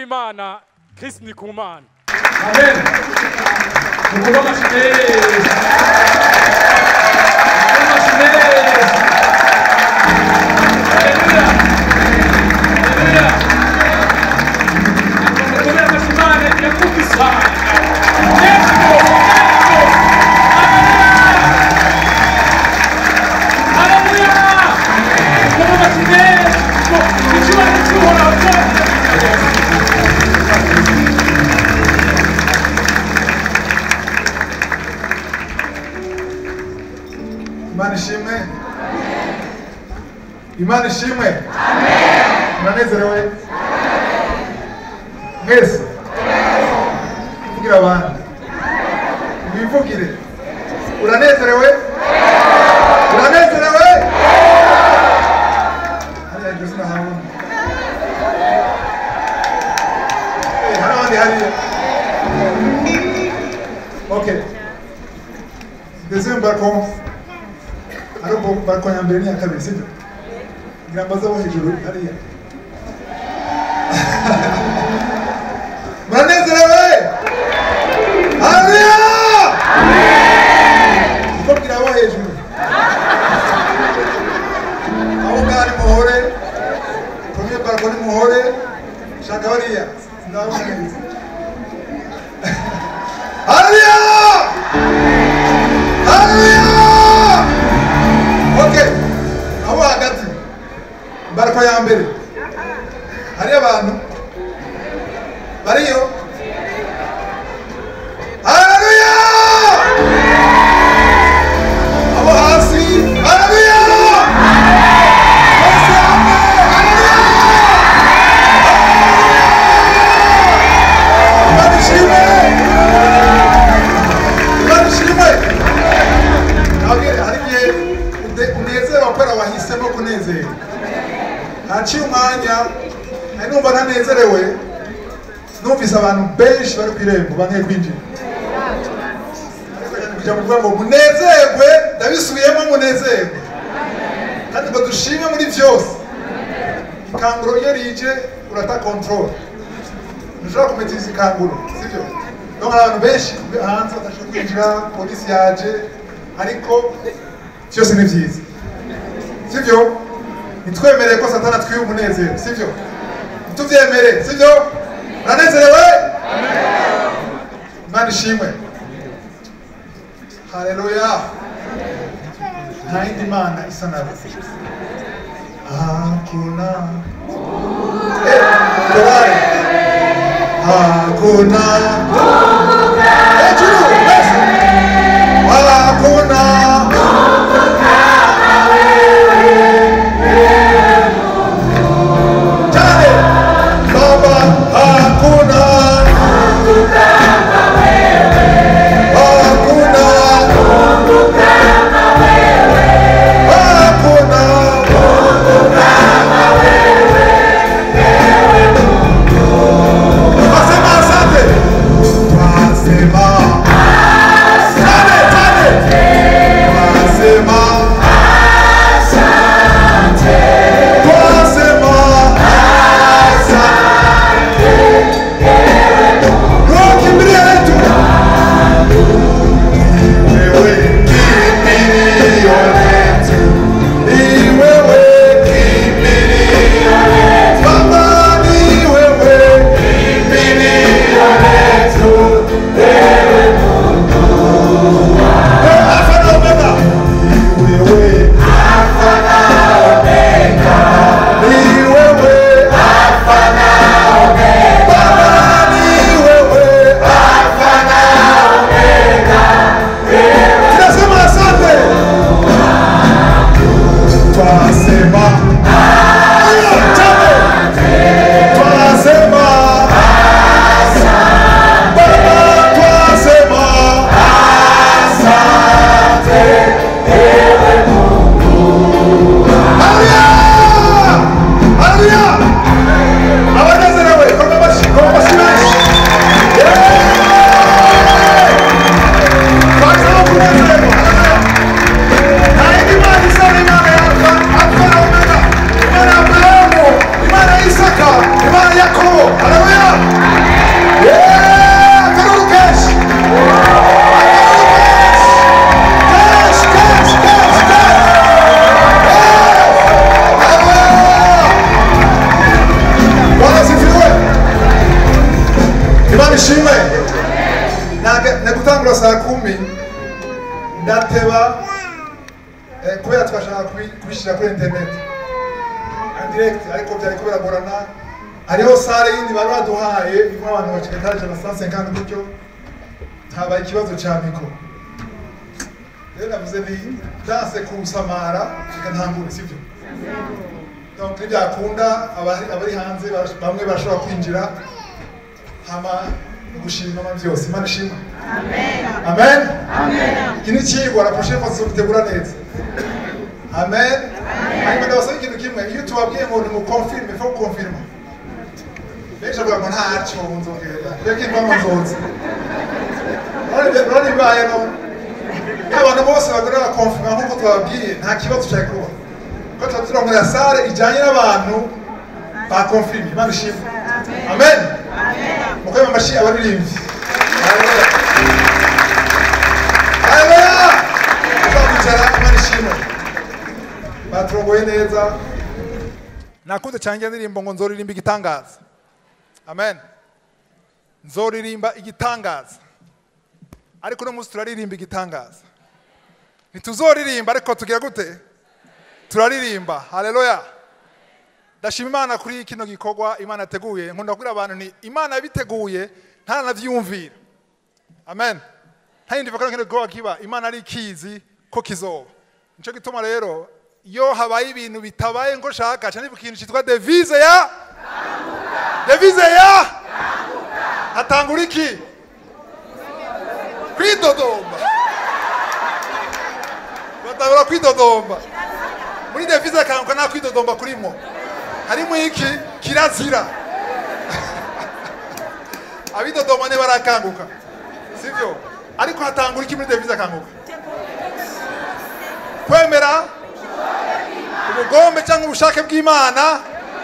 w'imana Chris Ndikumana amen mukoma amashyi meza mukoma amashyi meza haleluya haleluya mukoma amashyi imana yakubisa yesu yesu haleluya mukoma amashyi meza icyubahiro cy'uhoraho cyose imana ishimwe imana ishimwe muranezerewe mwese kugira abandi mwivugire uranezerewe uranezerewe hariya iryo zina habona Eh, hari abandi hariya okay deuxième balcon ari ubwo balcon ya mbere n'iya kabiri sibyo ngira ngo aze abo hejuru hariya muranezerewe hariya kuko bwira abo hejuru abo ngaho ni muhore premier balcon ni muhore shaka bariya ndabona neza hariya hariya okay abo hagati barako ya mbere hari abantu bariyo haleluya abo hasi haleluya bose hamwe haleluya imana ishimwe imana ishimwe ntabwo hari igihe ude- unezerwa kubera wahisemo kunezerwa haciye umwanya nari numva ntanezerewe numvise abantu benshi bari ku irembo bangiye kwinjira kugira ngo kuvuga ngo munezerwe ndabisubiyemo munezerwe kandi ngo dushime muri byose ikanguro iyo rije urata control ntushobora kumetiza ikanguro sibyo donc hari abantu benshi hanze badashobora kwinjira polisi yaje ariko byose ni byiza sibyo ntitwemereye ko satana atwiye umunezero sibyo ntitubyemere sibyo uranezerewe imana ishimwe haleluya nta yindi mana isa nawe hakuna Eh, korale. hakuna hejuru mbese hakuna Tare, Baba, hakuna hakuna hakuna Nasema asante ishimwe Naga- nagutangura saa kumi ndateba eh, kubera twashaka kubi- kubishyira kuri internet en direct ariko byari kubiragorana hariho sare yindi bari baduhaye irimo abantu bacika etaje na 150 gutyo habaye ikibazo cya mikoro rero navuze ni danse kusamara reka ntangure sibyo donc nibyakunda abari abari hanze barash- bamwe barashobora kwinjira hama gushima ama byose imana ishima amen iki ni ikigwa la prochaine fois tuzobitegura neza amen hanyuma ndabasaba ikintu kimwe iyo tubabwiye ngo nimukonfirme fo gukonfirma benshi bavuga ngo ntaco nzogenda reka impamvu nzoza urari bibaye none abantu bose bagora bakonfirma nk'uko twababwiye nta kibazo cyari kuba ko tuba turongera sare ijyanye n'abantu bakonfirme imana ishimwe amen mukoye amashi abaririmbyi haleluya uzakwicara imana ishimwe baturongoye neza nakunze cyane iyo ndirimbo ngo nzoririmba igitangaza amen nzoririmba igitangaza ariko uno munsi turaririmba igitangaza ntituzoririmba ariko tugira gute turaririmba haleluya ndashima imana kuri kino gikorwa imana yateguye nkunda kubwira abantu ni imana yabiteguye ntaranavyumvira amen ntayindi kino gikorwa kiba imana ari ikizi ko kizoba nico gituma rero iyo habaye ibintu bitabaye ngo shaka cyane ikintu cyitwa devise ya devise ya hatangura iki kwidodomba batangura kwidodomba muri devise akanguka nta kwidodomba kurimo harimo iki kirazira abidodoma ne barakanguka sivyo ariko hatangura iki muri devise akanguka kwemera ubugombe cyangwa ubushake bw'imana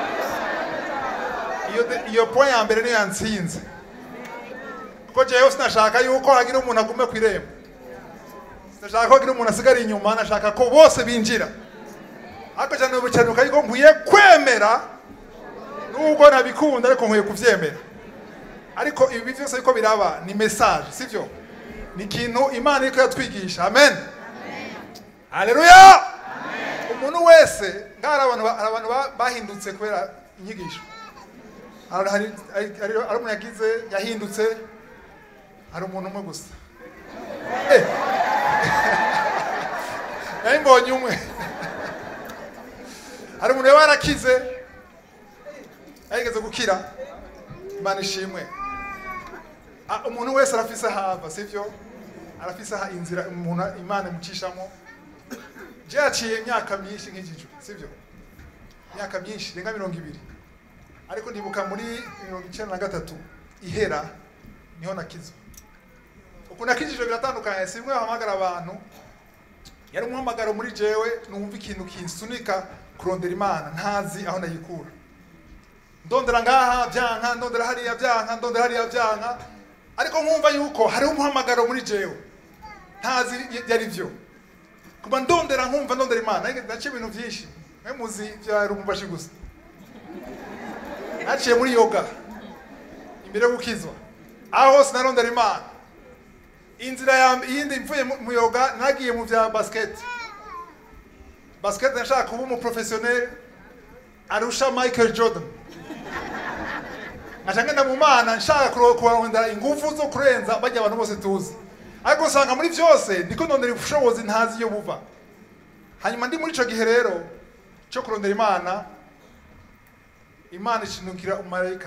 iyo de- iyo point ya mbere niyo yansinze kuko jewe sinashaka yuko hagira umuntu agume ku irembo sinashaka ko hagira umuntu asigara inyuma nashaka ko bose binjira ariko cyane ubucanuka yuko nkwiye kwemera nubwo ntabikunda ariko nkwiye kubyemera ariko ibi byose ariko biraba ni message sivyo ni ikintu imana iriko yatwigisha amen haleluya umuntu wese ngari abantu ba- hari abantu ba- bahindutse kubera inyigisho hari hari hari- hari umuntu yagize yahindutse hari umuntu umwe gusa Eh. nari mbonye umwe hari umuntu yaba yarakize yarigeze gukira imana ishimwe Ah, umuntu wese arafise ahava sivyo arafise aha inzira umuntu imana imucishamo je yaciye imyaka myinshi nk'ijiju sivyo imyaka myinshi renga mirongo ibiri ariko ndibuka muri mirongo icenda na gatatu ihera niho nakizwa uku nakijijwe biratandukanye si bimwe bahamagara abantu yari umuhamagaro muri jewe numva ikintu kinsunika kurondera imana ntazi aho nayikura ndondera ngaha byanka ndondera hariya byanka ndondera hariya byanka ariko nkumva yuko hariho umuhamagaro muri jewe ntazi yari byo kuba ndondera nkumva ndondera imana ariko naciye ibintu byinshi mwe muzi bya rumbashi gusa naciye muri yoga imbere yo gukizwa aho hose narondera imana inzira ya iyindi mvuye mu- mu yoga nagiye mu bya basket basket nashaka kuba umuprofessionnel arusha Michael Jordan nkaca ngenda mu mana nshaka kuro- kurondera ingufu zo kurenza bajya abantu bose tuzi ariko usanga muri byose ndiko ndondera ubushobozi ntazi iyo buva hanyuma ndi muri ico gihe rero cyo kurondera imana imana ishinukira umumarayika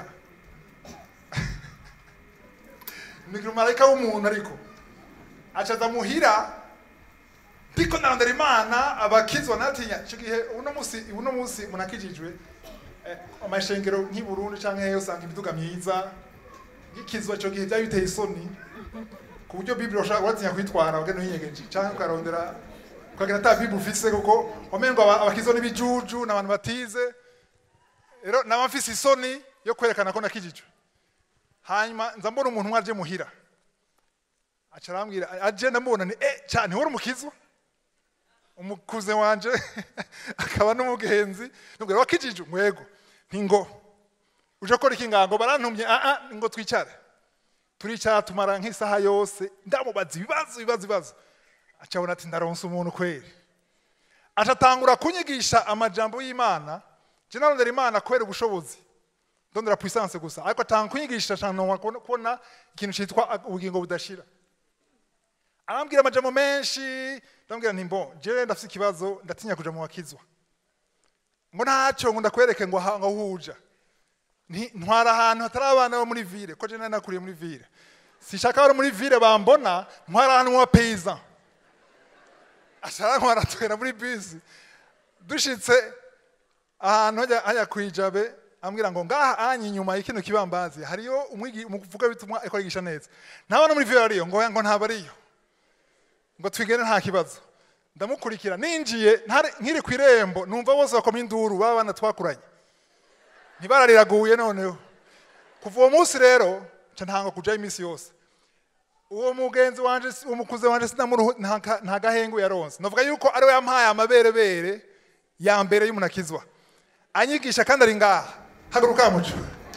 inukira umumarayika w'umuntu ariko acaza muhira ndiko narondera imana abakizwa natinya ico gihe uno musi uno musi umuntu akijijwe eh, amashengero nk'i Burundi canke hehe usanga imiduga myiza gikizwa ico gihe byari biteye isoni ku buryo bibiri ushobora uratinya kuyitwara ugenda uyinyegeje canke ukarondera ukagira ata bibiri ufise kuko wamengo aba- abakizwa n'ibijuju n'abantu batize rero naba mfise isoni yo kwerekana ko nakijijwe hanyuma nza mbona umuntu umwe aje muhira aca arambwira aje ndamubona ni eh cyane wari umukizwa umukuze wanje akaba n'umugenzi nubwo wakijije umwego ntingo uje gukora iki ngango barantumye ah ah ngo twicare turicara tumara nk'isaha yose ndamubaza ibibazo ibibazo ibibazo acabona ati ndaronsa umuntu kweri acatangura kunyigisha amajambo y'imana je narondera imana kubera ubushobozi ndondera puissance gusa ariko atanga kunyigisha cyane kubona ikintu cyitwa ubugingo budashira arambwira amajambo menshi ndambwira nti mbo jewe ndafite ikibazo ndatinya kuja mu bakizwa ngo ntacyo ngo ndakwereke ngo aha- ngo huja Nti- ntwara ahantu hatari abana bo muri ville ko je nari nakuriye muri ville sishaka bari muri ville bambona ntwara ahantu mu bapaysan ashara ntwara twera muri bisi dushitse ahantu hajya hajya kwijabe ambwira ngo ngaha anyi inyuma y'ikino kibambazi hariyo umwigi umuvuga bitumwa ariko arigisha neza ntabona muri ville ariyo ngo ngo ntabwo ariyo ngo twigene nta kibazo ndamukurikira ninjiye ntari- nkiri ku irembo numva bose bakoma induru baba bana twakuranye ntibarariraguye noneho kuva uwo munsi rero nca ntanga kujayo iminsi yose uwo mugenzi wanje uwo mukuze wanje sinamuruhu nta ka- nta gahengu yaronse navuga yuko ariwe yampaye amaberebere ya mbere y'umuntu akizwa anyigisha kandi ari ngaha haguruka muco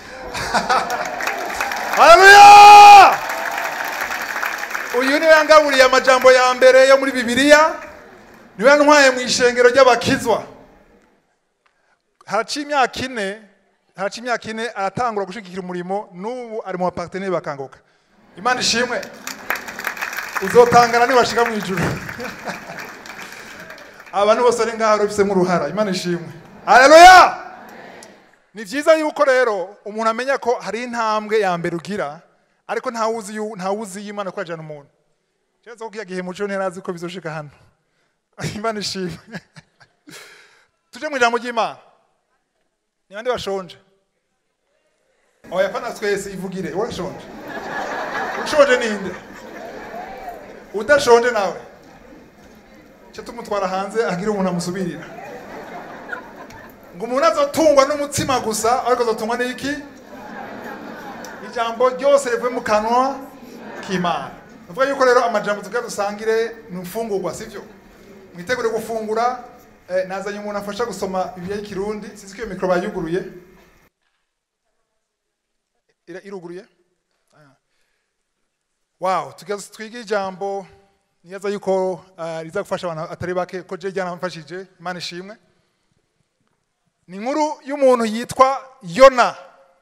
haleluya uyu niwe yangaburiye amajambo ya mbere yo muri bibiliya niwe yantwaye mu ishengero ry'abakizwa haraciye imyaka ine haraciye imyaka ine aratangura gushigikira umurimo n'ubu ari mu baparteneri bakanguka imana ishimwe uzotangana nibashika mu ijuru abantu bose ari ngaho babifisemo uruhara imana ishimwe haleluya ni byiza yuko rero umuntu amenya ko hari intambwe ya mbere ugira ariko ntawuzi yu- ntawuzi y'imana ko yajyana umuntu keretse ko kiya gihe muco ntiyarazi ko bizoshika hano imana ishimwe tuje mu ijambo ry'imana ni bande bashonje oya pana twese ivugire urashonje ushonje ninde udashonje nawe cyo tumutwara hanze agira umuntu amusubirira ngo umuntu azotungwa n'umutsima gusa ariko azotungwa n'iki ijambo ryose rivuye mu kanwa k'imana uvuga yuko rero amajambo tugira dusangire ni imfungurwa sivyo mwitegure gufungura eh, nazanye umuntu afasha gusoma bibiliya y'ikirundi sinzi ko iyo mikoro bayuguruye Ira- iruguruye Ah. wow tugaze twige ijambo niyaza yuko uh, riza gufasha abantu atari bake ko je ryanamfashije imana ishimwe ni inkuru y'umuntu yitwa yona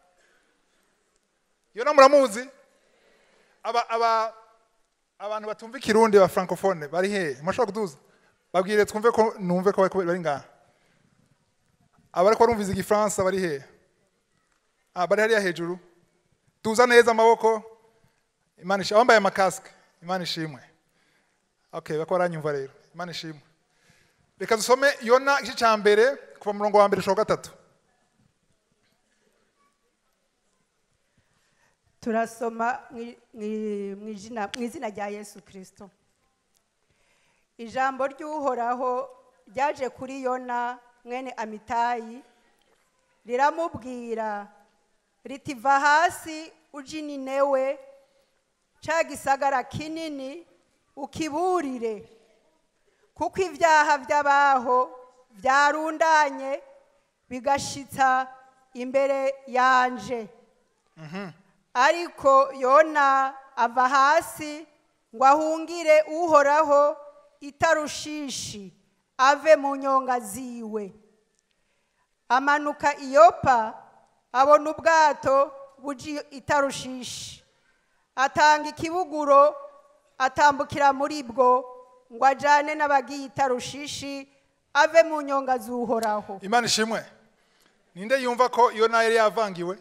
yona muramuzi aba aba abantu batumva ikirundi ba francophone bari hehe mushobora kuduza babwire twumve ko numve ko bari- bari ngaha abari ko barumviza igifaransa bari hehe ah bari hariya hejuru tuza neza amaboko imana ishimwe abambaye amakasike imana ishimwe okay bako baranyumva rero imana ishimwe reka dusome yona igice cya mbere kuva mu murongo wa mbere ushobora gatatu turasoma mwi- mwi- mu izina- mu izina rya yesu kirisito ijambo ry'uhoraho ryaje kuri yona mwene amitayi riramubwira riti va hasi uje ninewe ca gisagara kinini ukiburire kuko ibyaha by'abaho byarundanye bigashitsa imbere yanje ariko yona ava hasi ngo ahungire uhoraho itarushishi ave mu nyonga ziwe amanuka iyopa abona ubwato buji itarushishi atanga ikibuguro atambukira muri bwo ngo ajyane n'abagiye itarushishi ave mu nyonga z'uhoraho imana ishimwe ninde yumva ko yona yari yavangiwe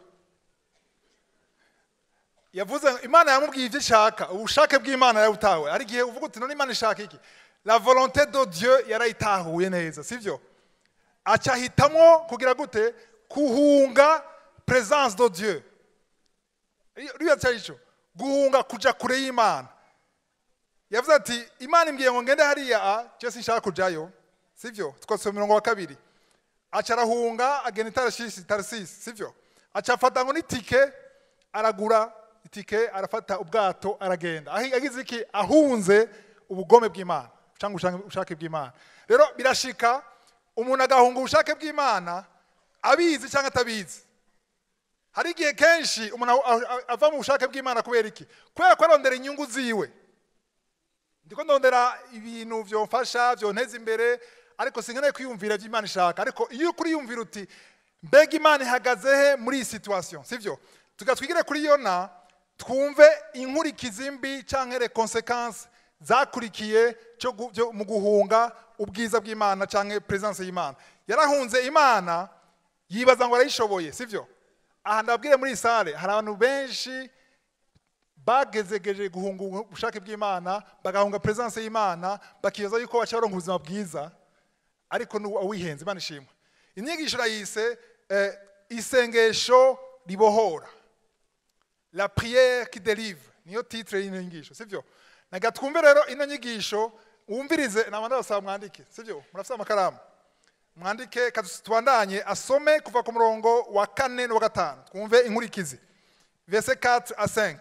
yavuze imana yamubwiye ibyo ishaka ubushake bw'imana yarabutawe hari igihe uvuga uti none imana ishaka iki la volonté de dieu yarayitahuye neza sibyo aca ahitamo kugira gute kuhunga présence de dieu uriya cyari cyo guhunga kuja kure y'imana yavuze ati imana imbwiye ngo ngende hariya a cyo sinshaka kujayo sivyo twasoma mirongo wa kabiri aca arahunga agenda itarasisi tarasisi sivyo aca afata ngo n'itike aragura itike arafata ubwato aragenda Ahi- agize iki ahunze ubugome bw'imana cyangwa ubushake- ubushake bw'imana rero birashika umuntu agahunga ubushake bw'imana abizi cyangwa atabizi hari igihe kenshi umuntu a- a- ava mu bushake bw'imana kubera iki kubera ko arondera inyungu ziwe ndiko ndondera ibintu byomfasha byonteza imbere ariko sinkeneye kwiyumvira ibyo imana ishaka ariko iyo uri yumvira uti mbega imana ihagaze he muri iyi situation sibyo tugatwigire kuri yona twumve inkurikizi mbi cyangwa les conséquences zakurikiye cyo gu- byo- mu guhunga ubwiza bw'imana cyangwa presence y'imana yarahunze imana yibaza ngo arayishoboye sibyo aha ndabwire muri iyi sale hari abantu benshi bagezegeje guhunga ubushake bw'imana bagahunga presence y'imana bakibaza yuko bashobora kuronka ubuzima bwiza ariko ni uwihenze imana ishimwe inyigisho urayise eh, isengesho ribohora la prière qui délivre niyo titre y'ino nyigisho sibyo naga twumve rero ino nyigisho wumvirize nabandi basaba mwandike sibyo murafite amakaramu mwandike kadusi- tubandanye asome kuva ku murongo wa kane n'uwa gatanu twumve inkurikizi verse 4 à 5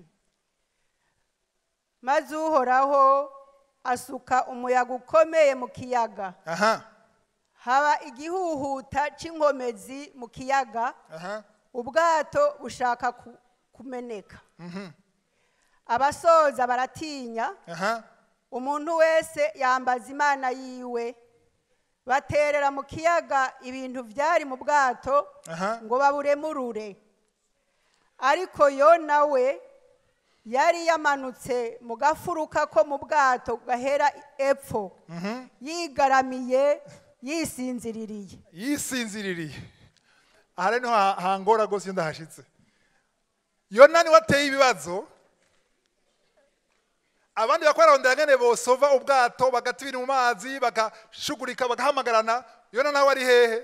maze uhoraho asuka umuyaga ukomeye mu kiyaga aha haba igihuhuta cy'inkomezi mu kiyaga aha ubwato bushaka ku- kumeneka abasoza baratinya aha umuntu wese yambaza imana yiwe baterera mu kiyaga ibintu byari mu bwato Aha. ngo baburemurure ariko yona we yari yamanutse mu gafuruka ko mu bwato gahera epfo yigaramiye yisinziririye yisinziririye aha rero niho ha- hangora rwose iyo ndahashitse yona niwe ateye ibibazo abandi bakora barondera ngene bosova ubwato bagata ibintu mu mazi bagashugurika bagahamagarana yona nawe ari hehe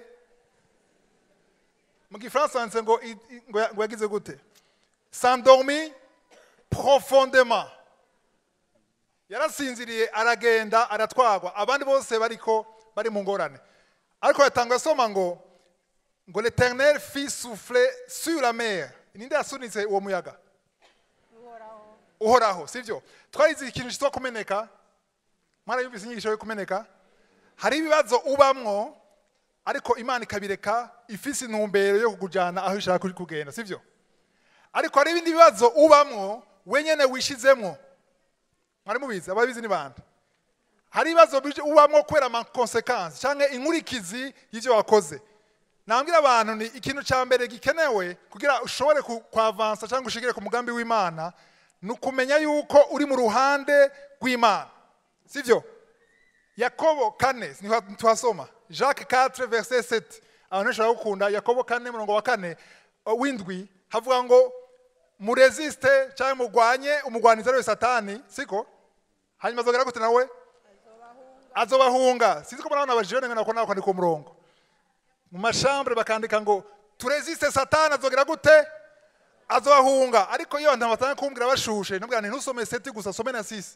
mu gifaransa handitse ngo i- i- ngo ya- ngo yagize gute sandormi profondement yarasinziriye aragenda aratwagwa abandi bose bariko bari mu ngorane ariko yatanga asoma ngo ngo l'éternel fit souffler sur la mer ninde yasunitse uwo muyaga uhoraho sibyo twarize ikintu cyitwa kumeneka mwarayumvise inyigisho yo kumeneka hari ibibazo ubamwo ariko imana ikabireka ifise intumbero yo kukujyana aho ishaka kugenda sibyo ariko hari ibindi bibazo ubamwo wenyene wishizemwo mwari mubizi ababizi ni bande hari ibibazo bije ubamwo kubera amakonsekansi cyangwa inkurikizi y'ibyo wakoze nambwira abantu ni ikintu cya mbere gikenewe kugira ushobore ku- kwavansa cyangwa ushigire ku mugambi w'imana ni ukumenya yuko uri mu ruhande rw'imana sibyo yakobo kane niho tuhasoma jacques 4 verset 7 abantu benshi baragukunda yakobo kane murongo wa kane uh, w'indwi havuga ngo muresiste cyangwa murwanye umugwanizi ariwe satani siko hanyuma azogera gute nawe azobahunga sinzi ko murabona abajene ngo nako nawe kwandika umurongo mu mashambure bakandika ngo turesiste satani azogera gute azobahunga ariko iyo abantu batanga kumbwira bashushe nubwira nti ntusome seti gusa some na sisi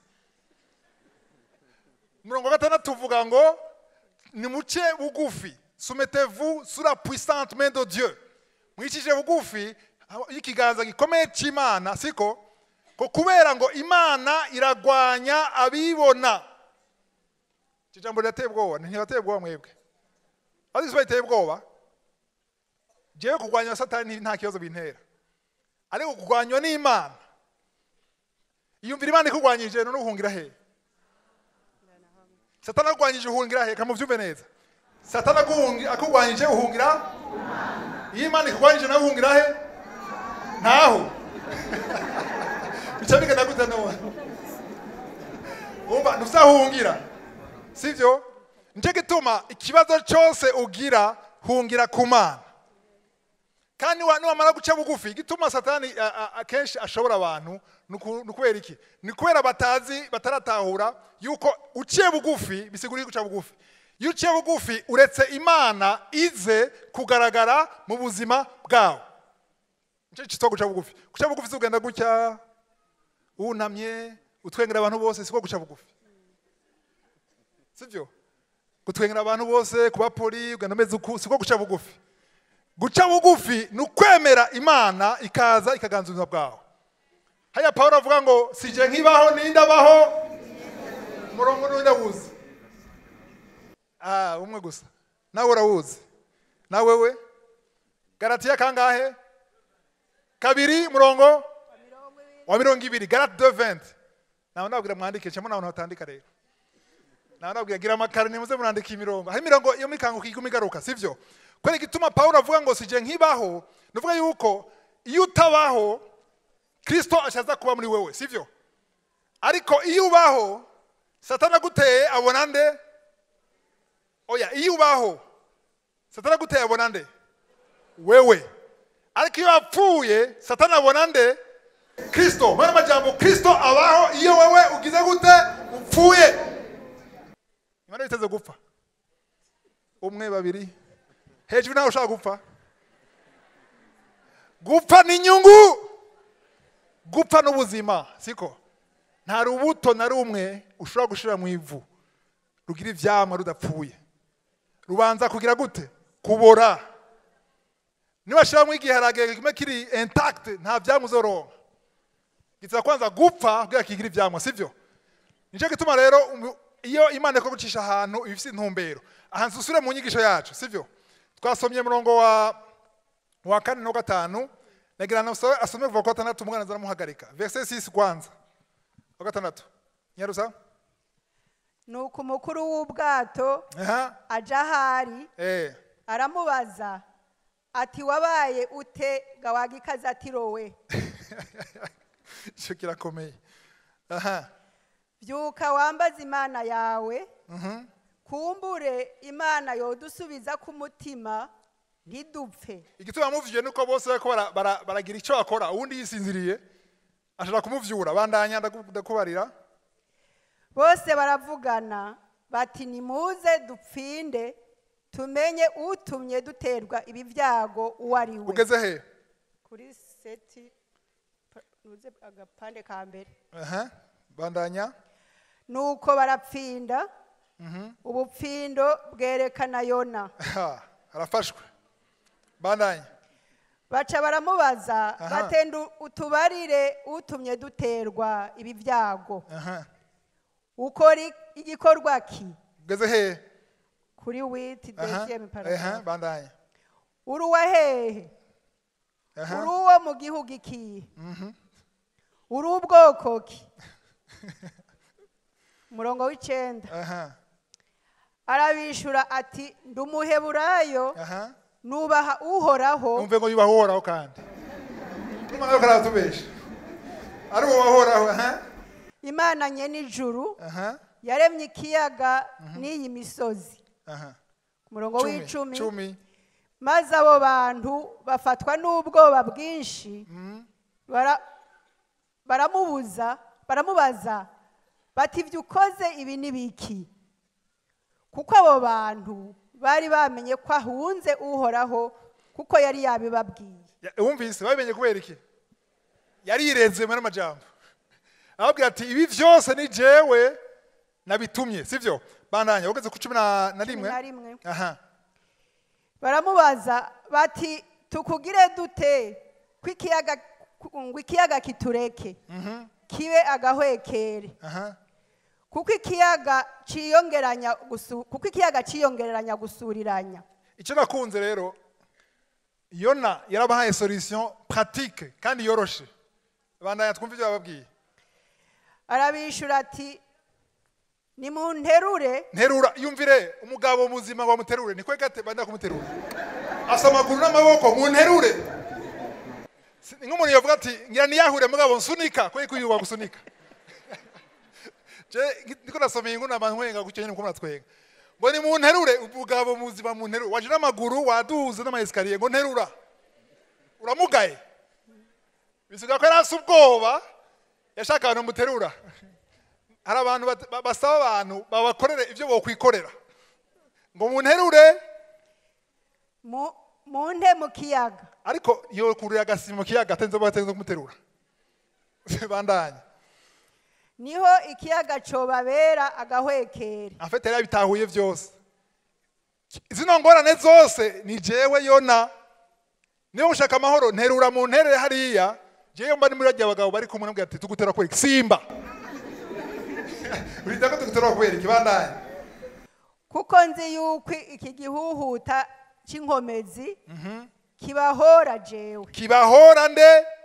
umurongo wa gatandatu uvuga ngo nimuce bugufi soumettez-vous sous la puissante main de Dieu mwicishije bugufi aho- y'ikiganza gikomeye cy'imana siko ko kubera ngo imana iragwanya abibona icyo jambo rirateye ubwoba ntibateye ubwoba mwebwe azi isi bayiteye ubwoba jewe kurwanya satani nta kibazo bintera ariko kurwanywa n'imana iyumvira imana ikurwanyije none uhungira hehe satani akurwanyije uhungira hehe kamuvyumve neza satani akuhungi- akurwanyije uhungira iyo imana ikurwanyije nawe uhungira he ntaho bica bigana gute none umva ntuzahungira sivyo nicyo gituma ikibazo cyose ugira hungira ku mana kandi wa- niwamara guca bugufi igituma satani a- a- akenshi ashobora abantu ni uku- ni ukubera iki ni kubera batazi bataratahura yuko uciye bugufi bisigura guca bugufi iyo uciye bugufi uretse imana ize kugaragara mu buzima bwawe nicyo cyitwa guca bugufi guca bugufi si ugenda gutya wunamye utwengera abantu bose siko guca bugufi sibyo gutwengera abantu bose kuba poli ugenda umeze uku siko guca bugufi guca bugufi ni ukwemera imana ikaza ikaganza ubuzima bwawe haya pawulo avuga ngo sije nkibaho ninde abaho umurongo n'undi awuzi ah umwe gusa nawe urawuzi nawe we garatiya kangahe kabiri murongo wa mirongo ibiri galate de venti nawe nababwira mwandike cyangwa nawe ntatandika rero nawe nababwira gira amakarine muze murandika imirongo hari imirongo iyo mikanguka iguma igaruka sivyo kubera igituma pawulo avuga ngo sije nkibaho ni uvuga yuko iyo utabaho kristo ashaza kuba muri wewe sivyo ariko iyo ubaho satana aguteye abona nde oya iyo ubaho satana aguteye abona nde wewe ariko iyo wapfuye satana abona nde kristo muri majambo kristo abaho iyo wewe ugize gute upfuye imana biteze gupfa umwe babiri hejuru nawe ushaka gupfa gupfa ni inyungu gupfa n'ubuzima siko nta rubuto na rumwe ushobora gushira mu ivu rugira ivyamwa rudapfuye rubanza kugira gute kubora niwashiramo igiharage kimwe kiri intact nta vyamwa uzoronka gitsa kwanza gupfa kugira kigira ivyamwa sivyo nico gituma rero umu- iyo imana ko gucisha ahantu ibifise intumbero ahantu susure mu nyigisho yacu sivyo twasomye murongo wa wa kane no gatanu nagira nawe asome kuva ku wa gatandatu umwana zaramuhagarika verse 6 kwanza wa gatandatu nyarusa nuko umukuru w'ubwato aha aja ahari eh aramubaza ati wabaye ute gawagikazi ati rowe ico kirakomeye aha byuka wambaze imana yawe kumbure imana yodusubiza ku mutima ntidupfe igituma muvyiye nuko bose bariko bara- bara- baragira ico bakora uwundi yisinziriye ashobora kumuvyura bandanya ndaku- ndakubarira bose baravugana bati nimuze dupfinde tumenye utumye duterwa ibi byago uwo ari we ugeze he kuri seti pa- nuze agapande ka mbere aha bandanya nuko barapfinda ubupfindo bwerekana yona Ha, arafashwe bandanya baca baramubaza Aha. batenda utubarire utumye duterwa ibi byago aha ukora i- igikorwa ki ugeze he kuri witi aha deuxième aha paragraphe bandanya uri uwa hehe aha uri uwo mu gihugu ikihe uri ubwoko ki umurongo w'icenda aha arabishura ati ndi umuheburayo aha nubaha uhoraho umve ngo yubaho uhoraho kandi urumva nawe karatubesha ari uwo wahoraho aha imana nye n'ijuru aha yaremye ikiyaga n'iyi misozi aha ku murongo cumi w'icumi cumi maze abo bantu bafatwa n'ubwoba bwinshi bara- baramubuza baramubaza bati ibyo ukoze ibi ni biki kuko abo bantu bari bamenye ko ahunze uhoraho kuko yari yabibabwiye Ya- wumvise babimenye kubera iki yarirenze muri amajambo arababwira ati ibi vyose ni jewe nabitumye sivyo bandanya ugeze ku cumi na na rimwe na rimwe. aha baramubaza bati tukugire dute ko ikiyaga ngo ikiyaga kitureke kibe agahwekere aha kuko ikiyaga ciyongeranya gusu- kuko ikiyaga ciyongeranya gusuriranya icyo nakunze rero yona yarabahaye solution pratique kandi yoroshe bandanya twumve ibyo bababwiye arabishura ati nimunterure nterura yumvire umugabo muzima ngo bamuterure nikwe gate banda kumuterura asa amaguru n'amaboko mu nterure Si- ni nk'umuntu yavuga ati ngira niyahure mugabo nsunika kwe kuyuba gusunika je ngi- ndiko nasomeye inkuru namanywenga gucyo nyene muko twenga ngo ni mu nterure umugabo muzima mu nterure waje n'amaguru waduze n'amayesikariye ngo nterura uramugaye bisiga ko yarasi ubwoba yashaka abantu muterura hari abantu bat- ba- basaba abantu babakorere ibyo bokwikorera ngo munterure mu- munte mu kiyaga ariko yokurira agasima mu kiyaga atenze batenze kumuterura bandanya niho ikiyaga cobabera agahwekere afite yari yabitahuye byose zino ngorane zose ni jewe yona niba mushaka amahoro nterura mu nterere hariya jewe mba ni muri bagiye abagabo bari kumwe nabwira ati tugutera kubera iki simba urita ko tugutera kubera iki bandanya kuko nzi yuko iki gihuhuta c'inkomezi kibahora jewe kibahora nde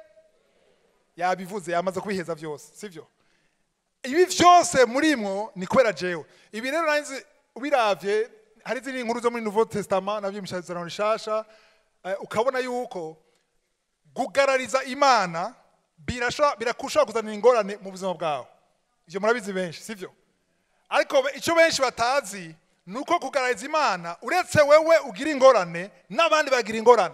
yabivuze yamaze kubiheza byose sibyo ibi byose murimwo ni kubera jewe ibi rero nanzi ubiravye hari izindi nkuru zo muri nouveau testament nabyo mishazirano rishasha eh, ukabona yuko kugarariza imana birasha birakushobora kuzanira ingorane mu buzima bwawe ivyo murabizi benshi sivyo ariko be- icyo benshi batazi ni uko kugarariza imana uretse wewe ugira ingorane n'abandi bagira ingorane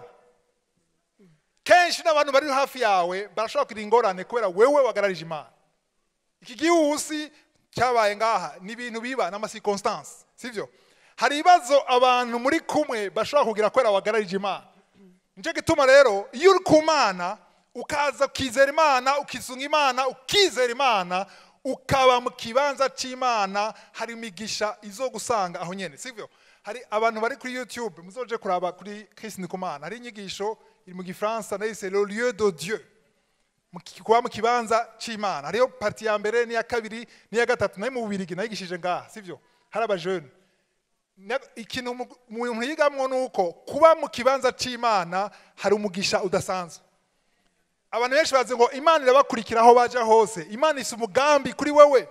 kenshi n'abantu bari hafi yawe barashobora kugira ingorane kubera wewe wagararije imana iki gihusi cyabaye ngaha ni ibintu biba n'amasikonsitansi sibyo hari ibibazo abantu muri kumwe bashobora kugira kubera wagararije imana nicyo gituma rero iyo uri ku mana ukaza ukizera imana ukisunga imana ukizera imana ukaba mu kibanza cy'imana hari imigisha izo gusanga aho nyine sibyo hari abantu bari kuri youtube muzoje kuraba kuri Chris Ndikumana hari inyigisho iri mu gifaransa nayo c'est le lieu de Dieu mu ki- kuba mu kibanza cy'imana hariyo parti ya mbere n'iya kabiri n'iya gatatu nayo mu bubirigi nayigishije ngaha sibyo hari abajene Na- ikintu umu- umuntu yigamwo ni uko kuba mu kibanza cy'imana hari umugisha udasanzwe abantu benshi bazi ngo imana irabakurikira aho baja hose imana isa umugambi kuri wewe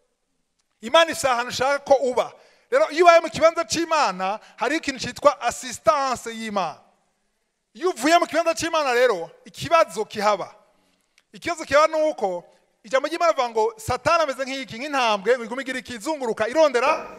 imana isa ahantu ushaka ko uba rero iyo ubaye mu kibanza cy'imana hariho ikintu cyitwa assistance y'imana iyo uvuye mu kibanza cy'imana rero ikibazo kihaba ikibazo kiba ni uko ijambo ry'imana rivuga ngo satani ameze nk'iki nk'intambwe ngo igume igira ikizunguruka irondera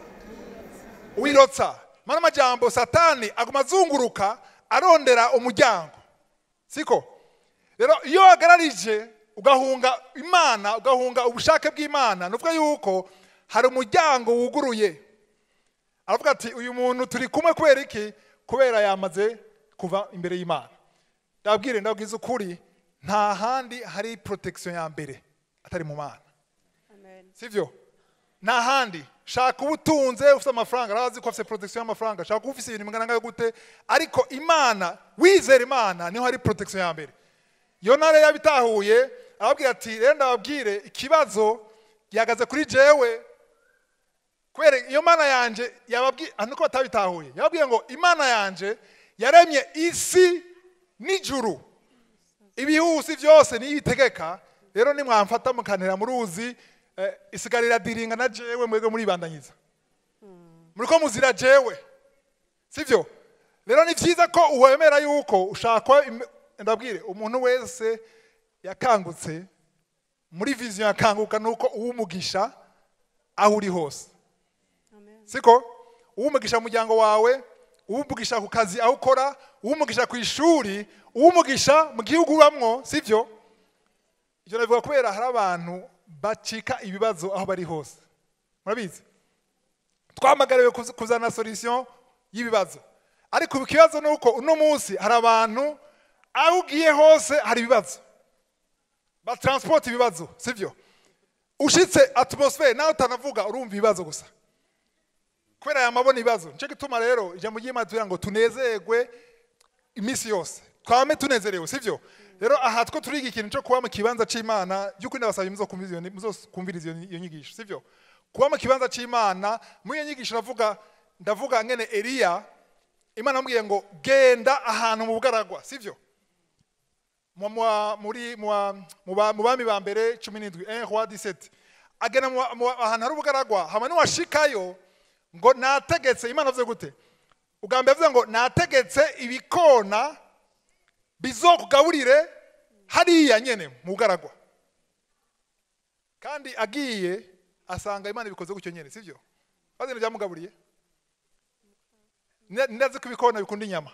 wirotsa mana amajambo satani aguma azunguruka arondera umuryango siko rero iyo wagararije ugahunga imana ugahunga ubushake bw'imana ni ukuvuga yuko hari umuryango wuguruye aravuga ati uyu muntu turi kumwe kubera iki kubera yamaze kuva imbere y'imana ndabwire ndabwiza ukuri nta handi hari protection ya mbere atari mu mana sivyo nta handi shaka ubutunze ufite amafaranga arazi ko afite protection y'amafaranga shaka kuba ufite ibintu bingana ngayo gute ariko imana wizera imana niho hari protection ya mbere yona rero yabitahuye arababwira ati rero ndababwire ikibazo gihagaze kuri jewe kubera iyo mana yanje yababwiye ah, nuko batabitahuye yababwiye ngo imana yanje yaremye isi n'ijuru ibihusi byose niyo ibitegeka rero nimwamfata mukanira mu ruzi eh, isigarira diringa na jewe mwebwe muribandanyiza muriko muzira jewe sivyo rero ni byiza ko uwemera yuko ushakwa im- ndabwire umuntu wese yakangutse muri vision yakanguka nuko uwumugisha aho uri hose siko uwumugisha mu muryango wawe uwumugisha ku kazi aho ukora uwumugisha ku ishuri uwumugisha mu gihugu ubamwo sivyo ibyo nabivuga kubera hari abantu bacika ibibazo aho bari hose murabizi twamagariwe kuz- kuzana solution y'ibibazo ariko ikibazo ni uko uno munsi hari abantu aho ugiye hose hari ibibazo batransport ibibazo sivyo ushitse atmosphere nawe utanavuga urumva ibibazo gusa kubera yamabona ibibazo nicyo gituma rero ijambo ry'imana tugira ngo tunezerwe iminsi yose twame tunezerewe sivyo rero aha two turiga ikintu cyo kuba mu kibanza cy'imana by'ukuri ndabasaba muzokumviriza iyo- muzokumviriza iyo iyo nyigisho sivyo kuba mu kibanza cy'imana muri iyo nyigisho ndavuga ndavuga ngene eliya imana yamubwiye ngo genda ahantu mu bugaragwa sivyo mu- mu- muri mu wa- mu ba- mu bami ba mbere cumi n'indwi un roi 17 agenda mu wa- mu wa- ahantu hari ubugaragwa hama niwashikayo ngo nategetse imana avuze gute ubwa mbere avuze ngo nategetse ibikona bizokugaburire hariya nyene mu bugaragwa kandi agiye asanga imana ibikoze gutyo nyene sivyo bazina byamugaburiye Nda- ndazi ko ibikona bikunda inyama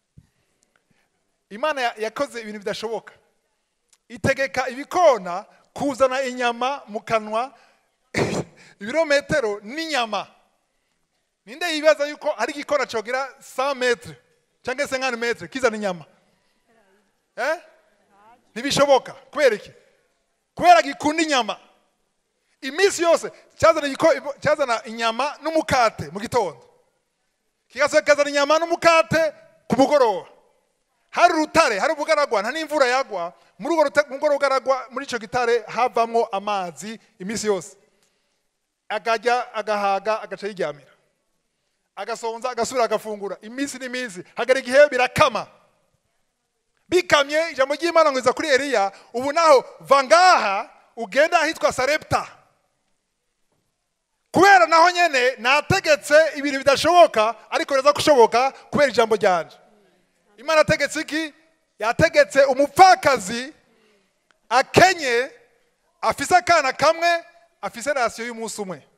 imana ya- yakoze ibintu bidashoboka itegeka ibikona kuzana inyama mu kanwa ibirometero n'inyama ninde yibaza yuko hari igikona cogira 100 metre cyangwa se 50 metre kizana inyama eh ntibishoboka kubera iki kubera gikunda inyama iminsi yose cyazana igiko- cyazana inyama n'umukate mu gitondo kigasohoka kikazana inyama n'umukate ku mugoroba hari urutare hari ubugaragwa nta n'imvura yagwa muri urwo ruta- muri urwo rugaragwa muri icyo gitare havamwo amazi iminsi yose akajya agahaga agaca yiryamira agasonza agasubira agafungura iminsi n'iminsi hagera igihe birakama bikamye ijambo ry'imana ngo riza kuri eliya ubu naho va ngaha ugenda ahitwa sarepta kubera naho nyene nategetse ibintu bidashoboka ariko biraza gushoboka kubera ijambo ryanje imana yategetse iki yategetse umupfakazi akenye afise akana kamwe afise rasiyo y'umunsi umwe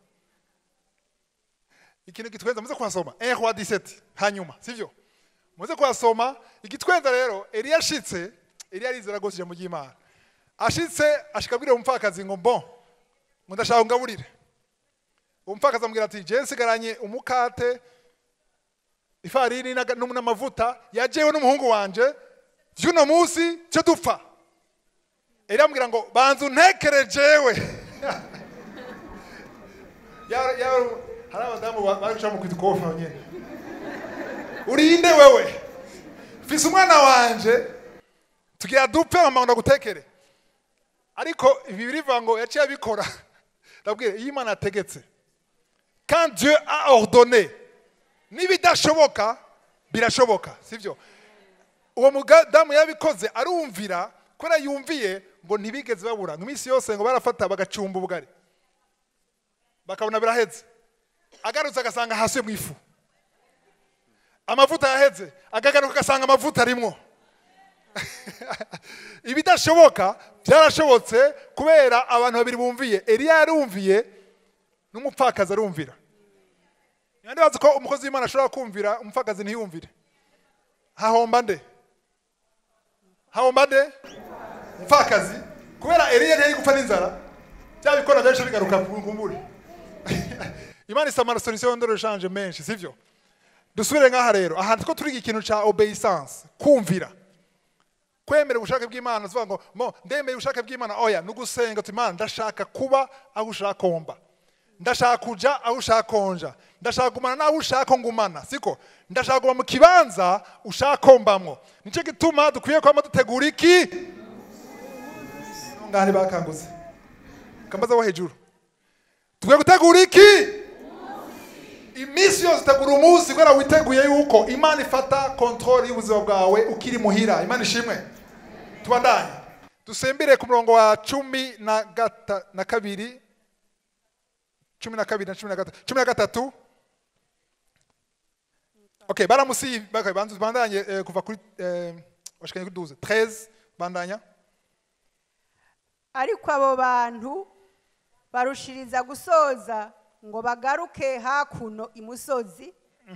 ikintu gitwenza muze kuhasoma 1 roi 17 hanyuma sivyo muze kuhasoma igitwenza rero eliya ashitse eliya arizera rwose ijambo ry'imana ashitse ashika abwira umupfakazi ngo bon ngo ndashaka ungaburire uwo mupfakazi amubwira ati jewe nsigaranye umukate ifarini n'aga- n'um- n'amavuta yajewe n'umuhungu wanje vy'uno munsi cyo dupfa eliya amubwira ngo banza untekere jewe Ya- ya- hari abadamu ba- bari guca mu kwitikofa nyene urinde wewe mfise umwana wanje tugira dupfe mama ndagutekere ariko ibi birivuga ngo yaciye abikora ndabwira iyo imana yategetse quand dieu a ordonné n'ibidashoboka birashoboka sibyo uwo mudamu yabikoze arumvira kubera yumviye ngo ntibigeze babura ngo iminsi yose ngo barafata bagacumba ubugari bakabona biraheze agarutse agasanga hasi mu ifu amavuta yaheze akagaruka agasanga amavuta arimwo ibidashoboka byarashobotse kubera abantu babiri bumviye eliya yarumviye n'umupfakazi arumvira niba bazi ko umukozi w'imana ashobora kumvira umupfakazi ntiyumvire hahomba nde hahomba nde umupfakazi kubera eliya ntiyari gupfa n'inzara bya bikona byinshi bigaruka ku ngumbure imana isa amasolusiyo ndoreshanje menshi sivyo dusubire ngaha rero ahantu two turiga ikintu ca obeyisanse kumvira kwemera ubushake bw'imana tuvuga ngo mo ndemeye ubushake bw'imana oya ni ugusenga uti imana ndashaka kuba aho ushaka komba ndashaka kuja aho ushaka konja ndashaka gumana n'aho ushaka ngumana siko ndashaka kuba mu kibanza ushaka kombamwo nicyo gituma dukwiye kwama dutegura iki ngaha ntibakangutse kambaza wo hejuru dukwiye gutegura iki iminsi yose utegura umunsi kubera witeguye yuko imana ifata kontrole y'ubuzima bwawe ukiri muhira imana ishimwe tubandanye dusembere ku murongo wa cumi na gata na kabiri cumi na kabiri na cumi na gatatu cumi na gatatu okay baramusi okay, banzu bandanye eh, kuva kuri eh, washikanye kuri 12 13 bandanya ariko abo bantu barushiriza gusoza ngo bagaruke hakuno imusozi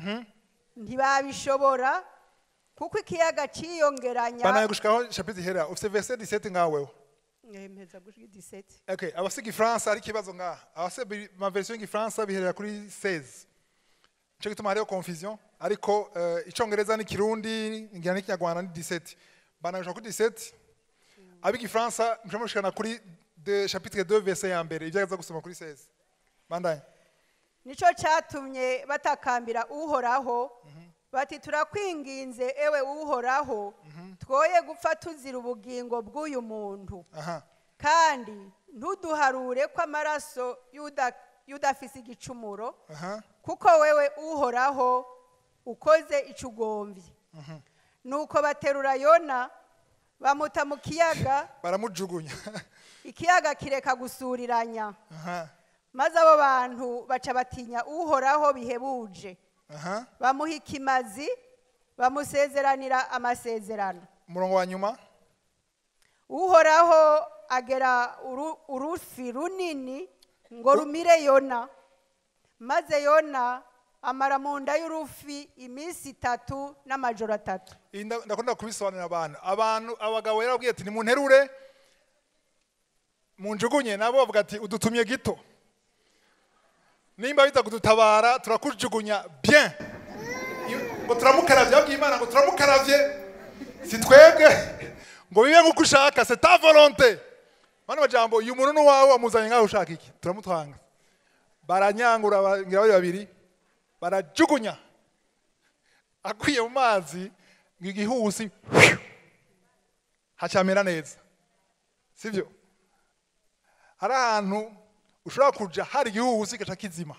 ntibabishobora kuko ikiyaga cyiyongeranya bandanya gushikaho chapitre ihera ufite verset 17 ngaweho Yemeza gushika 17. Okay, abasiga ifaransa ari ikibazo ngaha abasiga ma version y'igifaransa biherera kuri 16 nico gituma hariho confusion ariko uh, icongereza n'ikirundi ngira n'ikinyarwanda ni 17 banagusha kuri 17 abigifaransa mshamushikana kuri de chapitre 2 verset ya mbere ibyo aza gusoma kuri 16 bandanye nicyo cyatumye batakambira uhoraho bati turakwinginze ewe uhoraho twoye gupfa tuzira ubugingo bw'uyu muntu aha kandi ntuduharure ko amaraso y'uda- y'udafise igicumuro aha kuko wewe uhoraho ukoze icyo ugombye nuko baterura yona bamuta mu kiyaga baramujugunya ikiyaga kireka gusuriranya aha maze abo bantu baca batinya uhoraho bihebuje aha bamuha ikimazi bamusezeranira amasezerano umurongo wa nyuma uhoraho agera uru- urufi runini ngo rumire yona maze yona amara mu nda y'urufi iminsi itatu n'amajoro atatu Iyi nda- ndakunda kubisobanurira abantu abantu abagabo rero babwiye ati nimunterure munjugunye nabo bavuga ati udutumye gito nimba bita kudutabara turakujugunya bien Iyo- ngo turamukaravye babwiye imana ngo turamukaravye si twebwe ngo bibe nk'uko ushaka c'est ta volonté bano majambo uyu muntu n'uwawe wamuzanye nk'aho ushaka iki turamutwanga baranyangura ba- ngira bari babiri barajugunya akwiye mu mazi ngo igihusi hacamera neza sibyo hari ahantu ushobora kuja hari igihuhusi gaca kizima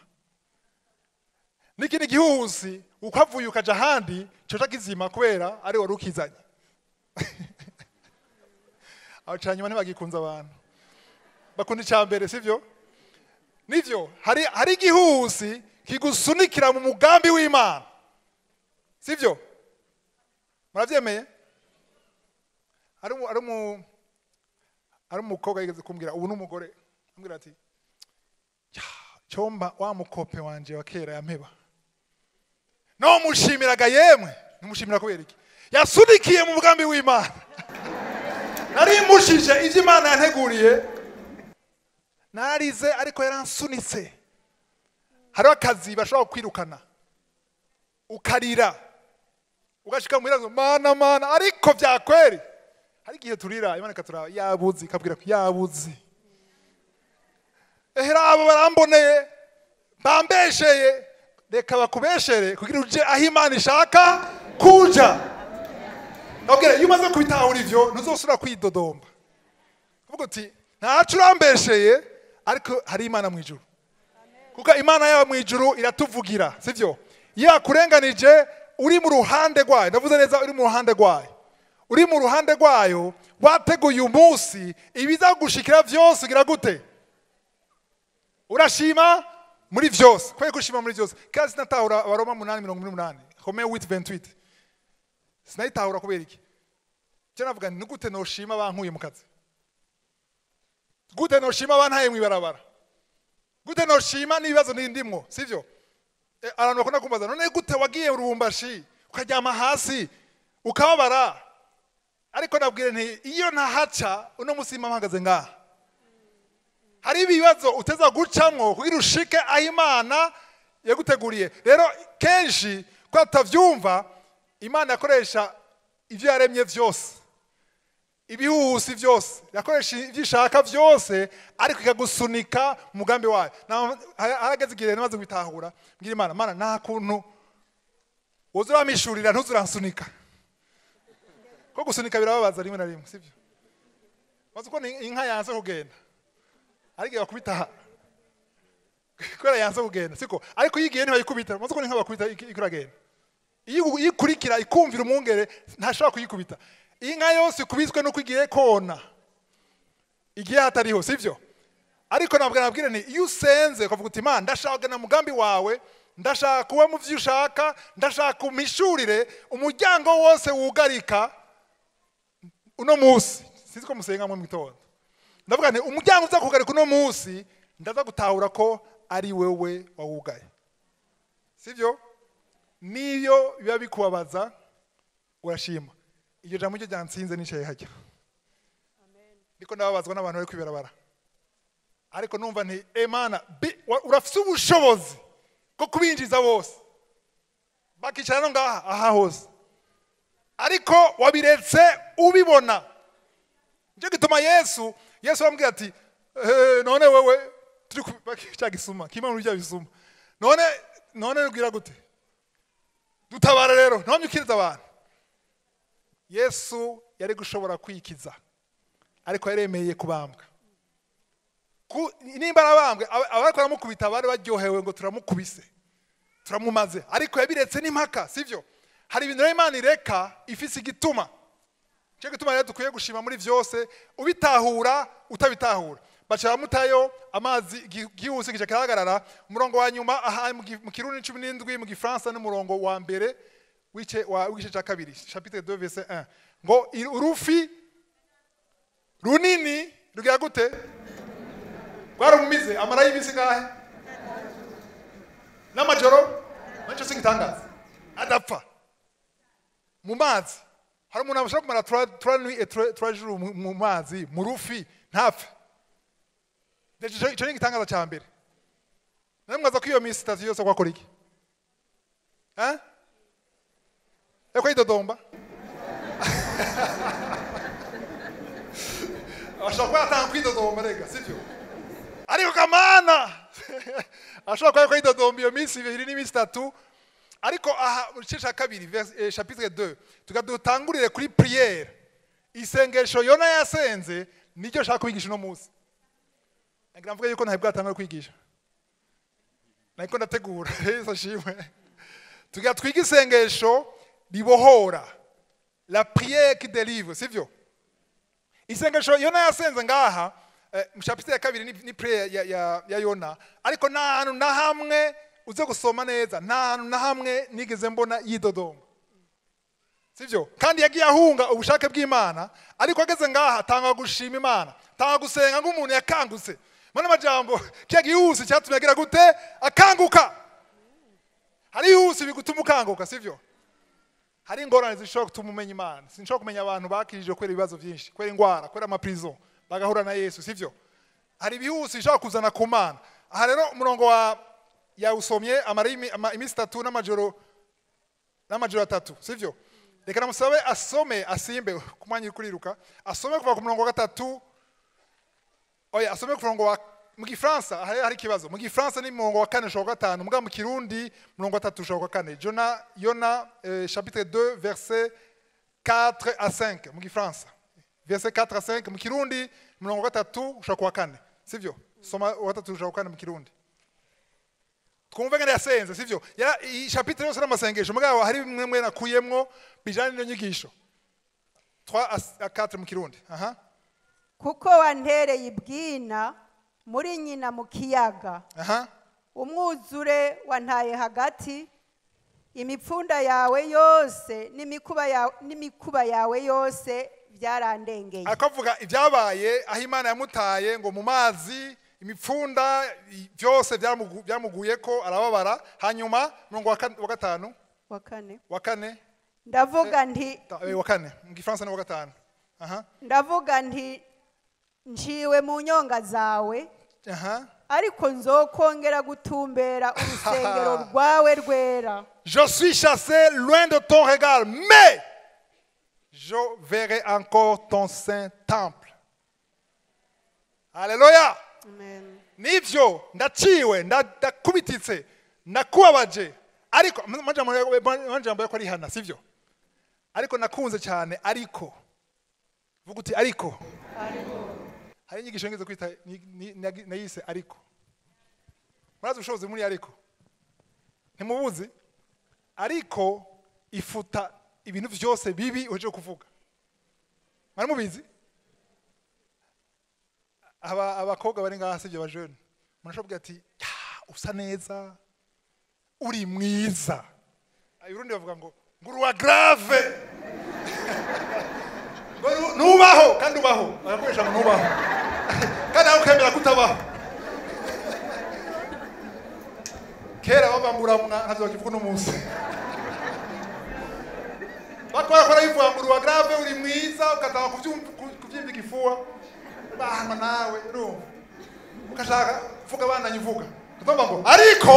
n'ikindi gihuhusi uko avuye ukaja ahandi coca kizima kubera ari wari ukizanye abaca nyuma ntibagikunze abantu bakunda icya mbere sibyo nibyo hari hari igihusi kigusunikira mu mugambi w'imana sibyo murabyemeye hari umu- hari umu- hari umukobwa yigeze kumbwira ubu n'umugore ambwira ati "Ya, cyomba wa mukope wanje wa kera yampeba no mushimiraga yemwe numushimira kubera iki yasunikiye mu mugambi w'imana nari mushije ibyo imana yanteguriye narize ariko yaransunitse hariho akazi bashobora kwirukana ukarira ugashika mu irazo mana mana ariko byakweri hari igihe turira imana ikaturaba yabuzi ikabwira ko yabuzi ehera abo baramboneye bambesheye reka bakubeshere kugira uje aho imana ishaka kuja ndabwira iyo umaze kubitahura ivyo ntuzosubira kwidodomba uvuga uti ntacu urambesheye ariko hari imana mu ijuru kuko imana yaba mu ijuru iratuvugira sibyo iyo yakurenganije uri mu ruhande rwayo ndavuze neza uri mu ruhande rwayo uri mu ruhande rwayo wateguye umunsi ibizagushikira byose ugira gute urashima muri byose kubera ko ushima muri byose kandi sinatahura abaroma munani mirongo ine n'umunani home witi ventwiti sinayitahura kubera iki icyo navuga ni gute noshima bankuye mu kazi gute noshima bantaye mu ibarabara gute noshima n'ibibazo ndimwo sibyo Eh, abantu bakunda kumbaza none gute wagiye urubumbashi ukaryama hasi ukababara ariko nabwire nti iyo ntahaca uno munsi mba mpagaze ngaha hari ibibazo uteza gucamwo kugira ushike aho imana yaguteguriye rero kenshi ko atabyumva imana yakoresha ibyo yaremye byose ibihuhusi byose yakoresha ibyo ishaka byose ariko ikagusunika mu mugambi wayo Na- ha- harageze igihe namaze kubitahura mbwira imana mana nta kuntu woza uramishurira ntuzuransunika ko gusunika birababaza rimwe na rimwe sibyo maze uko ni- inka yanze kugenda ariko bakubita kubera yanze kugenda siko ariko iyo igiye ntibayikubita maze uko ni inka bakubita ik- iko iragenda iyo iyo ikurikira ikumvira umwungere ntashobora kuyikubita inka yose ikubiswe nuko igiye kona igihe hatariho sibyo ariko nabwo nabwira ni iyo usenze ukavuga uti imana ndashaka kugana umugambi wawe ndashaka kuba mu byo ushaka ndashaka umishurire umuryango wose wugarika uno munsi sinzi ko musenga mu gitondo ndavuga nti umuryango uza kugarika uno munsi ndaza gutahura ko ari wewe wawugaye sibyo niyo biba bikubabaza urashima iryo jambo ryo ryansinze nicaye hajya ndiko ndababazwa n'abantu bari kwibarabara ariko numva nti emana urafite ubushobozi bwo kubinjiza bose bakicara no ngaha aha hose ariko wabiretse ubibona nicyo gituma yesu yesu aramubwira ati "Eh, none wewe turi ku- cya gisuma kimwe muri bya bisuma none none ubwira gute dutabara rero ntabwo ukiriza abantu yesu yari gushobora kwikiza ariko yaremeye kubambwa Ku- nimba arabambwe aba- abariko baramukubita bari baryohewe ngo turamukubise turamumaze ariko yabiretse n'impaka sibyo hari ibintu rero imana ireka ifise igituma cyo gituma rero dukwiye gushima muri byose ubitahura utabitahura baca bamutayo amazi igi- gihuse gica kirahagarara umurongo wa nyuma aha mu gi- mu kirundi cumi n'indwi mu gifaransa n'umurongo wa mbere w'ice- wa- w'igice cya kabiri chapitre 2 verset 1 ngo i- urufi runini rugira gute rwaramumize amara y'imisi ngahe n'amajoro nicyo singitangaza adapfa mu mazi hari umuntu ashobora kumara trois- trois nuits et trois- trois jours mu- mu mazi mu rufi ntapfe Icyo- icyo ni igitangaza cya mbere nawe mwaza ko iyo minsi itatu yose kwakora iki Eh? eko yidodomba ashobora kuba yatanga kwidodomba rega sibyo ariko kamana ashobora kuba yariko yidodomba iyo minsi ibiri n'iminsi itatu ariko aha mu gice cya kabiri vers- eh, chapitre 2 tukadutangurire kuri priere isengesho yona yasenze niryo nshaka kubigisha uno munsi nagira mvuge yuko ntawe bwatangura kwigisha nariko ndategura yesu ashimwe tugira twige isengesho ribohora la prière qui délivre sivyo isengesho yona yasenze ngaha eh, mu chapitre ya kabiri ni, ni prayer ya, ya, ya yona ariko nta hantu na hamwe uze gusoma neza nta hantu na hamwe nigeze mbona yidodonga sivyo kandi yagiye ahunga ubushake bw'imana ariko ageze ngaha atanga gushima imana atanga gusenga nk'umuntu yakangutse mana amajambo kiya gihusi cyatumye agira gute akanguka hari ihusi bigutuma ukanguka sivyo hari ingorane zishobora gutuma umenya imana sinshobora kumenya abantu bakirije kubera ibibazo byinshi kubera indwara kubera amaprison bagahura na yesu sivyo hari ibihuse bishobora kuzana ku mana aha rero umurongo wa yawusomye amara imi- ama- iminsi itatu n'amajoro n'amajoro atatu sivyo reka namusabe asome asimbe ku mwanya uri kuriruka asome kuva ku murongo wa gatatu oya asome ku murongo wa mu gifaransa hari hari ikibazo mu gifaransa ni murongo wa kane ushobora gatanu mbwa mu kirundi murongo wa tatu ushobora kane jona yona eh, chapitre 2 verset 4 à 5 mu gifaransa verset 4 à 5 mu kirundi murongo wa gatatu ushobora kuwa kane sivyo soma wa gatatu ushobora kuwa kane mu kirundi twumve ngene yasenze sivyo ya iyi chapitre yose n'amasengesho mugabo hari bimwe mwe nakuyemwo bijanye n'iyo nyigisho 3 à 4 mu kirundi aha kuko wantereye ibwina muri nyina mu kiyaga aha umwuzure wantaye hagati imipfunda yawe yose n'imikuba yawe, n'imikuba yawe yose byarandengeye akavuga ibyabaye aho imana yamutaye ngo mu mazi imipfunda i- byose byamugu- byamuguye ko arababara hanyuma murongo wa kan- wa gatanu wa kane wa kane ndavuga nti ta- eh, wa kane mu gifaransa ni wa gatanu aha ndavuga nti nciwe mu nyonga zawe aha ariko nzokongera gutumbera urusengero rwawe rwera Je suis chassé loin de ton regard, mais je verrai encore ton saint temple. Alléluia. Amen. Nivyo ndaciwe nda- ndakubititse nakubabaje ariko amajambo ya- amajambo yako ari hana sivyo ariko nakunze cyane ariko vuga uti ariko hari inyigisho ngeze kwita ni- ni- nagi- nayise ariko murazi ubushobozi muri ariko ntimubuzi ariko ifuta ibintu byose bibi uje kuvuga mwari mubizi aba abakobwa bari ngaha sibyo bajene murashobora ati "Ya, usa neza uri mwiza urundi bavuga ngo ngo uruwa grave ngo nu- nubaho kandi ubaho barakoresha ngo nubaho kandi nawe ukemera kutabaho kera bavanguramwa ntavyo bakivuga uno munsi bakora kora bivuga ngo uruwa grave uri mwiza ugatanga kuvyum- ku- kuvyimba igifuwa bahana nawe urumva ukashaka kuvuga bandanye uvuga tuvuga ngo ariko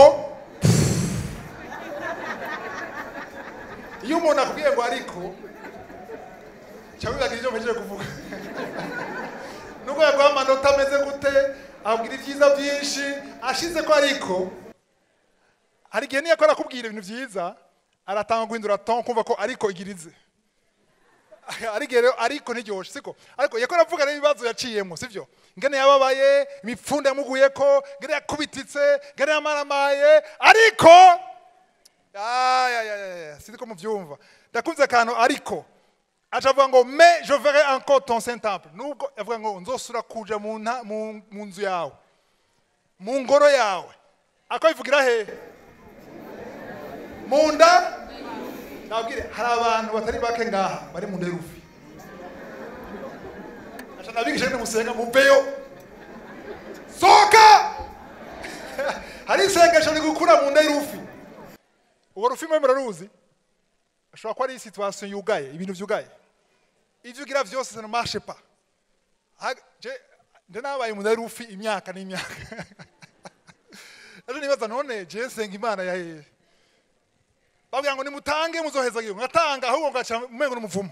iyo umuntu akubwiye ngo ariko cya wibagira ibyo mpejeje kuvuga nubwo yaguha amanota ameze gute abwira ibyiza byinshi ashize ko ariko hari igihe niyo akora akubwira ibintu byiza aratanga guhindura ton kumva ko ariko igirize ariko rero ariko ntiryoshe siko ariko yakora avuga n'ibibazo yaciyemo sivyo ngene yababaye imipfunda yamuguye ko ngene yakubititse ngene yamaramaye ariko Ah, ya, ya, ya, ya, sinzi ko muvyumva ndakunze akantu ariko aca avuga ngo mais je verrai encore ton saint temple nubwo avuga ngo nzosura kuja mu nta- mu mu nzu yawe mu ngoro yawe ako bivugira hehe mu nda nabwire hari abantu batari bake ngaha bari mu nderufi aca nabigisha ngene musenga muveyo soka hari isengesho rigukura mu nderufi urwo rufi mwe muraruzi ashobora kuba ari situation yugaye ibintu vyugaye ivyo ugira vyose ça ne marche pas Ha- je- nje nabaye mu nderufi imyaka n'imyaka ejo nibaza none je nsenga imana ya hehe babwira ngo nimutange muzoheza gihugu ngatanga ahubwo ngaca umengo n'umuvumo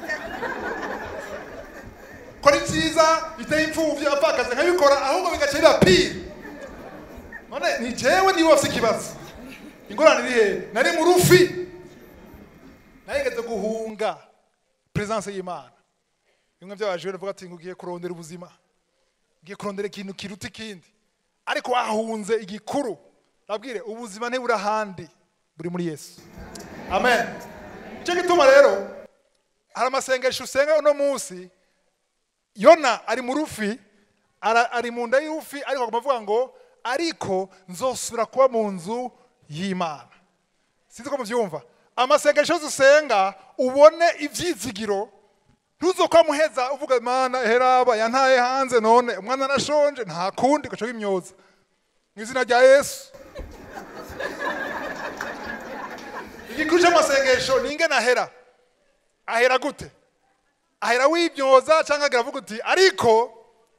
kora icyiza biteye impfuvyi apfakaze nkabikora ahubwo bigaca biba pire none ni jewe niwe wafise ikibazo ingorane iri hehe nari mu rufi nayigeze guhunga presence y'imana bimwe by'abajure bavuga ati ngo ugiye kurondera ubuzima ugiye kurondera ikintu kiruta ikindi ariko wahunze igikuru babwire ubuzima ntiburi ahandi buri muri yesu amen nicyo gituma rero hari amasengesho usenga uno munsi yona ari mu rufi ara- ari mu nda y'urufi ariko agomba avuga ngo ariko nzosubira kuba mu nzu y'imana sinzi ko mubyumva amasengesho yose usenga ubone ibyizigiro ntuzokwa muheza uvuga mana heraba yantaye hanze none umwana arashonje nta kundi gaca imyoza mu izina rya yesu igikuru cy'amasengesho ni ingene ahera ahera gute ahera wibyoza cyangwa agira avuga uti ariko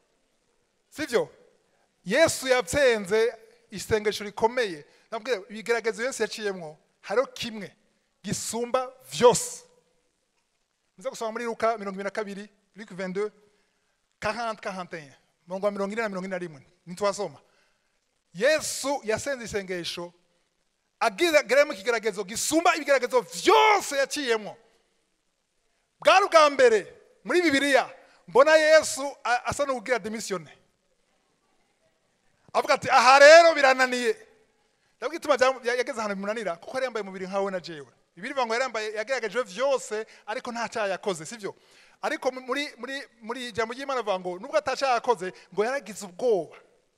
sibyo yesu yatsenze isengesho rikomeye nabwira ibigeragezo yesu yaciyemwo hariho kimwe gisumba vyose muze gusoma muri luka mirongo ibiri na kabiri luke 22 40 41 mirongo wa mirongo ine na mirongo ine na rimwe ntitwasoma yesu yasenze isengesho ageramo ikigeragezo gisumba ibigeragezo vyose yaciyemwo bwari ubwa mbere muri bibiliya mbona yesu a- asa n'ubwira demisiyone avuga ati aha rero birananiye ndabwo ituma bya- ya- yageze ahantu bimunanira kuko yari yambaye umubiri nkawe na jewe bibiri bivuga ngo yari yambaye yagerageje vyose ariko nta cyaha yakoze sivyo ariko mu- muri muri muri ijambo ry'imana avuga ngo nubwo atacyaha yakoze ngo yaragize ubwoba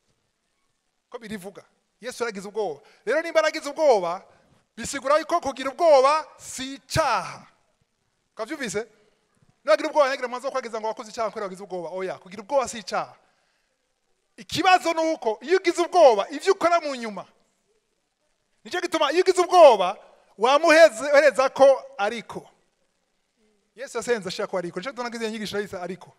ko birivuga yesu yaragize ubwoba rero nimba yaragize ubwoba bisigura ko kugira ubwoba si icyaha ukabyumvise nagira ubwoba ntagira mwanzo wo kwagiza ngo wakoze icyaha kubera wagize ubwoba oya kugira ubwoba si icyaha ikibazo ni uko iyo ugize ubwoba ibyo ukora mu nyuma nicyo gituma iyo ugize ubwoba wamuhereza ko ariko yesu yasenze ashaka ko ariko nicyo gituma nagize iyo nyigisho yahise ariko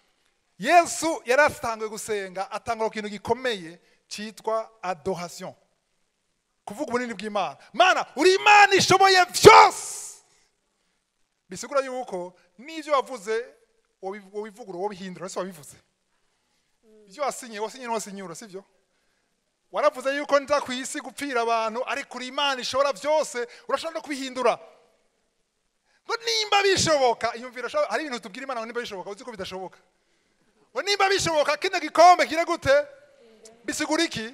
yesu yari atanguye gusenga atangura ku kintu gikomeye cyitwa adoration kuvuga ubunini bw'imana mana uri imana ishoboye byose bisigura yuko n'ibyo wavuze wobi- wobivugurura wobihindura ese wabivuze ibyo wasinye wasinye n'uwasinyura sibyo waravuze yuko nza ku isi gupfira abantu ariko uri imana ishobora byose urashobora no kubihindura ngo nimba bishoboka iyumvira sha- hari ibintu tubwira imana ngo nimba bishoboka uzi ko bidashoboka ngo nimba bishoboka kino gikombe kire gute bisigura iki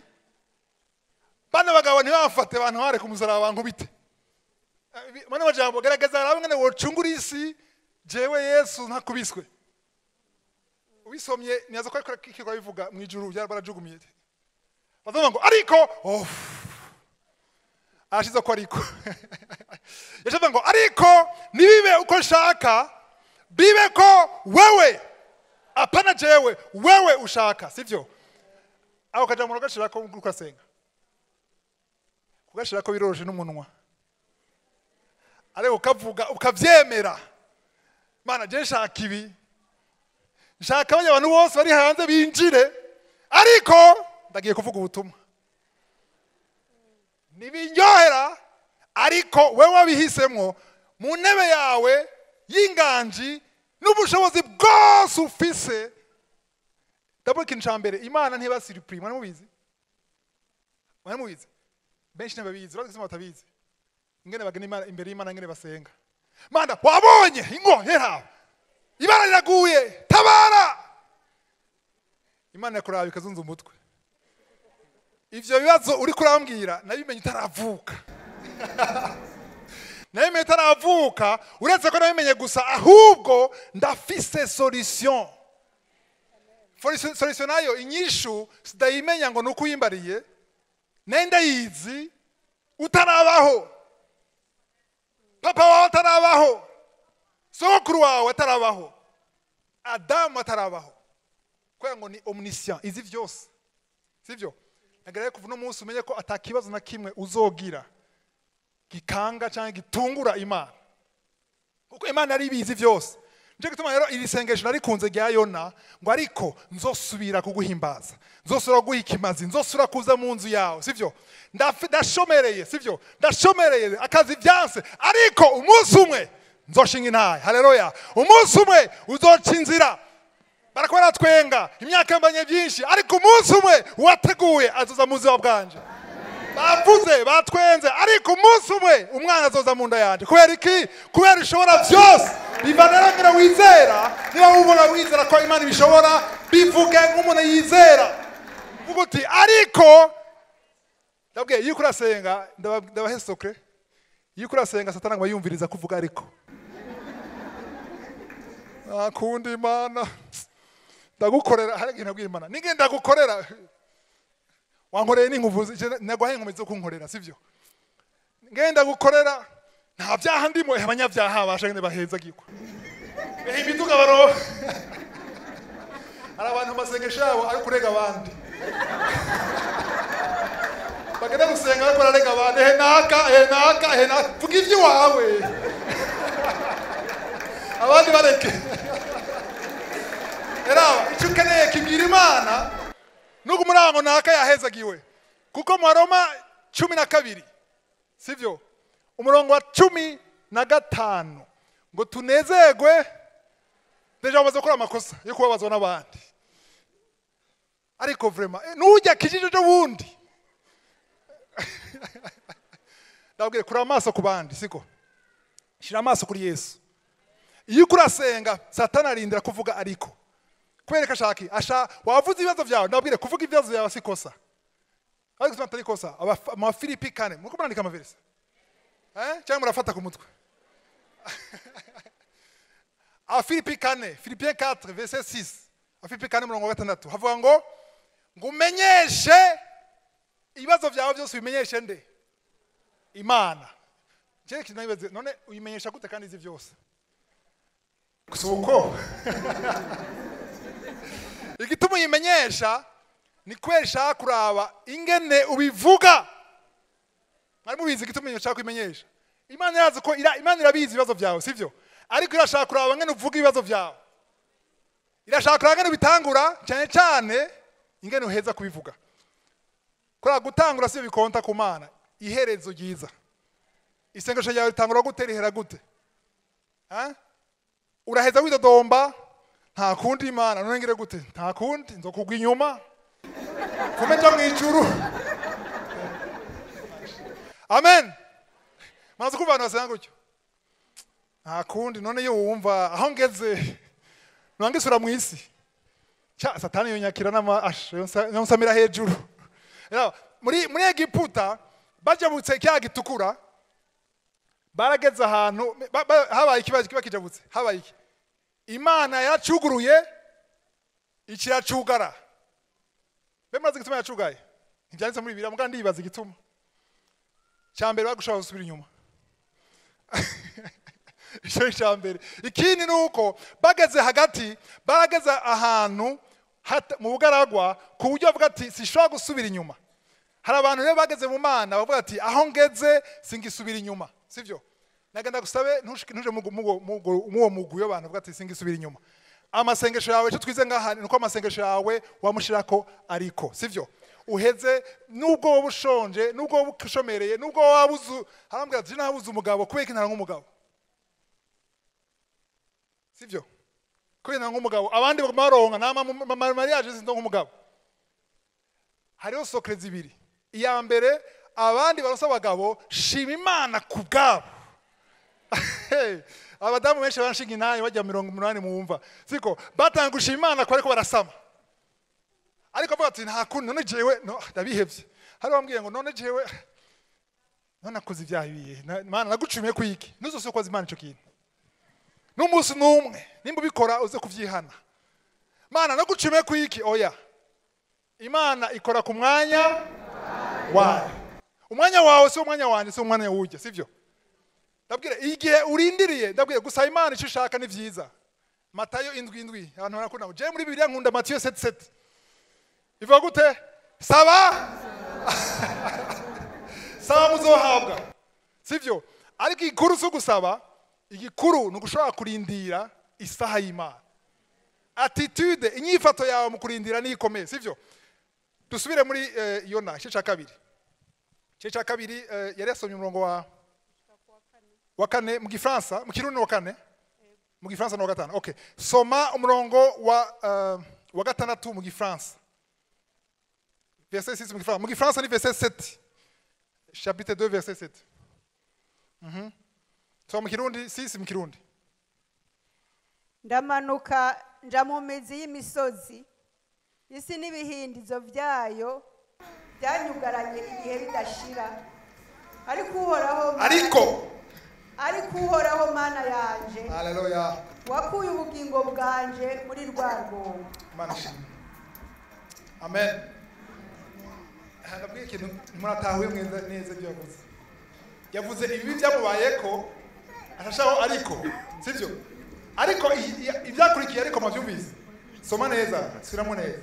bano bagabo ntibafate abantu hare ku musaraba bankubite Eh, bi- mano majambo garagaza harabe ngene wocungura isi jewe yesu ntakubiswe ubisomye niyaza ko ariko kikirwa bivuga mu ijuru byari barajugumiye bavuga ngo ariko oh arashize ko ariko yashavuga ngo ariko nibibe uko nshaka bibe ko wewe apana jewe wewe ushaka sivyo ako kajambo gashirako uriko asenga kugashirako biroroshe n'umunwa ariko ukavuga ukavyemera mana je nshaka ibi nshaka abanya abantu bose bari hanze binjire ariko ndagiye kuvuga ubutumwa ntibinyohera ariko wowe wabihisemo mu ntebe yawe y'inganji n'ubushobozi bwose ufise ndabona ikintu cya mbere imana ntiba siripuri mwari mubizi mwari mubizi benshi ntibabizi urazi ko batabizi ingene bagana Imana- imbere y'imana ingene basenga mana wabonye ingohera ibara riraguye tabara imana yakuraba ikazunza umutwe ivyo bibazo uri kurambwira nabimenye utaravuka nabimenye utaravuka uretse ko nabimenye gusa ahubwo ndafise solution Foli- solution nayo inyishu sidayimenya ngo nuko uyimbariye nayo ndayizi utarabaho papa wawe atarabaho sogokuru wawe atarabaho adamu atarabaho kubera ngo ni omniscient izi byose sibyo nagerayo kuva uno munsi umenye ko atakibazo na kimwe uzogira gikanga cyangwa gitungura imana kuko imana yari ibizi byose nicyo gituma rero iri sengesho narikunze rya yona ngo ariko nzosubira kuguhimbaza nzosubira kuguha ikimazi nzosubira kuza mu nzu yawe sibyo Ndafi- ndashomereye sibyo ndashomereye akazi byanse ariko umunsi umwe nzoshinga intaye haleluya umunsi umwe uzoca inzira barako baratwenga imyaka yambanye byinshi ariko umunsi umwe wateguye azoza mu buzima bwanje bavuze batwenze ariko umunsi umwe umwana azoza mu nda yanjye kubera iki kubera ishobora byose biva rero ngira wizera niba wumva wizera ko imana ibishobora bivuge nk'umuntu yizera vuga uti ariko ndabwiye iyo uriko urasenga ndaba- ndabahe sokre iyo uriko urasenga satani ngo yumviriza kuvuga ariko ntakunda imana ndagukorera hari igihe nabwira imana nige ndagukorera wankoreye n'inkuvuzi naguhaye inkomezi zo kunkorera sibyo ngenda gukorera nta byaha ndimo eh, abanyabyaha bashagende bahezagirwa ehe imiduga baro hari abantu mu masengesho yabo ari kurega abandi bagenda gusenga bariko bararega abantu ehe naka ehe naka ehe naka vuga iby'iwawe abandi bareke era icyo ukeneye kibwira imana nuko umurango naka yahezagiwe kuko mu Roma cumi na kabiri sivyo umurongo wa cumi na gatanu ngo tunezerwe deja bamaze gukora amakosa yo kubabazwa n'abandi ariko vrema eh, nujya kijiji ejo bundi ndabwire kuri amaso ku bandi siko shira amaso kuri yesu iyo uko urasenga satani arindira kuvuga ariko kubera ko ashaka asha wavuze ibibazo byawe ndabwire kuvuga ibibazo byawe si kosa ariko gutuma atari kosa Aba- mu bafilipi kane muriko murandika amaverisi eh? cyangwa murafata ku mutwe abafilipi kane filipien 4 verset 6 abafilipi kane murongo wa gatandatu havuga ngo ngo umenyeshe ibibazo byawe byose ubimenyeshe nde imana Njyewe kintu nabibaze, none uyimenyesha gute kandi izi byose gusa uko igituma uyimenyesha ni kubera ishaka kuraba ingene ubivuga mwari mubizi igituma ishaka kubimenyesha imana irazi ko ira- imana irabizi ibibazo byawe sibyo ariko irashaka kuraba ngene uvuga ibibazo byawe irashaka kuraba ngene ubitangura cyane cyane ingene uheza kubivuga kuriya gutangura sibyo bikonta ku mana iherezo ryiza isengesho ryawe ritangura gute rihera gute Ah? uraheza widodomba nta kundi imana none ngire gute nta kundi nzokugwa inyuma vume nja mu ijuru amen maze kumva abantu basenga gutyo nta kundi none iyo wumva aho ngeze nwangisura mu isi cya satani yonyakira n'amasha yonsamira hejuru Rero, muri muri egiputa bajabutse cya gitukura barageze ahantu ba- ba- habaye ikibazo kiba kijabutse habaye iki imana yacuguruye ikiracugara mbe murazi igituma yacugaye ntibyanditse muri bibiliya muganga ndibaza igituma cya mbere bagushobora gusubira inyuma icyo ni icya mbere ikindi ni uko bageze hagati barageze ahantu hata- mu bugaragwa ku buryo bavuga ati sishobora gusubira inyuma hari abantu rero bageze mu mana bavuga ati aho ngeze singisubira inyuma sibyo nagenda gusabe ntushike- ntuje mu gu- mu gu- mu gu- mu uwo mugwi w'abantu bavuga ati singisubira inyuma amasengesho yawe icyo twize ngaha ni uko amasengesho yawe wamushirako ariko sibyo uheze nubwo wowe ushonje nubwo wowe ushomereye nubwo waba uzu harambwira ati nabuze umugabo kubera ko ntara nk'umugabo sibyo kubera ntara nk'umugabo abandi baguma baronka nta mariage zindo nk'umugabo hariho sokre zibiri iya mbere abandi barosa abagabo shima imana ku bwabo abadamu benshi barashinga intaye bajya mirongo umunani mwumva siko batanga gushima imana ko ariko barasama ariko avuga ati nta kundi none jewe no ndabihevye hari wambwiye ngo none jewe none akoze ibyaha ibihe Na- mana nagucumiye ku iki ntuzose ukoze imana ico kintu n'umunsi n'umwe nimba ubikora uze kuvyihana mana nagucumiye ku iki oya imana ikora ku mwanya wayo umwanya wawe si umwanya wanjye si umwanya wujya sibyo ndabwira igihe urindiriye ndabwira gusaba imana icyo ushaka ni byiza matayo indwi indwi abantu barakunda ngo jewe muri bibiliya nkunda matiyo seti seti bivuga gute saba saba muzohabwa sibyo ariko igikuru si ugusaba igikuru ni ugushobora kurindira isaha y'imana attitude inyifato yawe mu kurindira niyo ikomeye sibyo dusubire muri eh, yona igice cya kabiri igice cya kabiri eh, yari yasomye umurongo wa wa kane mu gifaransa mu kirundi ni wa kane mu gifaransa ni wa gatanu okay soma umurongo wa eh, wa gatandatu mu gifaransa verset 6 mu gifaransa mu gifaransa ni verset 7 chapitre 2 verset 7 Mhm. soma mu kirundi 6 mu kirundi ndamanuka nja mu mizi y'imisozi isi n'ibihindizo byayo byanyugaranye ibihe bidashira ariko uhoraho ariko ariko uhoraho mana yanje haleluya wakuye ubugingo bwanje muri rwa rwobo imana ishimwe amen Aha, ndabwiye ikintu muratahuye neza neza ibyo yavuze yavuze ibibi byamubayeko ashashaho ariko sibyo ariko i- i- ibyakurikiye ariko mwabyumvise soma neza subiramo neza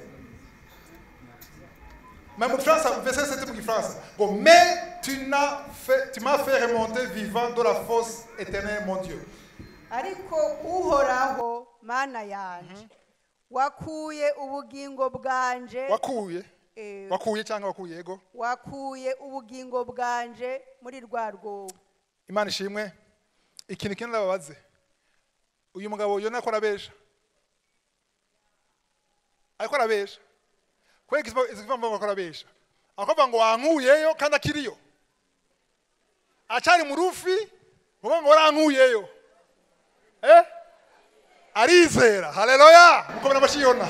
Mais mu Gifaransa, verset 7 mu Gifaransa ngo mais tu n'as fait tu m'as fait remonter vivant de la fosse éternelle mon Dieu ariko uhoraho mana yanje wakuye ubugingo bwanje wakuye eh, wakuye cyangwa wakuye yego wakuye ubugingo bwanje muri rwa rwobo imana ishimwe ikintu kimwe ndababaze uyu mugabo yona akora abesha ariko arabesha kubera izi mpamvu ngo akora abesha akavuga ngo wankuyeyo kandi akiriyo acari mu rufi uvuga ngo warankuyeyo eh arizera haleluya mukomera amashyi yona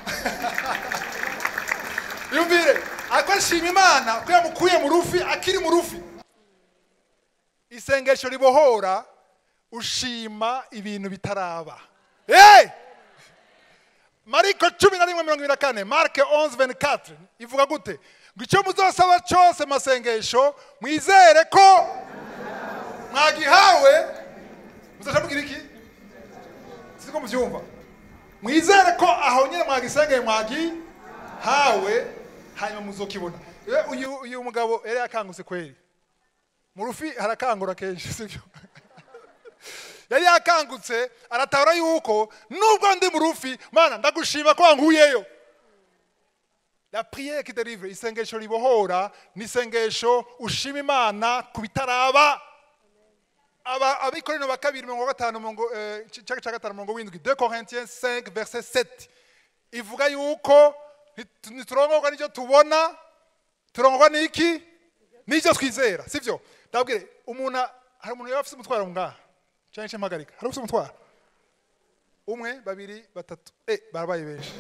yumvire ariko ashima imana ko yamukuye mu rufi akiri mu rufi isengesho ribohora ushima ibintu bitaraba hey! mariko cumi na rimwe mirongo ibiri na kane marke 11 ivuga gute ngo icyo muzosaba cyose masengesho mwizere ko mwagihawe muzaca mugira iki siko mubyumva mwizere ko aho nyine mwagisengeye mwagihawe hanyuma muzokibona Eh, uyu uyu mugabo yari yakangutse kweri mu rufi harakangura kenshi sibyo yari yakangutse aratabara yuko nubwo ndi mu rufi mana ndagushima ko wankuyeyo la prière qui délivre isengesho ribohora ni isengesho ushima imana ku bitaraba aba abikorino ba kabiri mirongo gatanu mirongo eh, cya cya gatanu mirongo windwi 2 Corinthiens 5 verset 7 ivuga yuko nit- niturongorwa n'icyo tubona turongorwa n'iki n'icyo twizera sibyo ndabwire umuntu hari umuntu yaba afite umutwaro ngaha cyangwa se mpagarika hari ufite umutwaro umwe babiri batatu eh barabaye benshi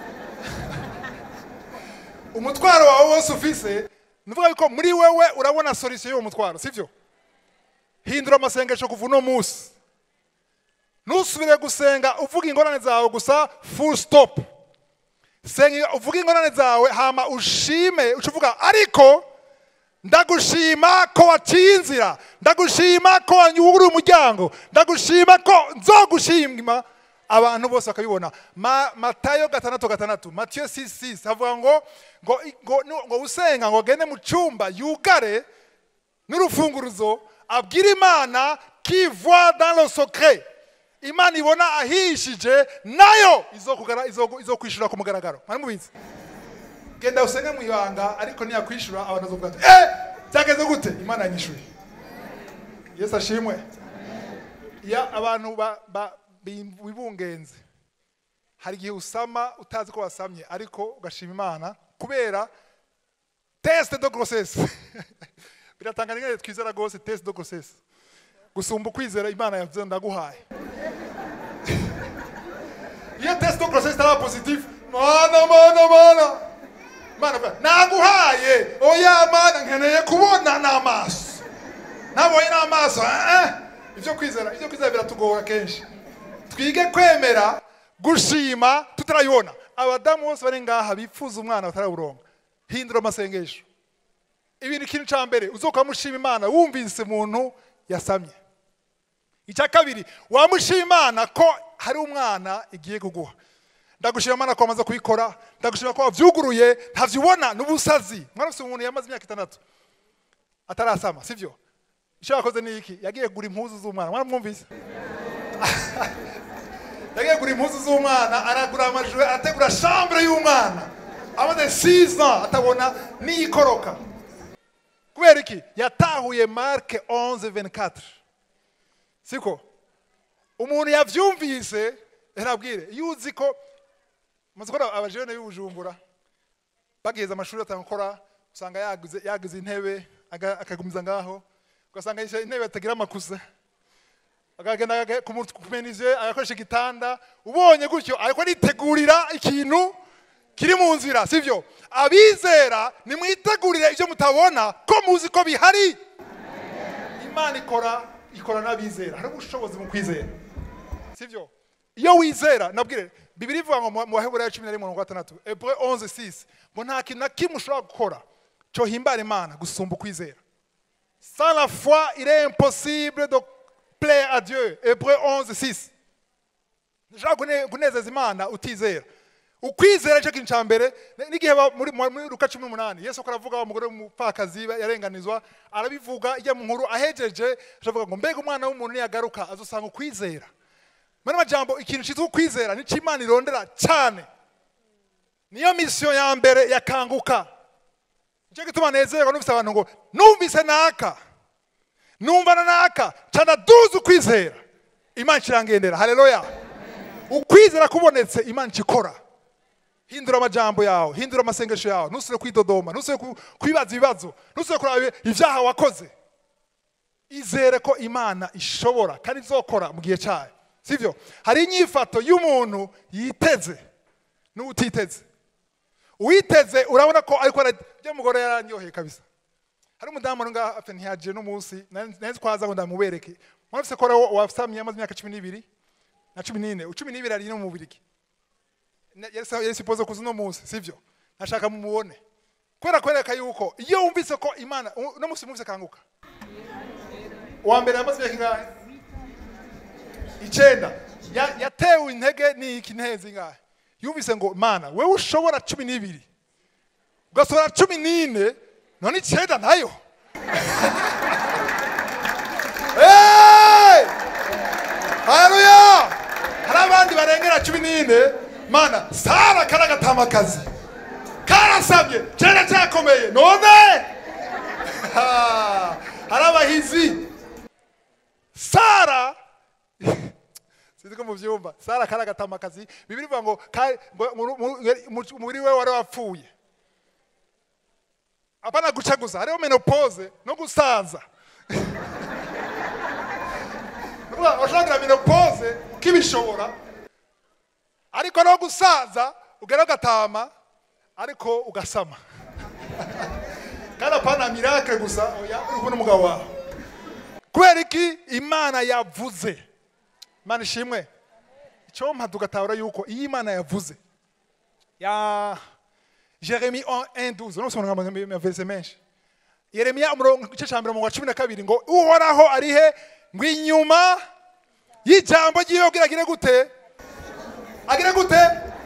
umutwaro wawe wose ufise nuvuga yuko muri wewe urabona solution y'uwo mutwaro sibyo hindura amasengesho kuva uno munsi ntusubire gusenga uvuga ingorane zawe gusa full stop senga uvuga ingorane zawe hama ushime uca uvuga ariko ndagushima ko waciye inzira ndagushima ko wanyuguriye umuryango ndagushima ko nzogushima abantu bose bakabibona Ma- matayo gatandatu gatandatu matiyo 66 havuga ngo ngo ngo ngo usenga ngo agende mu cyumba yugare n'urufunguruzo abwira imana qui voit dans le secret imana ibona ahishije nayo izokugara izo- izokwishura ku mugaragaro mwari mubizi genda usenge mu ibanga ariko niyakwishura abantu bazovuga ati eh byageze gute imana yanyishuye yesu ashimwe ya abantu ba- ba- bi- bibungenze hari igihe usama utazi ko wasamye ariko ugashima imana kubera teste de grossesse biratanga nyine twizera rwose teste de grossesse gusumba ukwizera imana yavuze ndaguhaye iyo teste de grossesse itaba positive mana mana mana mana avuga, naguhaye oya mana nkeneye kubona n'amaso nabonye n'amaso eh, eh. ibyo kwizera ibyo kwizera biratugora kenshi twige kwemera gushima tutarayibona abadamu bose bari ngaha bifuza umwana batarawuronga hindura amasengesho ibintu ikintu cya mbere uzoka mushima imana wumvise umuntu yasamye icya kabiri wamushima imana ko hari umwana igiye kuguha ndagushima imana ko wamaze kubikora ndagushima ko wabyuguruye ntabyubona n'ubusazi mwarafite umuntu yamaze imyaka itandatu atarasama sibyo icyo yakoze ni iki yagiye kugura impuzu z'umwana mwaramwumvise yagiye kugura impuzu z'umwana aragura amajoro arategura shambure y'umwana amaze 6 ans atabona n'iyikoroka kubera iki yatahuye marke 11 siko umuntu yabyumvise ntabwire iyo uzi ko muzi ko abajene b'ubujumbura bageze amashuri atanga gukora usanga yaguze yaguze intebe aga- akagumiza ngaho ugasanga yicaye intebe atagira amakuza akagenda aga- ku mu- ku menize agakoresha igitanda ubonye gutyo ariko aritegurira ikintu kiri mu nzira sibyo abizera nimwitegurire ibyo mutabona ko muzi ko bihari imana ikora ikora n'abizera hari ubushobozi mu kwizera sibyo iyo wizera nabwire bibiri ivuga ngo mu mu baheburayo cumi na rimwe mirongo gatandatu ebre 11 6 ngo nta kintu na kimwe ushobora gukora cyo himbara imana gusumba ukwizera sans la foi il est impossible de plaire à dieu ebre 11 6 ntushobora kune- kunezeza imana utizera ukwizera nicyo kintu cya mbere N- n'igihe ba- muri muri luka cumi n'umunani yesu ko aravuga wa mugore w'umupfakazi yarenganizwa arabivuga ijya mu nkuru ahejeje aravuga ngo mbega umwana w'umuntu niyagaruka azosanga ukwizera muri majambo ikintu cyitwa ukwizera nicyo imana irondera cyane niyo misiyo ya mbere yakanguka nicyo gituma nezerwa numvise abantu ngo numvise naka numva na naka cana duzi ukwizera imana ikirangendera haleluya ukwizera kubonetse imana ikikora hindura amajambo yawe hindura amasengesho yawe ntusubire kwidodoma ntusubire ku- kwibaza ibibazo ntusubire kuraba ibyaha wakoze izere ko imana ishobora kandi izokora mu gihe cyayo sibyo hari inyifato y'umuntu yiteze n'utiteze uwiteze urabona ko ariko bya mugore yaranyoheye kabisa hari umudamu uri ngaha apfe ntiyagiye n'umunsi nari twaza ngo ndamubereke murafise ko rero wasamye amaze imyaka cumi n'ibiri na cumi n'ine cumi n'ibiri ari no mu bubirigi Na- yari sa- yari sipoze kuza uno munsi sivyo nashaka mumubone kubera kwereka yuko iyo wumvise ko imana u- uno munsi mwumvise kanguka uwa mbere yamaze imyaka ingahe icenda Ya- yatewe intege n'iki ntezi ingahe yumvise ngo mana wewe ushobora cumi n'ibiri ugasohora cumi n'ine none icenda nayo Hey! haleluya hari abandi barengera cumi n'ine mana sara kari agatamakazi karasabye kera cyakomeye none Ha! hari abahizi sara sinzi ko mubyumva sara kari agatamakazi bibiri ivuga ngo ka- ngo- mu- mu- mu- umubiri we wari wapfuye apana gucaguza hariho menopause no gusaza Urumva, washobora menopause kibishobora ariko no gusaza ugera ugatama ariko ugasama kandi apana miracle gusa oya uri kumwe n'umugabo wawe kubera iki imana yavuze imana ishimwe icyo mpa tugatahura yuko iyo imana yavuze ya jeremi 1:12 unosoma amaverse menshi yeremiya umurongo igice cya mbere mu wa cumi na kabiri ngo uhoraho ari he ngo inyuma y'ijambo ry'iwe kugira agire gute agire gute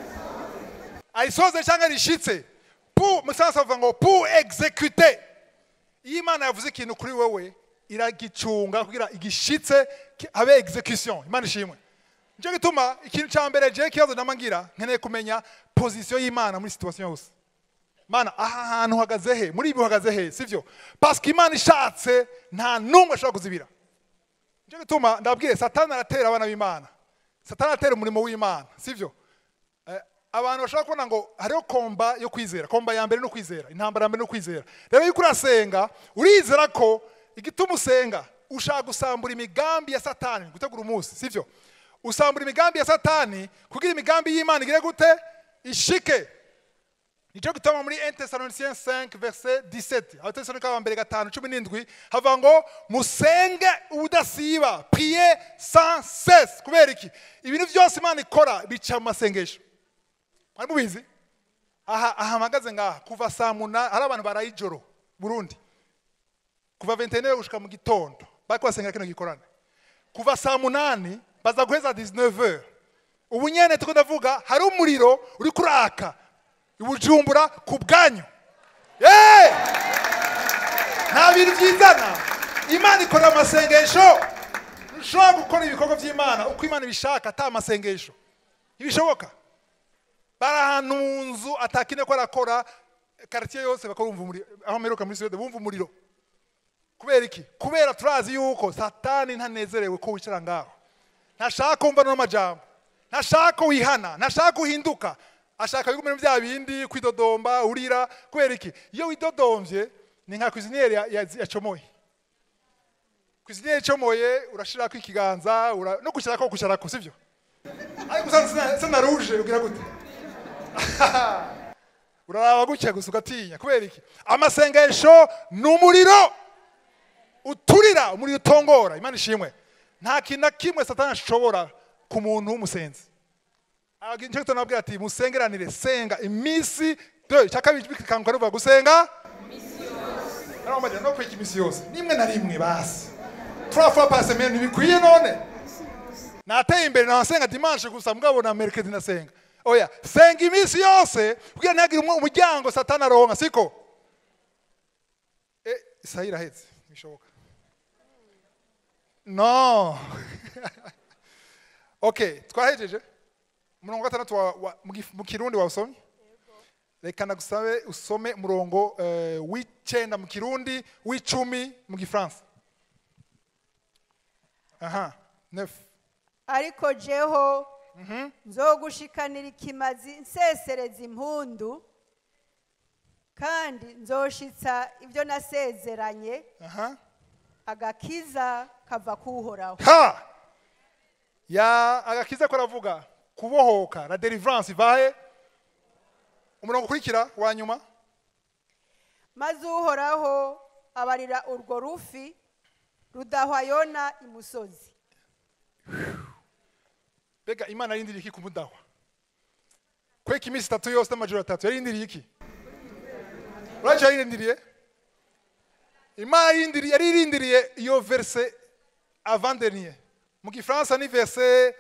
ayisoze cyangwa rishitse pu musansa bavuga ngo pu execute iyo imana yavuze ikintu kuri wowe iragicunga kugira igishitse ki- habe execution imana ishimwe nicyo gituma ikintu cya mbere je kibazo nama ngira nkeneye kumenya position y'imana muri situation yose mana aha hantu uhagaze he muri ibi uhagaze he sivyo parce imana ishatse nta n'umwe ashobora kuzibira nicyo gituma ndababwire satani aratera abana b'imana satani aratera umurimo w'imana sivyo Eh, abantu bashobora kubona ngo hariho komba yo kwizera komba ya mbere no kwizera intambara ya mbere no kwizera rero yuko urasenga urizera ko igituma usenga ushaka gusambura imigambi ya satani gutegura umunsi sivyo usambura imigambi ya satani kugira imigambi y'imana igire gute ishike nicyo gituma muri 1 Thessaloniciens 5 verset 17 abatesalonika ba mbere gatanu cumi n'indwi havuga ngo musenge ubudasiba priye sans cesse kubera iki ibintu byose imana ikora bica mu masengesho mwari mubizi aha aha mpagaze ngaha kuva saa munani hari abantu baraye ijoro burundi kuva 21 gushika mu gitondo bariko basengera kino gikorane kuva saa munani baza guheza 19 ubu nyene tuko ndavuga hari umuriro uri kuraka ibujumbura ku bwanyu Hey! nta bintu byizana imana ikora amasengesho ntushobora gukora ibikorwa by'imana uko imana ibishaka ata masengesho ntibishoboka bari ahantu mu nzu atakine ko arakora karitiye yose bakora bumva umuriro aho mperuka muri suwede bumva umuriro kubera iki kubera turazi yuko satani ntanezerewe ko wicara ngaho ntashaka kumva n'amajambo ntashaka wihana ntashaka uhinduka ashaka bigumira bya bindi kwidodomba urira kubera iki iyo widodomvye ni nka kwiziniyeri ya- ya- yacomoye kwiziniyeri icomoye urashirako ikiganza ura- no kwicarako kwicarako sivyo ariko usanze sena ruje ugira gute uraraba gutya gusa ugatinya kubera iki amasengesho ni umuriro uturira umuriro utongora imana ishimwe nta kintu na kimwe satani ashobora ku muntu w'umusenzi nicyo gituma nabwira ati musengeranire senga iminsi dore cya kabiri bikanguka ruvuga gusenga Naramubajije, no kwika iminsi yose nimwe na rimwe basi trois fois par semaine ntibikwiye none nateye imbere nasenga dimanche gusa mugabo na mercredi nasenga oya senga iminsi yose kugira ntihagire umwe- umuryango satani aronka siko eh isaha irahetse bishoboka no okay twahejeje umurongo wa gatandatu wa- wa- mu gif- mu kirundi wawusomye reka nagusabe usome umurongo eh, w'icenda mu kirundi w'icumi mu gifaransa aha neuf ariko jeho nzogushikanira ikimazi nsesereza impundu kandi nzoshitsa ibyo nasezeranye aha agakiza kava kuhoraho ha ya agakiza ko aravuga kubohoka la deliverance ivahe umurongo ukurikira wa nyuma maze uhoraho abarira urwo rufi rudahwa yona imusozi mbega imana yarindiriye iki kumudahwa kweka iminsi itatu yose n'amajoro atatu yarindiriye iki uracyo yarindiriye imana yarindiriye yari irindiriye iyo verse avant dernier mu gifaransa ni verse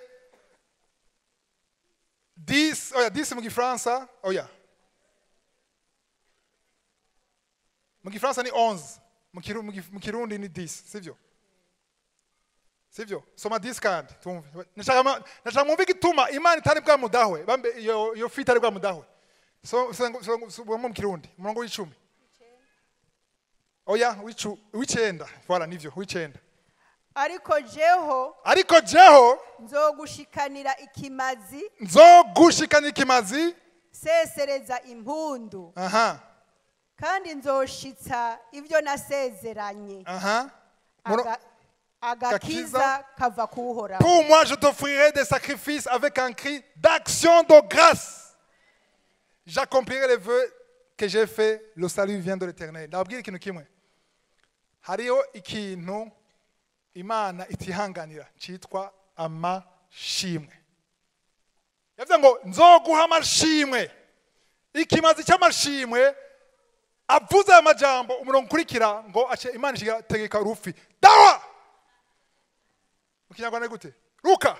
10 oya 10 mu gifaransa oya mu gifaransa ni 11 mu Kiru- mu Gif- mu kirundi ni 10 sivyo sivyo soma 10 kandi tumve nashaka ma- nashaka mwumve igituma imana itari bwamudahwe bambe iyo iyo fi itari bwamudahwe so so- so- so- mu kirundi umurongo w'icumi oya w'icu w'icenda voilà nivyo w'icenda ariko jeho ariko jeho nzogushikanira ikimazi nzogushikanira ikimazi sesereza impundu aha kandi nzoshitsa ibyo nasezeranye aha Muro- Aga- agakiza kava kuhoraho Pour moi, je t'offrirai des sacrifices avec un cri d'action de grâce. J'accomplirai les vœux que j'ai faits. Le salut vient de l'éternel. Ndababwira ikintu kimwe. Hariho ikintu Imana itihanganira cyitwa amashimwe. Yavuze ngo nzoguha amashimwe. Ikimazi cy'amashimwe avuze aya majambo umurongo ukurikira ngo ace Imana ishiga tegeka urufi. Dawa! mu kinyarwanda ni gute ruka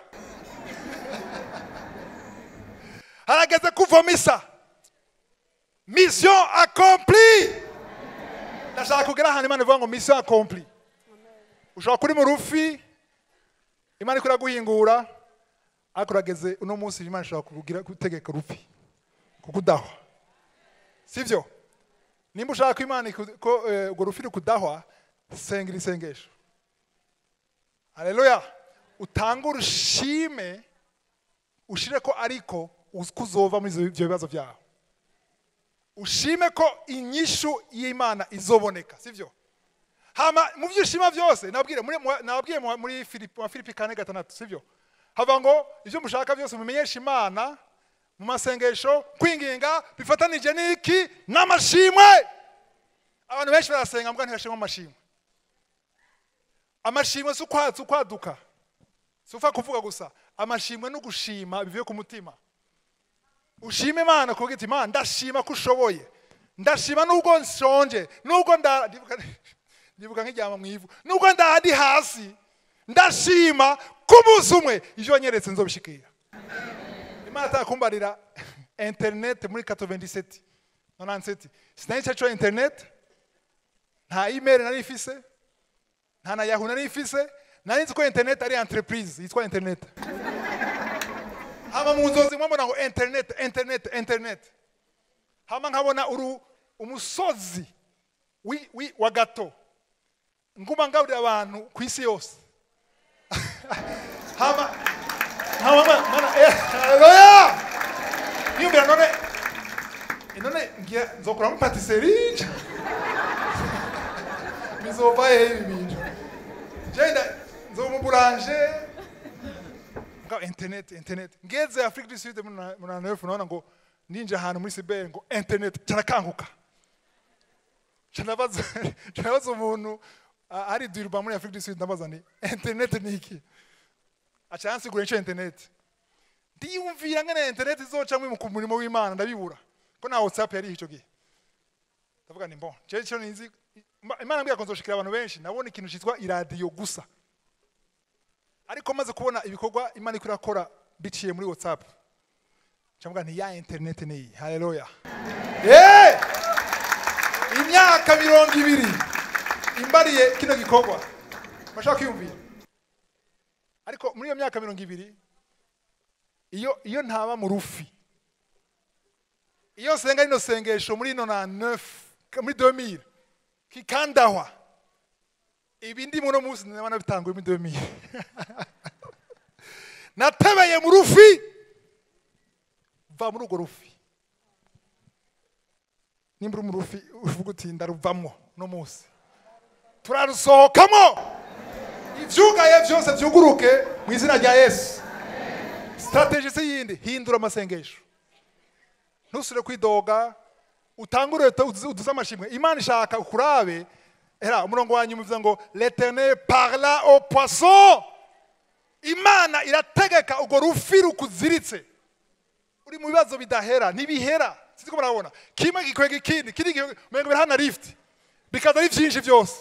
harageze kuvoma isa mission accompli ndashaka kugera ahantu imana ivuga ngo mission accompli ushobora kuri mu rufi imana ikora guhingura ariko urageze uno munsi imana ishobora kugira gutegeka urufi kukudahwa sivyo nimba ushaka ko imana iku- ko eh, urwo rufi rukudahwa senga isengesho haleluya utange urushime ushire ko ariko uzi ko uzova muri ivyo- ivyo bibazo byawe ushime ko inyishu y'imana izoboneka sivyo hama mu byo ushima byose nabwire muri mu- nabwiye mu- muri Filipi wa Filipi kane gatandatu sivyo hava ngo ibyo mushaka byose mumenyeshe imana mu masengesho kwinginga bifatanije n'iki n'amashimwe abantu benshi barasenga mbwa ntibashimwe amashimwe amashimwe si ukwa- si ukwaduka si upfa kuvuga gusa amashimwe no gushima bivuye ku mutima ushima imana kuvuga iti imana ndashima ko ushoboye ndashima nubwo nshonje nubwo nda ndibuka- ndibuka nk'iryama mu ivu nubwo ndahandi hasi ndashima ko umunsi umwe ivyo wanyeretse nzobishikira imana atakumbarira internet muri 97 97 sinari cyaco internet nta email nari ifise nta na yahu nari ifise nari nzi ko internet ari entreprise yitwa internet hama mu nzozi mwabona ngo internet internet internet hama nkabona uru umusozi wi, wi, wa gato nguma ngaburira abantu ku isi yose hama hama ma- mana eh, haleluya niyumvira none eh, none ngiye nzokuramo patisserie bizova hehe ibi bintu jenda nzomubulanje nga internet internet ngeze afrique du sud muri na neuf naona ngo ninje ahantu muri cyber ngo internet carakanguka canabaza canabaza umuntu Ah, hari duruba muri afurika du sud ndabaza nti interineti ni iki aca yansigura icyo interineti ndiyumvira ngene interineti izocamwe mu murimo w'imana ndabibura ko na whatsapp yari icyo gihe ndavuga ni bon je cyo nizi Ima- imana mbwira ko nzoshikira abantu benshi nabona ikintu cyitwa iradiyo gusa ariko maze kubona ibikorwa imana iko irakora biciye muri whatsapp cyangwa nti ya internet ni iyi haleluya Eh! imyaka mirongo ibiri imbariye kino gikorwa bashaka kwiyumvira ariko muri iyo myaka mirongo ibiri iyo iyo ntaba mu rufi iyo nsenga rino sengesho muri ino na neuf muri 2000 kikandahwa ibi ndi muno munsi ndabona bitanguye muri 2000 natebeye mu rufi va muri urwo rufi nimba uri mu rufi uvuga uti ndaruvamwo no munsi turarusohokamo ivyugaye byose vyuguruke mu izina rya yesu strategy si yindi hindura amasengesho ntusure kwidoga utangure uduze amashimwe imana ishaka ukurabe era umurongo wa nyuma uvuga ngo l'eternel parla au poisson imana irategeka urwo rufi rukuziritse uri mu bibazo bidahera ntibihera sinzi ko murabona kimwe gikwega ikindi kindi gikwega umengo birahana lift bikaza ari byinshi byose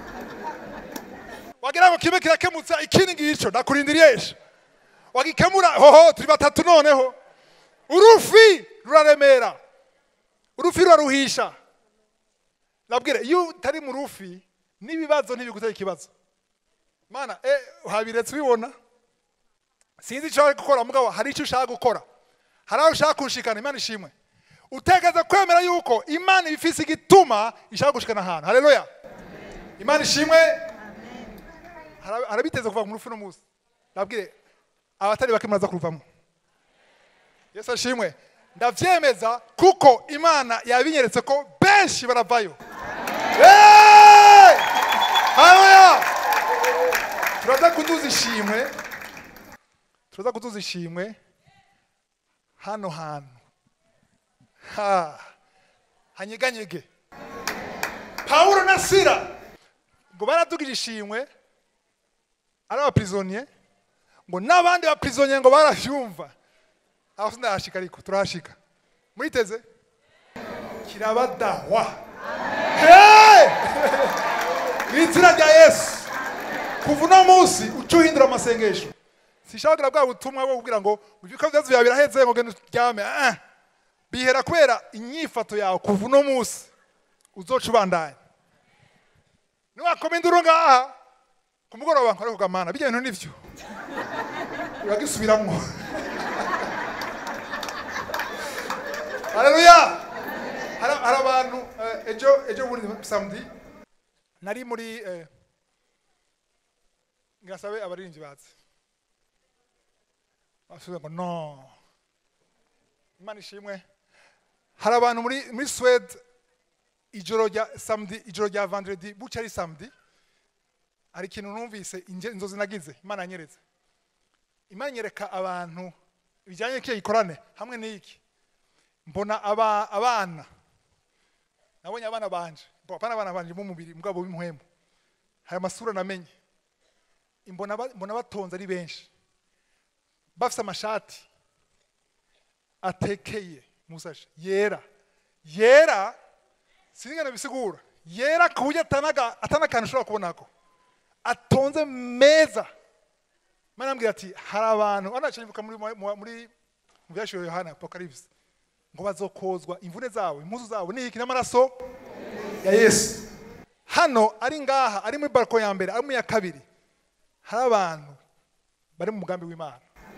wagira ngo kimwe kirakemutsa ikindi ngico nakurindiriye wagikemura hoho turi batatu noneho urufi ruraremera urufi ruraruhisha nabwire iyo utari mu rufi n'ibibazo ntibigutera ikibazo mana eh habiretse ubibona sinzi icyo ari gukora mugabo hari icyo ushaka gukora hari aho ushaka kunshikana imana ishimwe utegeza kwemera yuko imana ifise igituma ishaka gushikana ahantu haleluya imana ishimwe Hara- harabiteze kuva mu rufi no munsi nabwire abatari bake muraza kuruvamo yesu ashimwe ndavyemeza kuko imana yabinyeretse ko benshi baravayo Hey! haleluya turaza kuduza ishimwe turaza kuduza ishimwe hano hantu ha hanyeganyege pawulo na sira ngo baradugije ishimwe ari abapirizoniye ngo n'abandi bapirizoniye ngo barabyumva aho sindahashika ariko turahashika muriteze kirabadahwa Hey! mu izina rya yesu kuva uno munsi uca uhindura amasengesho sishaka bwa butumwa bwo kubwira ngo ubyuka byazo byawe biraheze ngo genda uryame ah. bihera kubera inyifato yawe kuva uno munsi uzoca ubandanya niwakoma induru ngaha ku mugoroba nkore kugamana bijya bintu nivyo uragisubiramo haleluya hari hari abantu eh, ejo ejo bundi samedi nari muri eh, ngasabe abaririmbyi bazi basubiza ngo no imana ishimwe hari abantu muri muri swede ijoro rya samedi ijoro rya vendredi buca ari samedi hari ikintu numvise inge- inzozi nagize imana yanyeretse imana inyereka abantu bijyanye n'ikihe gikorane hamwe n'iki mbona aba, abana nabonye abana banje Bo, apana abana banje b'umubiri mugabo w'impuhemu hari amasura namenye mbona ba- mbona batonze ari benshi bafite amashati atekeye musashe yera yera sinigana bisigura yera ku buryo atanaga atanakantu ushobora kubonako atonze meza mana ambwira ati hari abantu anacibuka muri mu- muri mu byashyiriwe yohana apocalypse ngo bazokozwa imvune zabo impuzu zabo n'iki n'amaraso ya yesu hano ari ngaha ari muri balko ya mbere ari mu ya kabiri hari abantu bari mu mugambi w'imana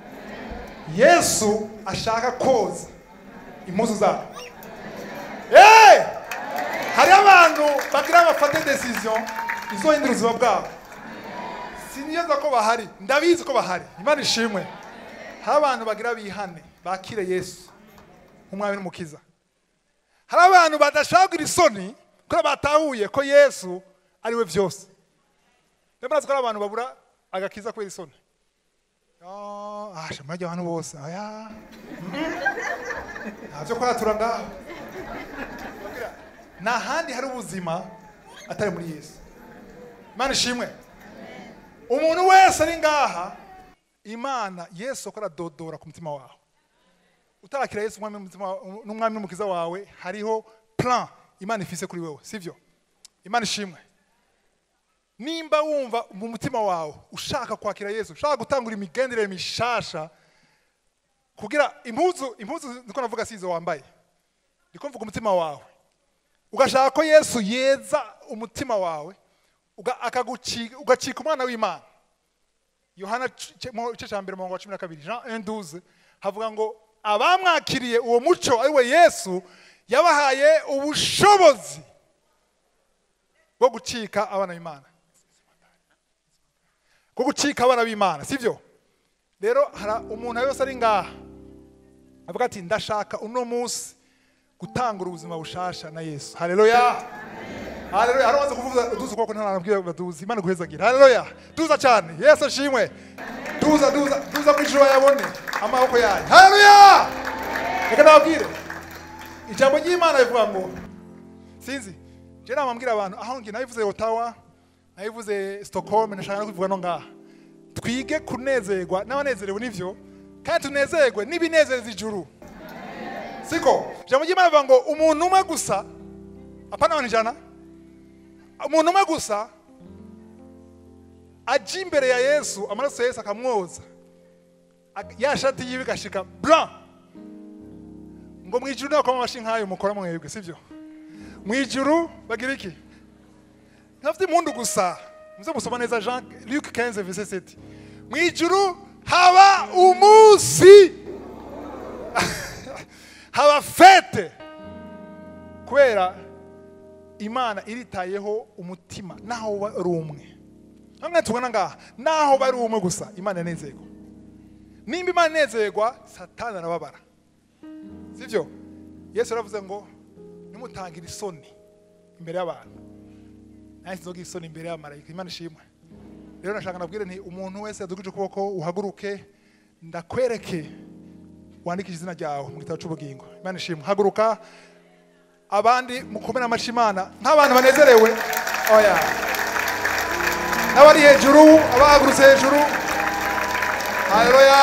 yesu ashaka koza impuzu zabo hey! hari abantu bagira bafate decision izohindura ubuzima bwabo sinigeza ko bahari ndabizi ko bahari imana ishimwe hari abantu bagira bihane bakire yesu nk'umwami n'umukiza hari abantu badashaka kugira isoni kuko batahuye ko yesu ari we byose rero murazi ko hari abantu babura agakiza kubera isoni Ah, ah shamara abantu bose aya ntabyo kwatura ngaho nta handi hari ubuzima atari muri yesu imana ishimwe umuntu wese ari ngaha imana yesu akora dodora ku mutima wawe utarakira yesu umwami n'umutima wa- n'umwami n'umukiza wawe hariho plan imana ifise kuri wewe sivyo imana ishimwe nimba wumva mu mutima wawe ushaka kwakira yesu ushaka gutangura imigenderere mishasha kugira impuzu impuzu niko navuga si izo wambaye ndiko mvuga umutima wawe ugashaka ko yesu yeza umutima wawe uga- akaguci- ugacika umwana w'imana yohana c- c- mu gice cya mbere mu wa cumi na kabiri jean 1 havuga ngo abamwakiriye uwo muco ari we yesu yabahaye ubushobozi bwo gucika abana b'imana bwo gucika abana b'imana sibyo rero hari umuntu wese ari ngaha avuga ati ndashaka uno munsi gutangura ubuzima bushasha na yesu haleluya haleluya hari umaze kuvuza duza ukuboko ntanabwira baduza imana guhezagira haleluya duza cyane yesu ashimwe duza duza duza mu ijuru yabone amaboko yanyu haleluya reka nababwire ijambo ry'imana rivuga ngo sinzi je namambwira abantu aho ngi nabivuze otawa nabivuze stockholm nashaka no kubivuga no ngaha twige kunezerwa n'abanezerewe n'ivyo kandi tunezerwe n'ibinezeza ijuru siko ijambo ry'imana rivuga ngo umuntu umwe gusa apana abantu ijana umuntu umwe gusa aja imbere ya yesu amaraso ya yesu akamwoza Ag- ya shati yiwe igashika blanc ngo mu ijuru nako amashi nk'ayo mukora mwebwe sibyo mu ijuru bagira iki ntafite impundu gusa muze musoma neza jean luc 15 verset 7 mu ijuru haba umunsi haba fete kubera imana iritayeho umutima naho uba ari umwe hamwe tubona ngaha naho bari umwe gusa imana inezerwa nimba imana inezerwa satani arababara sibyo yesu yaravuze ngo nimutangire isoni imbere y'abantu nanjye sinzogira isoni imbere y'abamarayika imana ishimwe rero nashaka nabwire nti umuntu wese yadugije ukuboko uhaguruke ndakwereke wandikishe izina ryawe mu gitabo cy'ubugingo imana ishimwe haguruka abandi mukomere amashyi imana nk'abantu banezerewe oya n'abari hejuru abahagurutse hejuru haleluya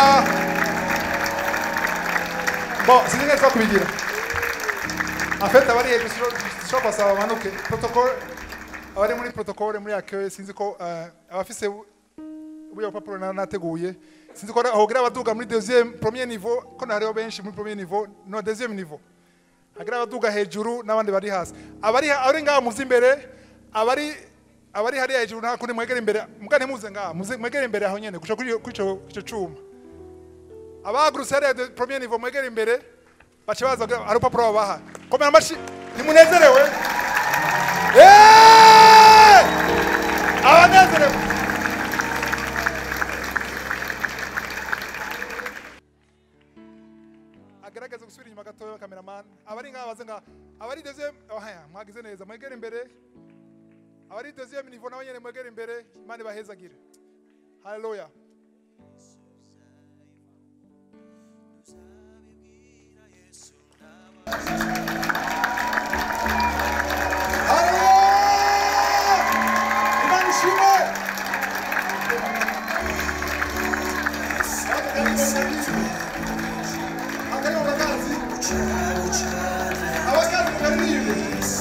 bo sinzi neza kubigira afete abari hejuru dushobora kubasaba bamanuke protocole abari muri protocole muri akeye sinzi ko eh, abafise ubuya bupapuro na- nateguye sinzi ko hogira abaduga muri deuxième premier niveau ko hariho benshi muri premier niveau no deuxième niveau hagira abaduga hejuru n'abandi bari hasi abari abari ngaha muzi imbere abari abari hariya hejuru nta kundi mwegera imbere mbwa ntimuze ngaha muze mwegere imbere aho nyene guca kuri iyo- kuri ico ico cuma abahagurutse hariya de premier niveau mwegere imbere baca baza kugira- hari urupapuro babaha komera amashyi ntimunezerewe Eh! abanezerewe agerageza gusubira inyuma gatoya cameraman abari ngaha baze ngaha abari deuxième oh, haya mwagize neza mwegere imbere abari deuxième niveau nabo nyene mwegere imbere imana ibahezagire haleluya Haleluya! Imana ishimwe! Akaririmbo bakazi? Abakazi mukaririmbe.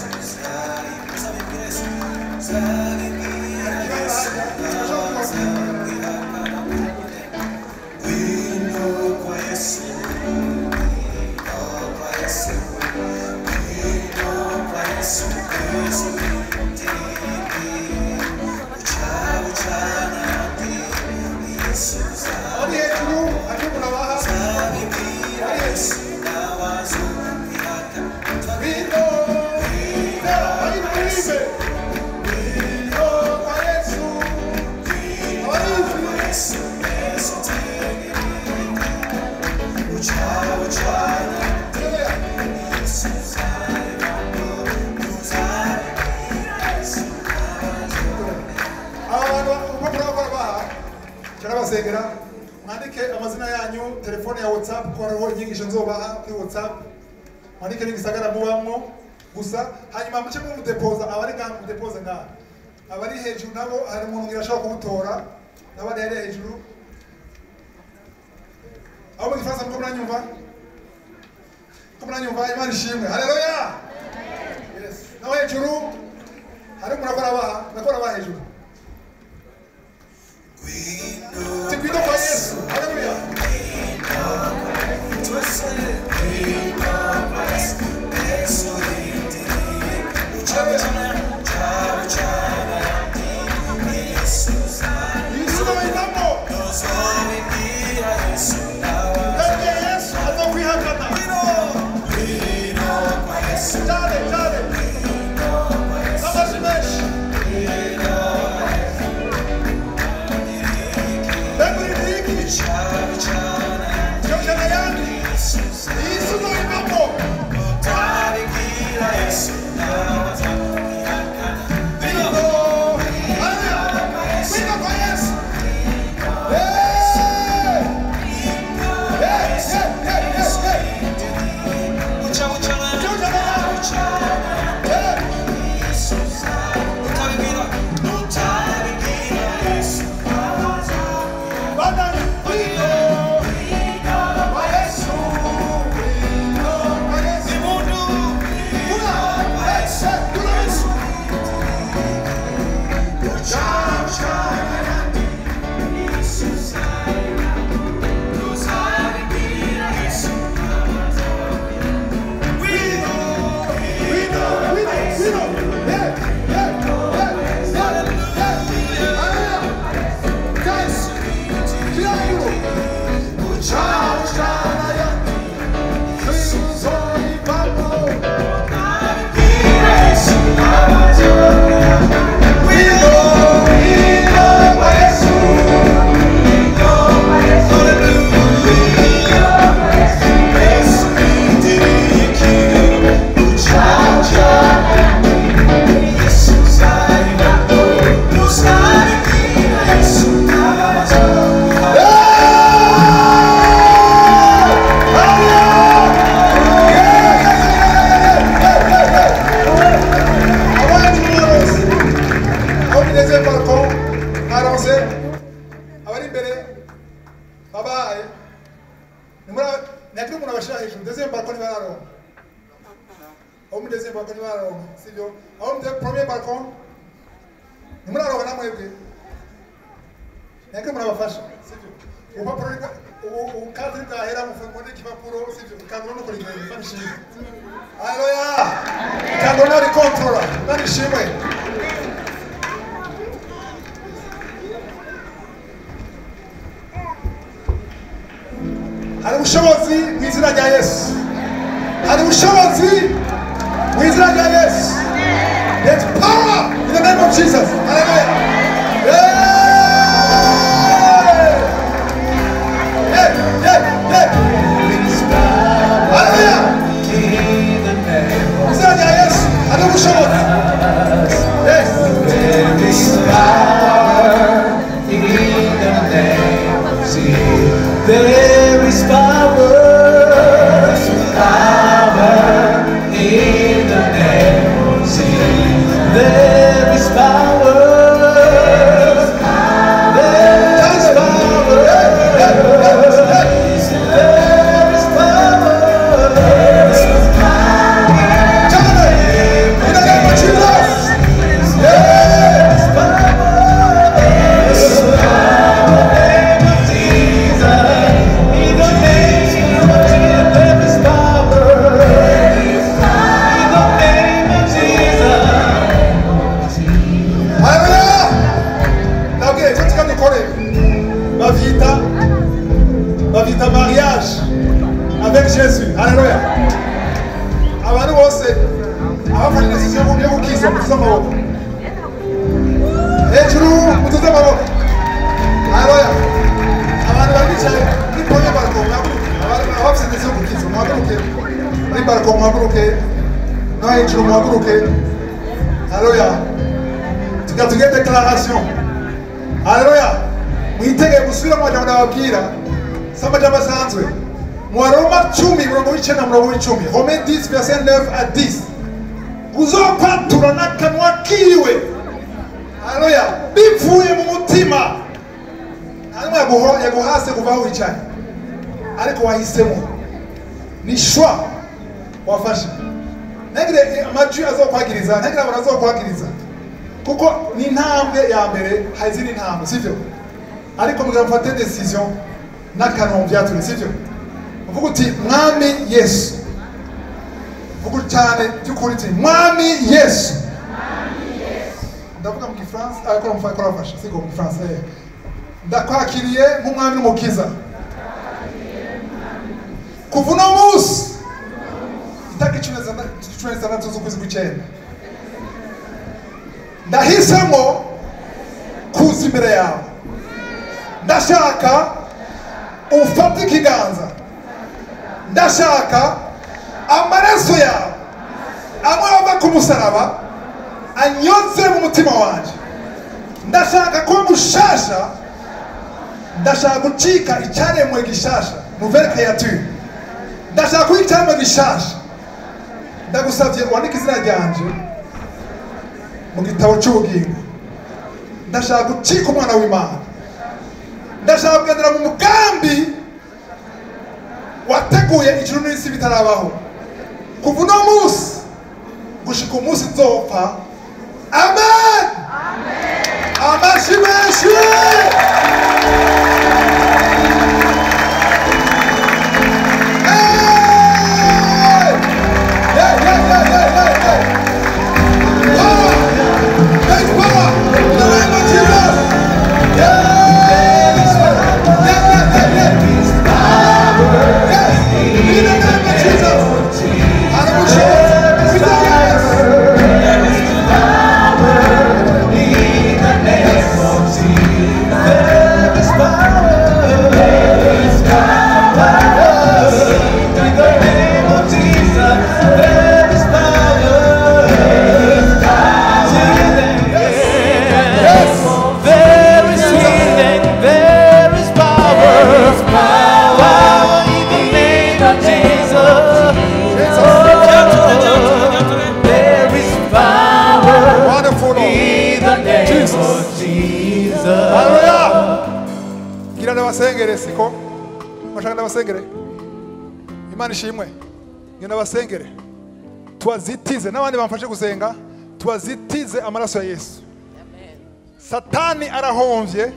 Abari hejuru, ate murabaha? Abari hejuru. Vino, vino, bayiririmbe. Vino kwa Yesu. Abari hejuru. aba bantu urupapuro bakora baha turabasengera mwandike amazina yanyu telefone ya whatsapp ko hariho inyigisho nzobaha kuri whatsapp mwandike n'igisagara mubamwo gusa hanyuma muce mumudepoza abari ngaha mumudepoze ngaha abari hejuru nabo hari umuntu ngira ashobora kuwutora n'abari hariya hejuru aho mu gifaransa muko muranyumva ko muranyumva imana ishimwe haleluya yes naho hejuru hari umuntu akora abaha nakora abaha hejuru tikwino kwa yesu haleluya Yesu nabayinamo kandi yesu azokwihakana cyane cyane n'amajwi menshi mbega uri niki cyojana yandi yesu nabayinamo Vino, haleluya, vino kwa Yesu. Hey! Hey, hey, hey, hey, hey. Cyojana yandi. Hey! Bandani. Vino, kwa Yesu. Vino, kwa Yesu. Kuna. Hey, hey, kuna Yesu. abari imbere babaye ntihagire umuntu abashyira hejuru deuxième balcon ntibararonka abo muri deuxième balcon ntibararonka sibyo abo muri premier balcon ntimuraronka namwebwe ntihagire umuntu abafasha sibyo urupapuro rwa- ubu- ubukadiri bwahera mufungura igipapuro sibyo ikangura no kurigenda imana ishimwe haleluya ikangura nawe rikontorora imana ishimwe hari ubushobozi mu izina rya yesu hari ubushobozi mu izina rya yesu there's power in the name of jesus hallelujah yeah. yeah, yeah, yeah. hallelujah mu izina rya yesu hari ubushobozi yes. There is power, power in the name of Jesus. There is power, there is power, there is power. in the name of jesus yeah. Haleluya! Nabwiye icyo tuka dukore bavyita bavyita mariage avec Jésus. Haleluya! Abantu bose abafashe decision yo gukiza mutuze amaboko. Hejuru mutuze amaboko. Haleluya! Abantu bari bicaye kuri pome bariko abafite decision yo gukiza muhaguruke muri bariko muhaguruke no hejuru muhaguruke. Haleluya! tukatugira deklaration haleluya mwitegeye gusubira mu majambo nababwira si amajambo asanzwe mu baroma cumi murongo w'icenda murongo w'icumi home 10 verset 9 à 10 uzokwatura n'akanwa kiwe haleluya bivuye mu mutima nta n'umwe yaguho- yaguhase kuva aho wicaye ariko wahisemo ni shwa wafashe ntagire amajwi azokwagiriza ntagire abantu azokwagiriza kuko ni intambwe ya mbere hari izindi ntambwe sibyo ariko mugira mufate decision n'akantu byatumye sibyo uvuga uti mwami yesu vuga cyane by'ukuri uti mwami yesu ndavuga mu gifaransa ariko mufate kurafasha siko mu gifaransa eh. ndakwakiriye nk'umwami n'umukiza kuva uno munsi itariki cumi na zitandatu cumi na zitandatu z'ukwezi kw'icyenda ndahisemo kuza imbere yawe ndashaka ufate ikiganza ndashaka amaraso yawe amwe ava ku musaraba anyoze mu mutima wanjye ndashaka kuba mushasha ndashaka gucika icyaremwe gishasha nouvelle créature ndashaka kuba icyaremwe gishasha ndagusabye wandike izina ryanje mu gitabo cy'ubugingo ndashaka gucika umwana w'imana ndashaka kugendera mu mugambi wateguye ijuru n'isi bitarabaho kuva uno munsi gushika umunsi nzopfa amen amashyi menshi Hey! Yeah, yeah, yeah, yeah, yeah, yeah. Power! There's power in the name of Jesus! Yeah! Yeah, yeah, yeah, yeah. Yes! In the name of Jesus! Hallelujah! We say yes! There is healing, there is power, power in the name of Jesus. There is power Wonderful Lord. in the name of Jesus. Haleluya! Gira ndabasengere siko mashaka ndabasengere imana ishimwe ngira ndabasengere tubazitize n'abandi bamfashe gusenga tubazitize amaraso ya yesu satani arahomvye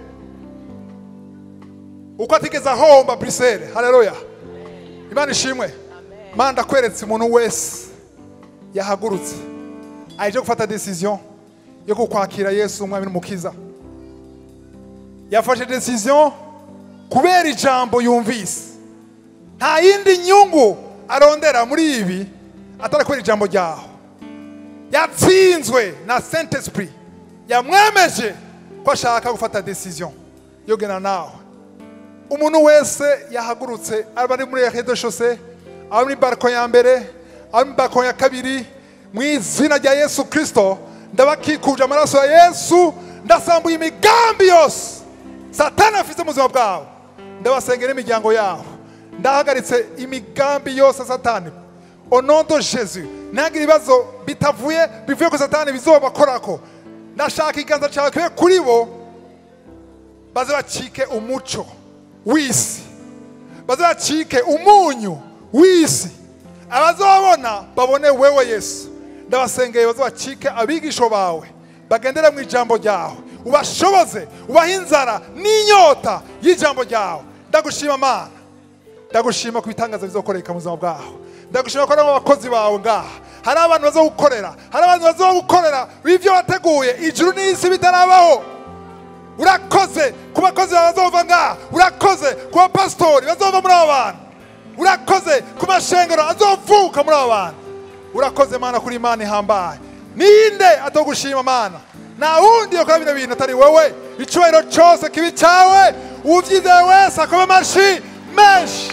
uko atigeze ahomba brisele haleluya imana ishimwe mana ndakweretse umuntu wese yahagurutse aje gufata decision yo kukwakira yesu umwami n'umukiza yafashe decision kubera ijambo yumvise nta yindi nyungu arondera muri ibi atari kubera ijambo ryaho yatsinzwe na saint esprit yamwemeje ko ashaka gufata decision yo gena nawe umuntu wese yahagurutse aba ari muri redo shose aba muri bariko ya mbere aba muri bariko ya kabiri mu izina rya yesu kirisito ndabakikuje amaraso ya yesu ndasambuye imigambi yose satani afite mu buzima bwabo ndabasengera imiryango yabo ndahagaritse imigambi yose ya satani onodo jesu ntihagire ibibazo bitavuye bivuye ku satani bizobakorako ndashaka ikiganza cyawe kibe kuri bo baze bacike umuco w'isi baze bacike umunyu w'isi abazabona babone wewe yesu ndabasengeye baze bacike abigisho bawe bagendere mu ijambo ryawe ubashoboze ubahe inzara n'inyota y'ijambo ryawe ndagushima mana ndagushima ku bitangaza bizokoreka mu buzima bwawe ndagushima ko ari abakozi bawe ngaha hari abantu bazogukorera hari abantu bazogukorera ibyo wateguye ijuru n'isi bitarabaho urakoze ku bakozi bawe bazova ngaha urakoze ku bapasitori bazova muri abo bantu urakoze ku mashengero azovuka muri abo bantu urakoze mana kuri imana ihambaye ninde atogushima mana nta wundi yakora bino bintu atari wowe icyubahiro cyose kibi cyawe ubyizeye wese akome amashyi menshi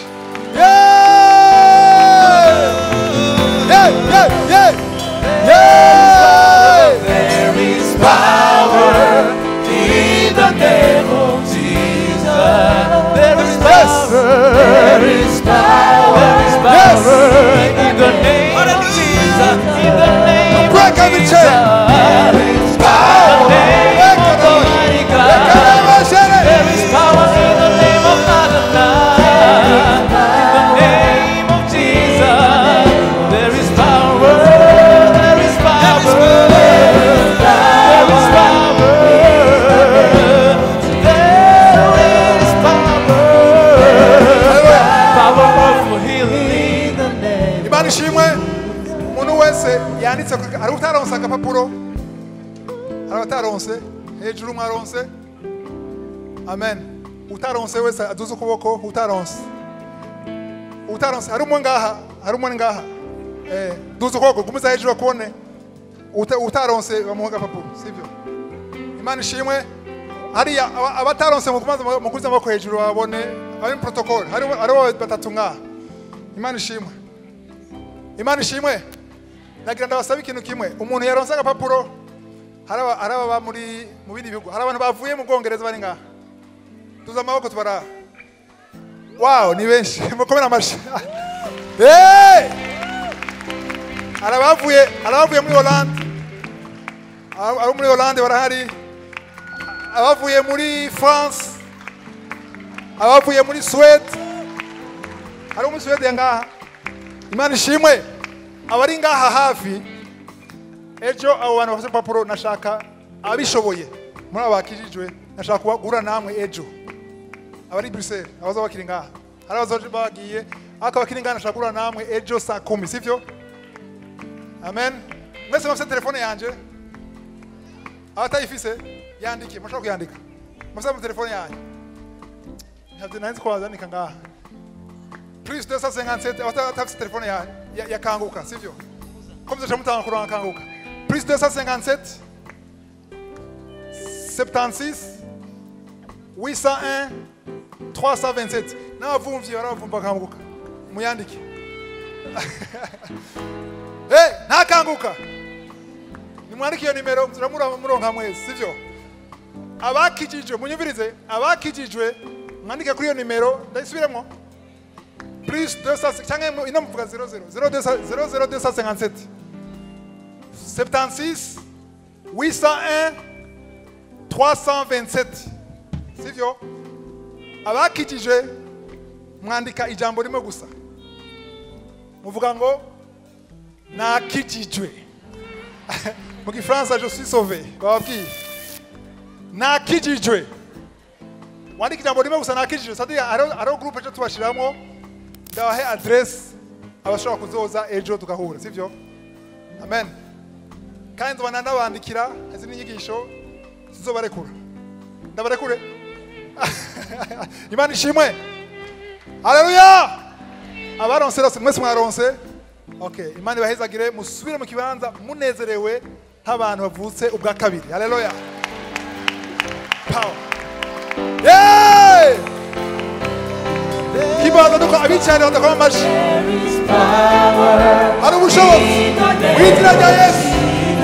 Yeah! Yeah, yeah, yeah! Yeah! There is power in the name of Jesus. There is power. There is power. There is power in the name of Jesus. In the name Break of every Jesus. chain. There is power. In the name umuntu wese yanditse kuri- hari utaronse agapapuro hari abataronse hejuru mwaronse amen utaronse wese aduze ukuboko utaronse utaronse hari umwe ngaha hari umwe ngaha eh, duze ukuboko gumiza hejuru akubone Uta- utaronse bamuha agapapuro sibyo imana ishimwe hariya aba- abataronse mukumaze mukuze amaboko hejuru babone bari mu protocole hariho hariho batatu ngaha imana ishimwe imana ishimwe nagira ndabasaba ikintu kimwe umuntu yaronse agapapuro hari aba- hari ababa muri mu bindi bihugu hari abantu bavuye mu bwongereza bari ngaha tuza amaboko tubara wow ni benshi mukomere amashyi hey! hari abavuye hari abavuye muri Hollande abo abo muri Hollande barahari abavuye muri France abavuye muri Suède hari muri Suède ngaha imana ishimwe abari ngaha hafi ejo abo bantu bafite urupapuro nashaka abishoboye muri abo bakijijwe nashaka kubagura namwe ejo abari Bruxelles abaza bakiri ngaha hari abaza bagiye ariko abakiri ngaha nashaka kugura namwe ejo saa kumi sivyo amen mwese mufite telefone yanje abatayifise yandike mushobora kuyandika mufite mu telefone yanyu ntabyo nari nzi ko wazandika ngaha plus 257 abatafite telefone ya, ya, ya kanguka sivyo ko muzaca mutanga kuronka kanguka plus 257 76 801 327 n'abavumvyi baravumva kanguka muyandike hey, ntakanguka nimwandike iyo nimero muramura muronka mwezi sivyo abakijijwe munyumvirize abakijijwe mwandike kuri iyo nimero ndayisubiremo plus 200 cyangwa ino muvuga 00 00 257 76 801 327 sivyo abakijijwe mwandika ijambo rimwe gusa muvuga ngo nakijijwe mu gifaransa je suis sauvé bababwiye nakijijwe wandika ijambo rimwe gusa nakijijwe sadi hariho groupe ejo tubashiramo ndabahe adresse abashobora kuzoza ejo tugahura sivyo amen kandi nzoba ndanabandikira izi n'inyigisho zizobarekura ndabarekure imana ishimwe haleluya abaronse rose mwese mwaronse okay imana ibahezagire musubire mu kibanza munezerewe nk'abantu bavutse ubwa kabiri haleluya power yeah! kibanza nuko abicaye badakoma amashyi hari ubushobozi mu izina rya yesu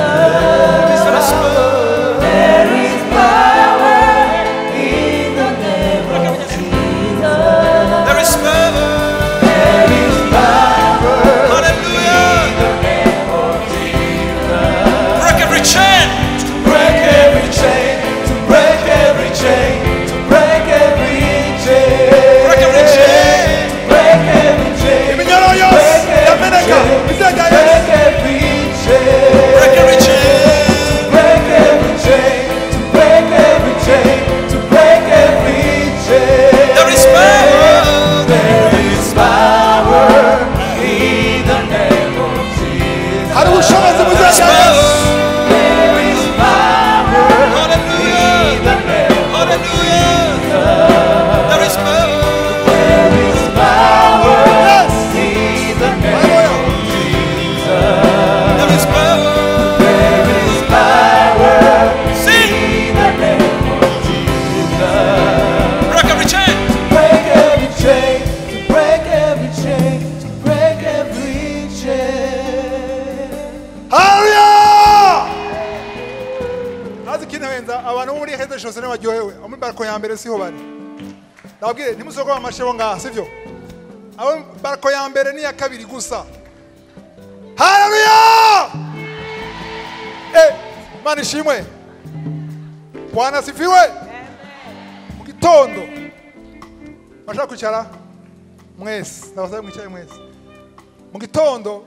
There is power. Hallelujah. Break every chain. break every chain, to break every chain, to break every chain, Break every chain. break every chain, iminyoro yose yameneka mu izina rya yesu break every chain, Break every chain. break every chain, to break every chain, to break every chain. There is power. There is power in the name of Jesus. hari ubushobozi mu izina rya yesu There is power Hallelujah. in the name of Hallelujah. There is power. There is power yes in the name haleluya There is power. There is power Sing. in the name of Jesus. Break every chain. Break every chain, to break every chain, to break every chain. haleluya ntazi ikintu abantu bo muri heze shose baryohewe abo muri barako ya mbere siho bari ndababwire ntimusoko amashe bo ngaha sivyo abo barako ya mbere n'iya kabiri gusa haleluya eh mana ishimwe bwana sifiwe mu gitondo bashaka kwicara mwese ndabasaba mwicaye mwese mu gitondo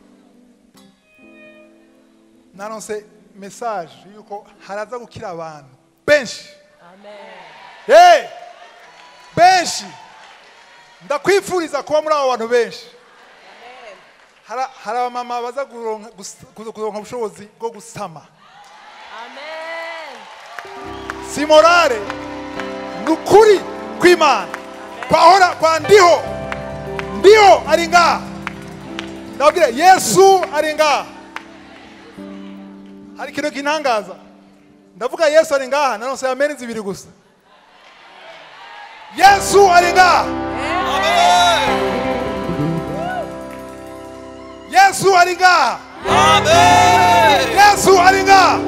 naronse message yuko haraza gukira abantu benshi hey! benshi ndakwifuriza kuba muri abo bantu benshi Hara- hari abamama baza kuronka gus- kuronka ubushobozi bwo gusama si morale ni ukuri kw'imana kwahora kwa ndiho ndiho ari ngaha ndababwira yesu ari ngaha hari ikintu kintangaza ndavuga yesu ari ngaha nanose ameni zibiri gusa yesu ari ngaha yesu ari ngaha yesu ari ngaha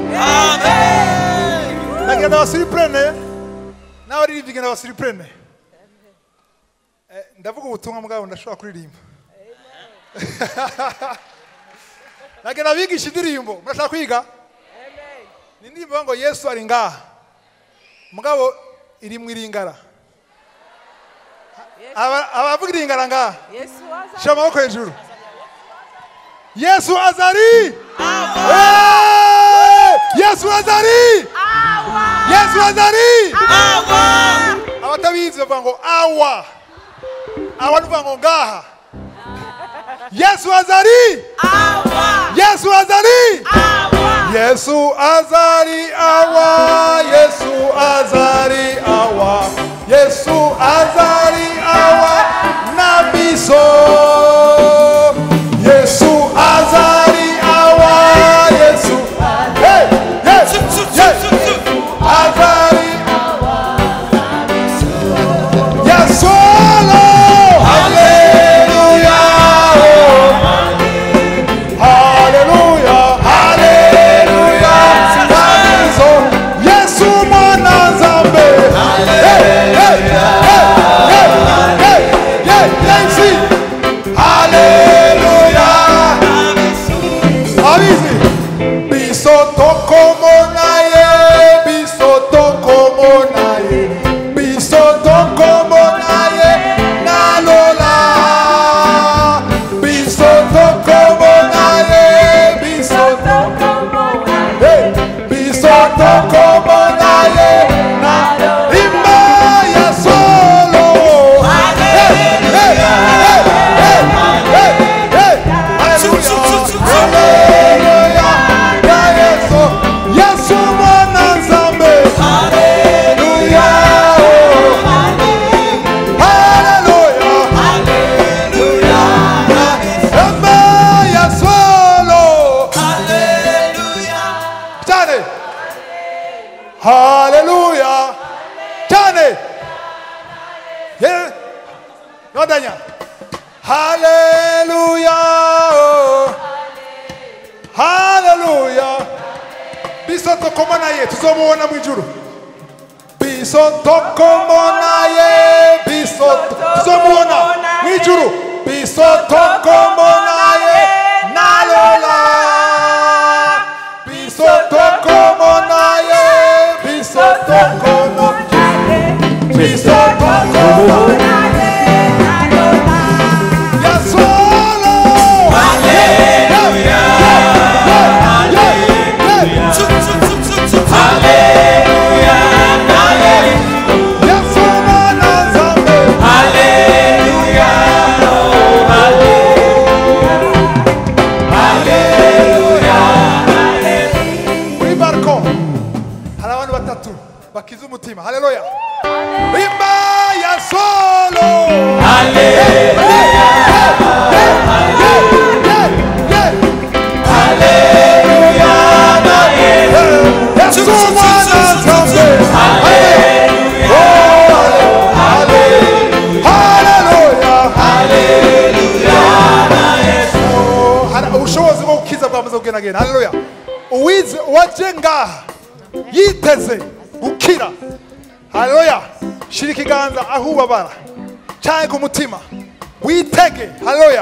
ndagira ndabasiripurene n'abaririmbyi ndabasiripurene Eh, ndavuga ubutumwa bwabo ndashobora kuririmba ndagira abigisha indirimbo murashaka kwiga ni indirimbo ivuga ngo yesu ari ngaha mugabo iri mu iringara Aba- abavuga iringara ngaha shyira amaboko hejuru yesu azari Eh! yesu azari yesu azari abatabizi bavuga ngo awa awa nuvuga ngo ngaha yesu azari yesu azari yesu azari awa yesu azari awa yesu azari awa na biso yesu azari awa yesu hey, hey, hey. azari Yes, solo. Hallelujah. Hallelujah. Hallelujah. Tatizo. Yesu mwana zambe. Hey, hey, hey, hey, hey, hey, hey, see. Hallelujah. Avizi. Bisoto como naye, bisoto como naye, bisoto como naye, nalola. Bisoto como naye, bisoto hey, bisoto como naye, na imaya solo. Hey, hey, hey, hey, hey, hey. Hallelujah. Hallelujah. Ya Yesu, Yesu mwana nzambe. Hallelujah. Hallelujah. Ema ya solo. Cyane. Hallelujah. Cyane. Ye- Nodanya. Hallelujah. Hallelujah. Bisoto koma naye tuzomubona mu ijuru. Bisoto koma naye bisoto tuzomubona mu ijuru. Bisoto koma naye nalola. Bisoto koma naye bisoto koma bisoto koma ya solo. Hallelujah. Yesu mwana nzambe. Kuri bariko hari abantu batatu bakiza umutima haleluya imba ya solo Yesu mwana nzambe. Oh, haleluya. Oh, hari ubushobozi bwo gukiza bwamaze kugendagenda haleluya uwize uwaje ngaha yiteze gukira haleluya shira ikiganza aho ubabara cyane ku mutima witege haleluya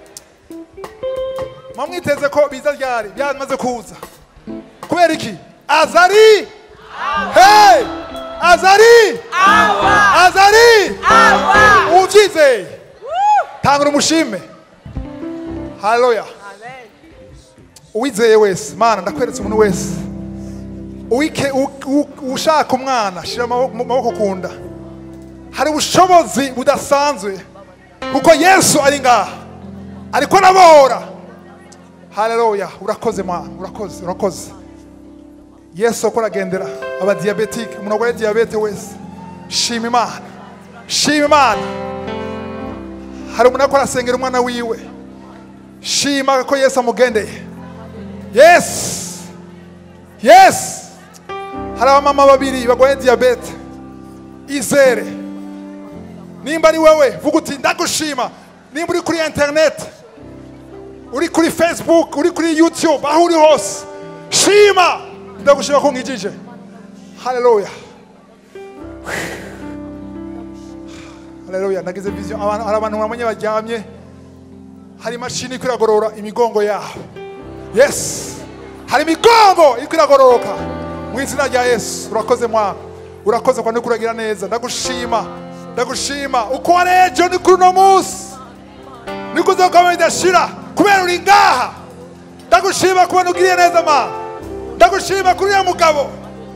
mwamwiteze ko biza ryari byamaze kuza kubera iki azari hey azari azari ubyizeye tanga umushime haleluya uwizeye wese mana ndakweretse umuntu wese uwike u- u- ushaka umwana shira amaboko mu maboko ku nda hari ubushobozi budasanzwe kuko yesu ari ngaha ariko arabohora haleluya urakoze mwana urakoze urakoze yesu uko aragendera abadiyabetike umuntu arwaye diyabete wese shima imana shima imana hari umuntu ariko arasengera umwana wiwe shima ko yesu amugendeye yesu yesu hari abamama babiri barwaye diyabete izere nimba ari wowe vuga uti ndagushima nimba uri kuri interineti uri kuri facebook uri kuri youtube aho uri hose shima ndagushima ko nkijije haleluya haleluya nagize vision abantu hari abantu bamwe baryamye hari imashini iri iragorora imigongo yabo yes hari imigongo iri iragororoka mu izina rya yesu urakoze mwana urakoze kwa kuragira neza ndagushima ndagushima uko wari ejo ni kuri uno munsi niko uzokomeza idashira kubera uri ngaha ndagushima kubona ugiriye neza mana ndagushima kuri uriya mugabo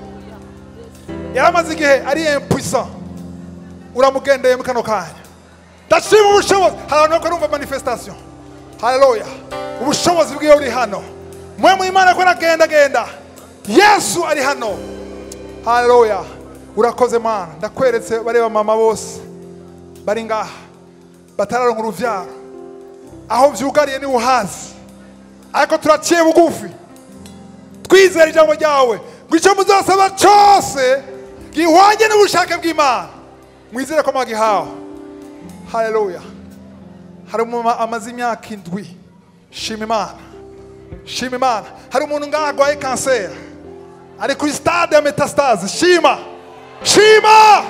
yari amaze igihe ari impuissant uramugendeye mu kano kanya ndashima ubushobozi hari abantu bakora umva manifestation haleluya ubushobozi bwiwe buri hano mwe mu imana ko aragenda genda yesu ari hano haleluya urakoze mana ndakweretse bareba mama bose bari ngaha batararonka uruvyaro aho vyugariye ni uhazi ariko turaciye bugufi twizera ijambo ryawe ngo icyo muzasaba cyose gihwanye n'ubushake bw'imana mwizere ko mwagihawe haleluya hari umumama amaze imyaka indwi shima imana shima imana hari umuntu ngaha arwaye kanseri ari kuri stade ya metastase shima shima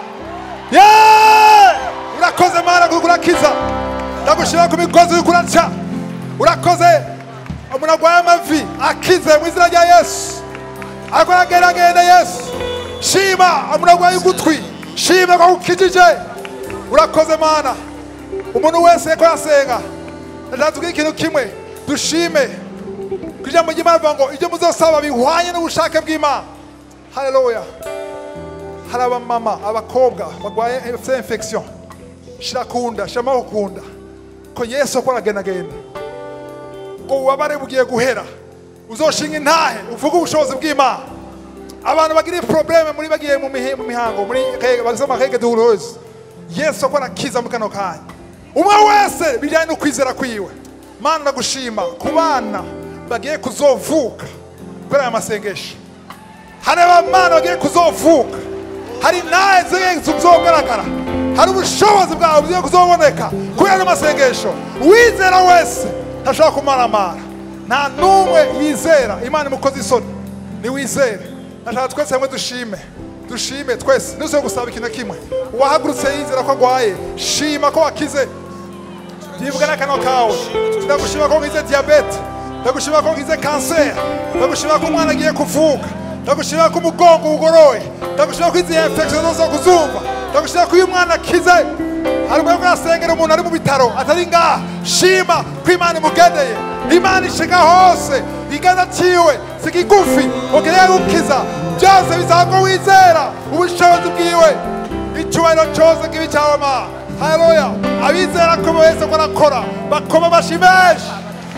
yeee urakoze mana kuko urakiza ndagushima ku migozi uriko uraca urakoze umuntu arwaye amavi akize mu izina rya yesu ariko aragendagenda yesu shima umuntu arwaye ugutwi shima ko ukijije urakoze mana umuntu wese ko yasenga ndashaka tubwire ikintu kimwe dushime ku ijambo ry'imana rivuga ngo ibyo muzosaba bihwanye n'ubushake bw'imana haleluya hari abamama abakobwa barwaye bafite infection shira kunda shira amaboko kunda ko yesu akora agendagenda ngo ububabare bugiye guhera uzoshinga intahe uvuge ubushobozi bw'imana abantu bagira probleme muri bagiye mu mihe- mu mihango muri bagize amakeke douloureuse yesu akora akiza mu kano kanya umwe wese bijyanye no kwizera kwiwe mana ndagushima ku bana bagiye kuzovuka kubera aya masengesho hari abamana bagiye kuzovuka hari nawe zizogaragara hari ubushobozi bwawe bugiye kuzoboneka kubera ayo masengesho uwizera wese ntashobora kumaramara nta n'umwe yizera imana imukoze isoni niwizere ndashaka twese hamwe dushime dushime twese ntuze gusaba ikintu na kimwe uwahagurutse yizera ko agwaye shima ko wakize yivuga n'akanwa kawe ndagushima ko ngize diyabete ndagushima ko ngize kanseri ndagushima ko umwana agiye kuvuka ndagushima ko umugongo ugoroye ndagushima ko izi infection zose kuzumva ndagushima ko uyu mwana akize hari umwe urasengera umuntu ari mu bitaro atari ngaha shima ko imana imugendeye imana ishika hose igana ciwe si kigufi ukeneye gukiza byose bisaba ko wizera ubushobozi bwiwe icyubahiro cyose kibi cyawe ma haleluya abizera ko wese ko arakora bakoma amashyi menshi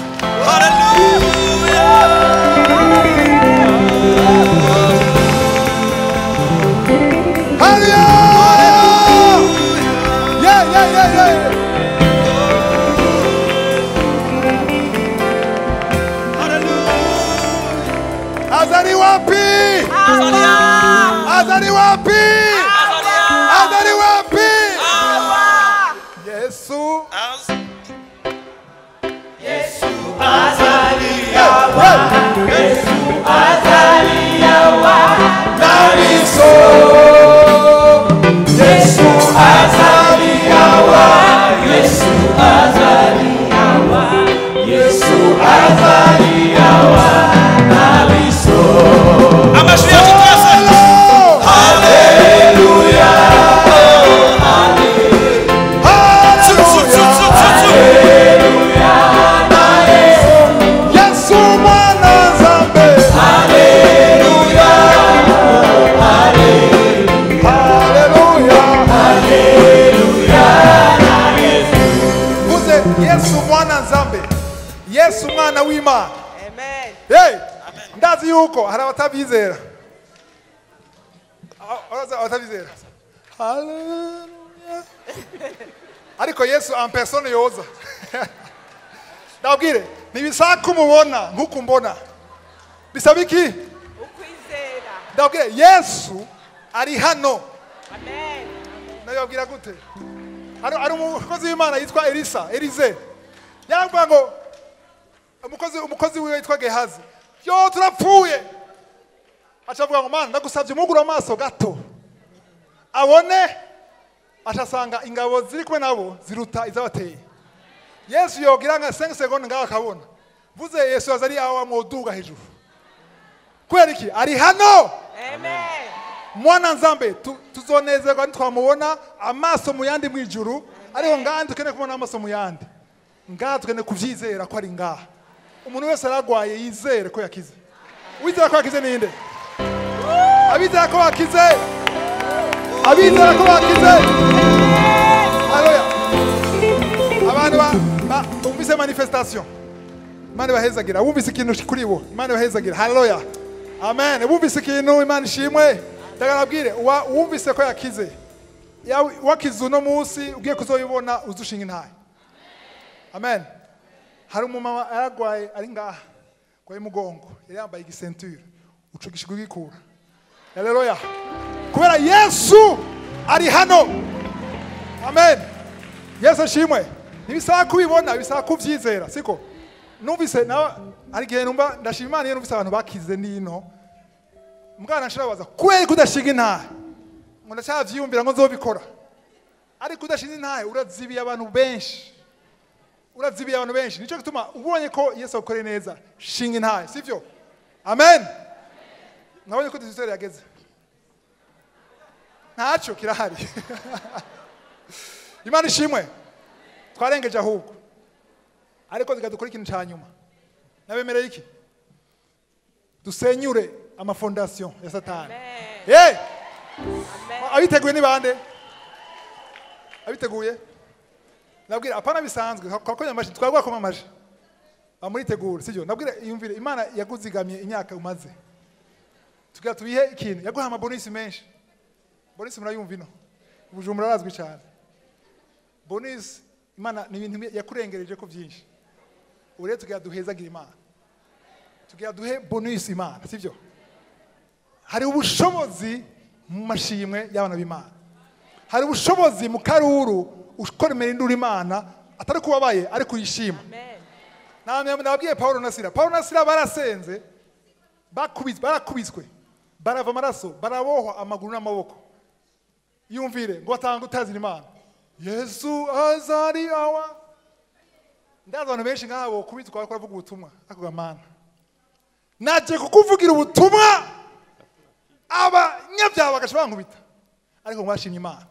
haleluya yeah, yeah, yeah, yeah. azali wapi azali wapi azali wapi yesu amajwi yacu twese Hallelujah. Tsu, tsu, tsu, tsu, tsu. hey ndazi yuko hari abatabyizera A- abaza- abatabyizera Hallelujah. ariko yesu en persone yoza ndabwire ntibisaba ko umubona nk'uko mbona bisaba iki ukwizera ndabwire yesu ari hano amen nabibabwira gute hari hari umukozi w'imana yitwa elisa elize yaravuga ngo umukozi umukozi wiwe yitwa gehazi yo turapfuye aca avuga ngo mana ndagusabye umugura amaso gato abone aca asanga ingabo ziri kumwe nabo ziruta izabateye yesu yogira nka 5 seconde ngaho akabona mvuze yesu yaza ari aho amwoduga hejuru kubera iki ari hano amen mwana nzambe tu- tuzonezerwa nitwamubona amaso mu yandi mu ijuru ariko ngaha dukeneye kubona amaso mu yandi ngaha dukeneye kubyizera ko ari ngaha umuntu wese aragwaye yizere ko yakize uwizera ko yakize ninde abizera ko bakize abizera ko bakize haleluya abantu ba- ba- bumvise manifestation imana ibahezagira wumvise ikintu kuri bo imana ibahezagira haleluya amen wumvise ikintu imana ishimwe ndagarabwire uwa- uwumvise ko yakize yawe- wakize uno munsi ugiye kuzoyibona uzushinga intahe amen hari umumama yaragwaye ari ngaha gwaye umugongo yari yambaye igisenture ucugishijwe ugikura haleluya kubera yesu ari hano amen yesu ashimwe ntibisaba kubibona bisaba kubyizera siko numvise nawe hari igihe numva ndashima imana iyo numvise abantu bakize nino mwana nshirabaza kubera ko udashinga intahe ngo ndacyavyiyumvira ngo nzobikora ariko udashinga intahe urazibiye abantu benshi urazibiye abantu benshi nicyo gituma ubonye ko yesu agukoreye neza shinga intahe sivyo amen mwabonye ko disitori yageze ntacyo kirahari imana ishimwe twarengeje ahubwo ariko zikadukora ikintu cya nyuma nabemereye iki dusenyure amafondasiyo ya satani hey! abiteguye ni bande abiteguye nabwira apana bisanzwe twakonya amaji twagwakoma amaji amuritegura sibyo nabwira yumvire imana yaguzigamye imyaka umaze tugira tubihe ikintu yaguha amabonisi menshi bonisi murayumva ino ubujumbura arazwi cyane bonisi imana ni ibintu yakurengereje ko byinshi ubu rero tugira duhezagira imana tugira duhe bonisi imana sibyo hari ubushobozi mu mashimwe y'abana b'imana hari ubushobozi mu karuru ukoremera induru imana atari kubabaye ariko uyishima amen nababwiye paul na sira paul na sira barasenze bakubiswe barakubiswe barava amaraso barabohwa amaguru n'amaboko yumvire ngo batanga utazira imana yesu azari awa ndazi abantu benshi nk'abo kubitwa bariko baravuga ubutumwa ariko gamana naje kukuvugira ubutumwa abanyabyaha bagaca bankubita ariko mwashimye imana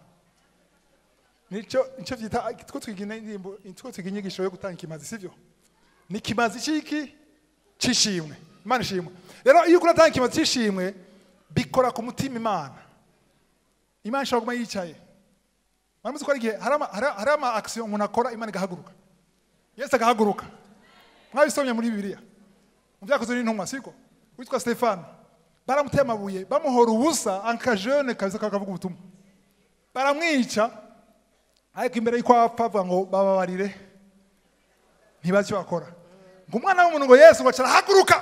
nico nico vyita two twiga indirimbo two twiga inyigisho yo gutanga ikimazi sivyo ni ikimazi ciki cishimwe imana ishimwe rero iyo uratanga ikimazi cishimwe bikora ku mutima imana imana ishobora kuguma yicaye muramuzi ko hari igihe hari ama- hari- hari ama action umuntu akora imana igahaguruka yesu agahaguruka mwabisomye muri bibiliya mu byakozwe n'intumwa siko witwa stefano baramuteye amabuye bamuhora ubusa ankajene kabisa kakavuga ubutumwa baramwica ariko imbere y'uko apfa avuga ngo bababarire ntibazi icyo bakora ngo umwana w'umuntu ngo yesu ngo arahaguruka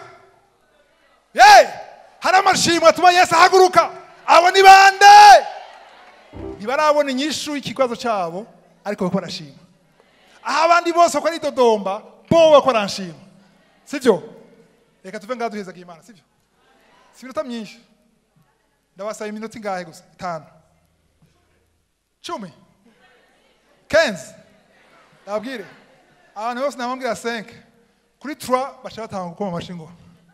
ye hari amashimwe atuma yesu ahaguruka abo ni bande ntibarabona inyishu y'ikibazo cyabo ariko bako barashima aho abandi bose bako ari dodomba bo bako baranshima sibyo reka tuve ngaha duhezaga imana sibyo si iminota myinshi ndabasaba iminota ingahe gusa itanu cumi kenzi ndababwire abantu bose nababwira senke kuri tura baca batanga gukoma amashyi ngo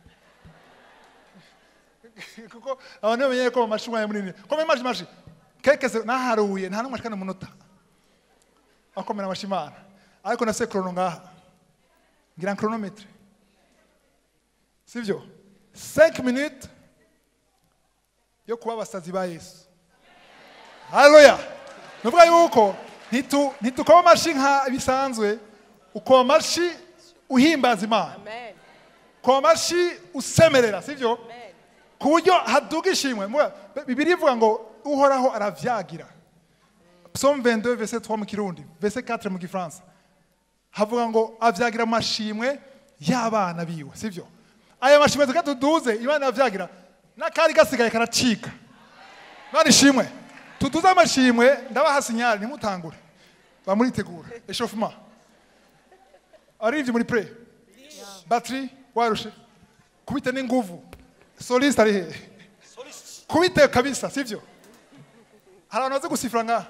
kuko abantu bamenye ko amashyi umwanya munini koma amashyi amashyi kekese naharuye nta n'umwe ashikana umunota akomera amashyi imana ariko nafise krono ngaha ngira kronometre sivyo 5 minutes yo kuba abasazi ba yesu haleluya nuvuga yuko ntitu- ntitukoma amashyi nka bisanzwe ukoma amashyi uhimbaza imana amen ku mashi usemerera sibyo ku buryo haduga ishimwe Muga- bibiri ivuga ngo uhoraho aravyagira psalm 22 verset 3 mu kirundi verset 4 mu gifaransa havuga ngo avyagira mu mashimwe y'abana biwe sibyo aya mashimwe tuka tuduze imana yavyagira n'akari gasigaye karacika imana ishimwe tuduze amashimwe ndabaha sinyali ntimutangure bamuritegura eshofuma arivye muri pre battery warushe kubite n'inguvu soliste ari hehe kubite kabisa sivyo hari abantu bazi gusifura ngaha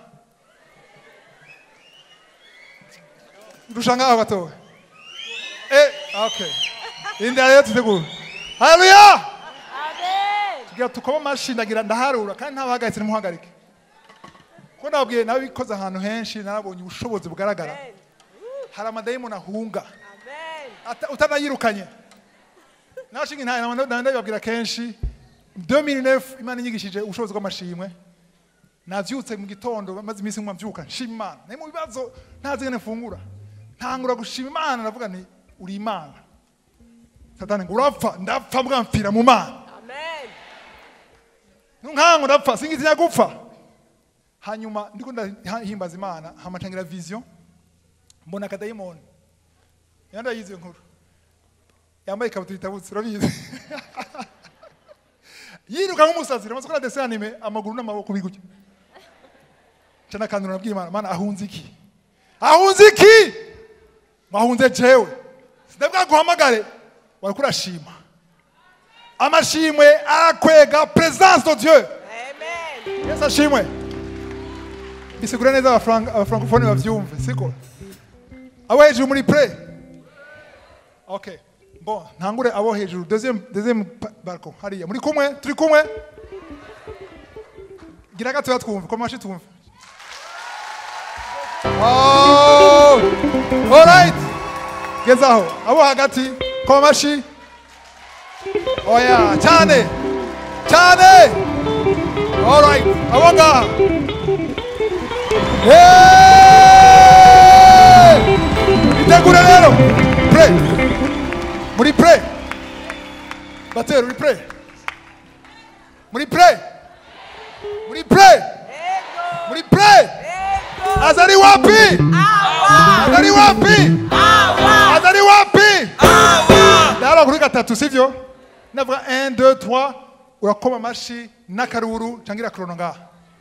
ndusha ngaho gatowe eh okay indira rero tutegura haleluya tugira tukoma amashi ndagira ndaharura kandi ntabahagaritse ntimuhagarike ko nababwiye nabikoze ahantu henshi narabonye ubushobozi bugaragara hari amadayimoni ahunga Ata- utanayirukanye nashinga intaye ndabibabwira kenshi 2009 imana inyigishije ubushobozi bw'amashimwe navyutse mu gitondo maze iminsi nkuma mvyuka nshima imana naye mu bibazo ntazi ngene mfungura ntangura gushima imana ndavuga nti uri imana satani ngo urapfa ndapfa mbwa mpfira mu mana nkango ndapfa singitinya gupfa hanyuma ndiko ndahimbaza imana hama ntangira vision mbona akadayimoni yandayize iyo nkuru yambaye ikabutura itabutse urabizi yiruka nk'umusazi ramaze gukora dessin anime amaguru n'amaboko bigutya nca nakandura nabwira imana mana ahunze iki ahunze iki mwahunze jewe sindabwa guhamagare wariko urashima amashimwe arakwega presence de dieu yesu ashimwe bisigura neza abafranc- abafrancofone bavyumve siko abo hejuru muri pre ok bon ntangure abo hejuru deuxième deuxième pa- balcon hariya muri kumwe turi kumwe gira gatoya twumve koma amashi twumve Oh, alright gezaho abo hagati koma amashi oya cyane cyane alright abo ngaha Hey! itegure rero pre muri pre batero uri pre muri pre muri pre muri pre azari wapi azari wapi azari wapi ndahara kuri gatatu sivyo navuga 1 2 3 urakoma amashi n'akaruru cangira krono ngaha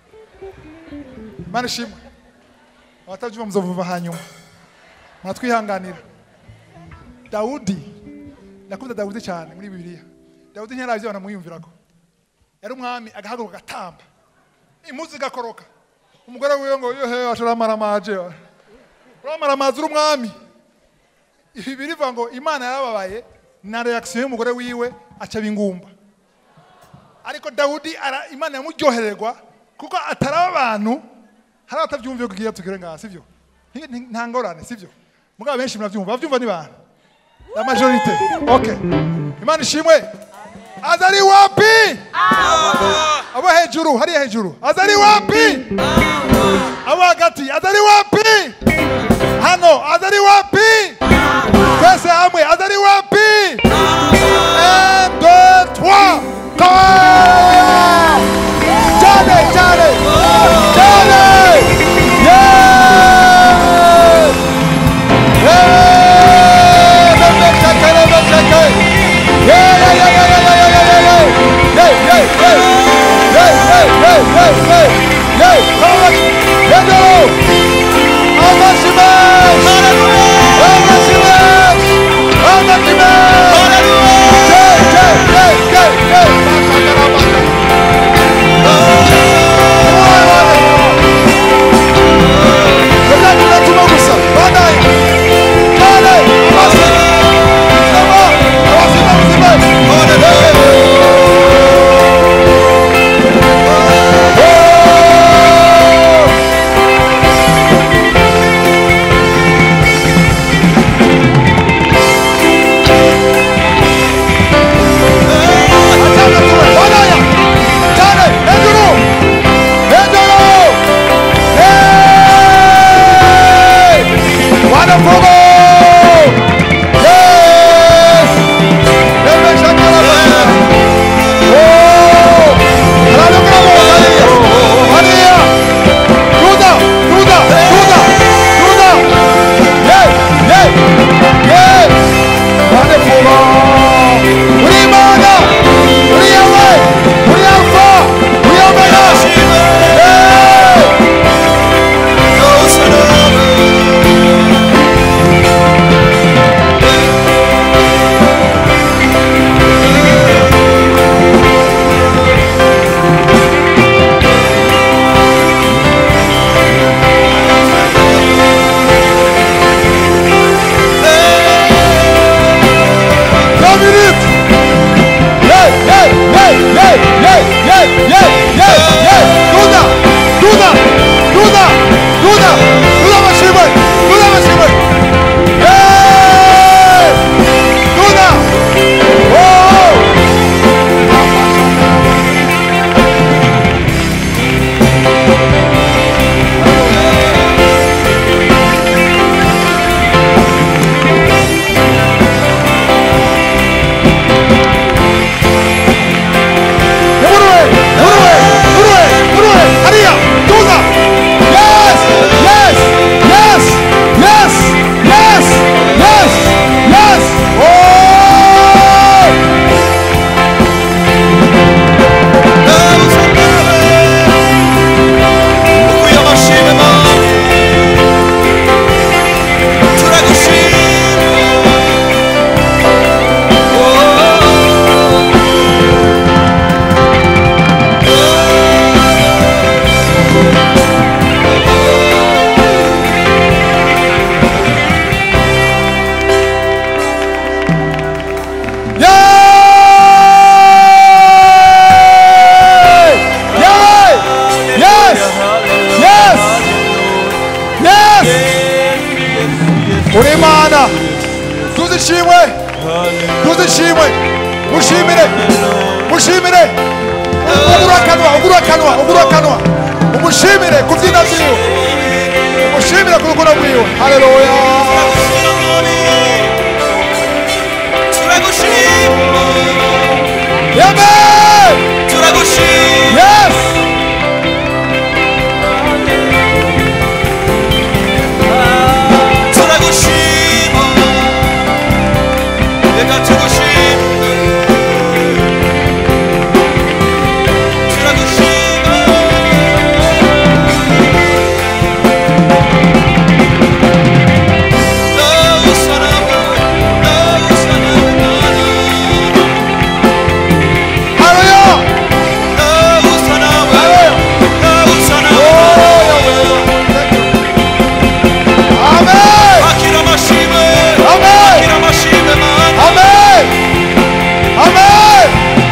mana ishimwe abatabyumva muzovuva hanyuma muratwihanganira dawudi nakunda dawudi cyane muri bibiliya dawudi ntiyarazi banamwiyumvirako yari umwami agahaguruka agatamba impuzu igakoroka umugore wiwe ngo yohe asharamaramaje uramaramaza uri umwami ibi birivuga ngo imana yarababaye na reaction y'umugore wiwe aca bingumba ariko dawudi ara, imana yamuryohererwa kuko ataraba abantu hari abatabyumviye kugira tugere ngaha sivyo Nti- nti- nta ngorane sivyo mugabo benshi murabyumva babyumva ni bantu la majorite okay imana ishimwe azari wapi abo hejuru hariya hejuru azari wapi abo hagati azari wapi hano azari wapi twese hamwe azari wapi un deux trois Come! cyane cyane cyane Yeah! Hallelujah! ishimwe duze ishimwe mushimire mushimire ugura akanwa ugura akanwa ugura akanwa umushimire ku byina byiwe umushimire ku rukundo rwiwe haleluya Amen! Yes! Hallelujah! Amen! Amen! Amen!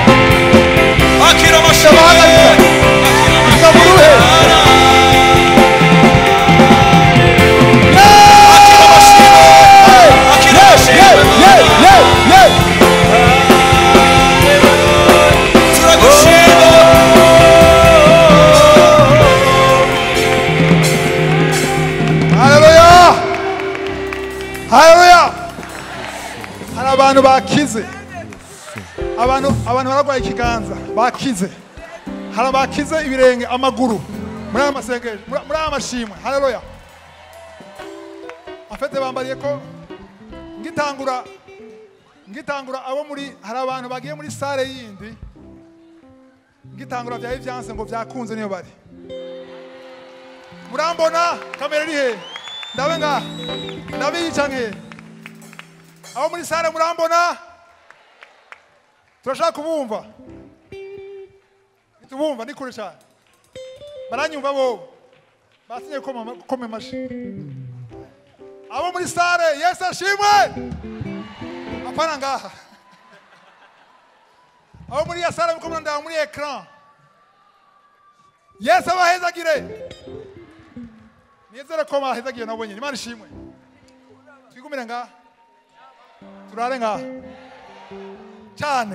Yeah, yeah, yeah! Haleluya! Haleluya! Hari abantu bakize. Abantu abantu bararwaye ikiganza bakize. Hari abakize ibirenge amaguru muri aya masengesho muri muri aya mashimwe. Haleluya! Afete bambariye ko ngitangura ngitangura abo muri hari abantu bagiye muri sale yindi ngitangura bya evidence ngo byakunze niyo bari murambona kamera iri he ndabe nga ndabiyica nke abo muri sare murambona turashaka kubumva tubumva ni kure cyane baranyumva bo basinye gukoma gukoma amashi abo muri sare yesu ashimwe apana ngaha abo muri ya sare mukomana ndaba muri ekran yesu abahezagire nizere ko bahezagiye nabo nyine imana ishimwe twigumire ngaha turare ngaha cyane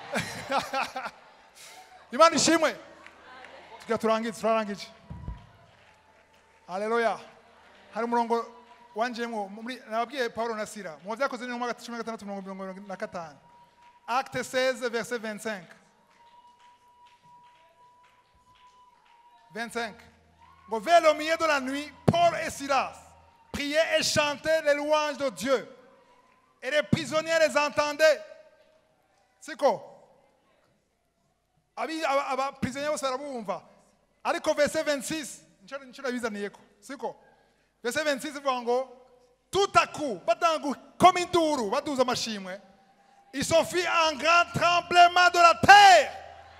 imana ishimwe tugira turangize turarangije haleluya hari umurongo wanjemo muri nababwiye paulo na sira mu byakoze ni mu mwaka cumi na gatandatu mirongo mirongo irindwi na gatanu acte 16 verset 25 25 Bon, vers le milieu de la nuit, Paul et Silas priaient et chantaient les louanges de Dieu. Et les prisonniers les entendaient. C'est quoi Abi- aba- abaprisonniers bose barabumva ariko verse 26 nicyo nicyo nabizaniyeko siko verse 26 ivuga ngo tout à coup batanga gukoma induru baduza amashimwe il se fit un grand tremblement de la terre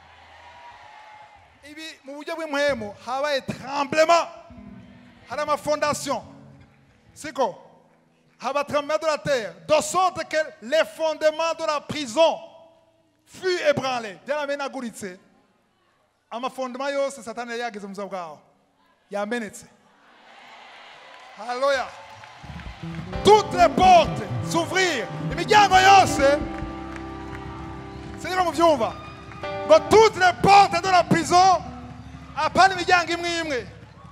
ibi mu buryo bw'impwemu habaye tremblement hari amafondation siko haba tremblement de la terre de sorte que les fondements de la prison fut ébranlé byaramenaguritse amafondement yose satani yari yageze mu buzima bwawe yamenetse haleluya toutes les portes s'ouvrir imiryango yose siniko mubyumva ngo toutes les portes de la prison apana imiryango imwe imwe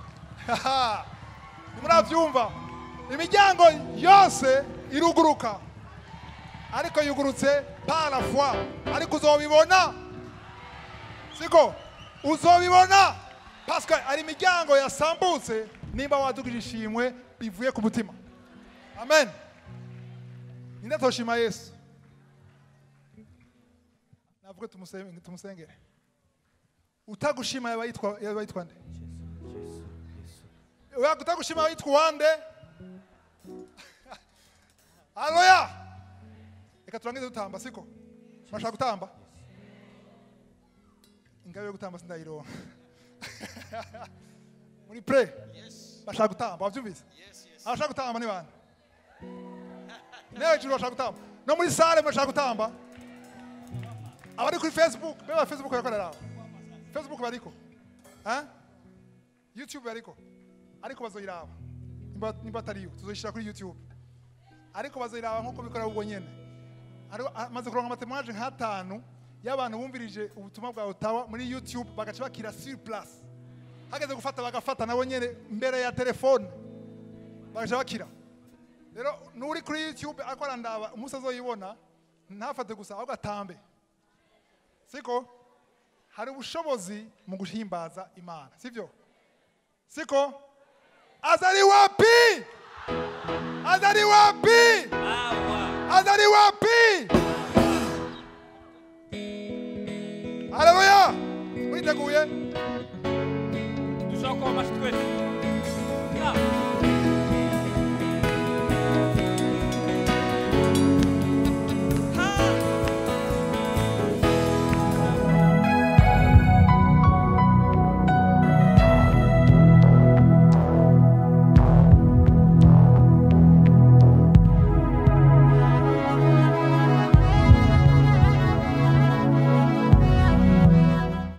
nimurabyumva imiryango yose iruguruka ariko yugurutse par la foi ariko uzobibona siko uzobibona parce que hari imiryango yasambutse nimba wadugije ishimwe bivuye ku mutima amen ninde toshima yesu navuga tumusenge- tumusengere utagushima yaba yitwa yaba yitwa nde Oya, utagushima yaba yitwa uwande haleluya reka turangize dutamba siko murashaka gutamba ingabe yo gutamba sindayironka muri pre bashaka gutamba wabyumvise abashaka gutamba ni bande ne hejuru bashaka gutamba no muri sale murashaka gutamba abari kuri facebook beba facebook yakorera aho facebook bariko ha youtube bariko ariko bazoyiraba nimba nimba atariyo tuzoyishyira kuri youtube ariko baziraba nk'uko bikora ubwo nyene Ari- amaze kuronka amatemwaje nk'atanu y'abantu bumvirije ubutumwa bwa otawa muri youtube bagaca bakira sur place hageze gufata bagafata nabo nyene mbere ya telefone bagaca bakira rero n'uri kuri youtube ariko arandaba umunsi azoyibona ntafate gusa ahubwo atambe siko hari ubushobozi mu guhimbaza imana sibyo siko azari wapi azari wapi azari wapi haleluya mwiteguye dushobora kuba amashyi twese Ah.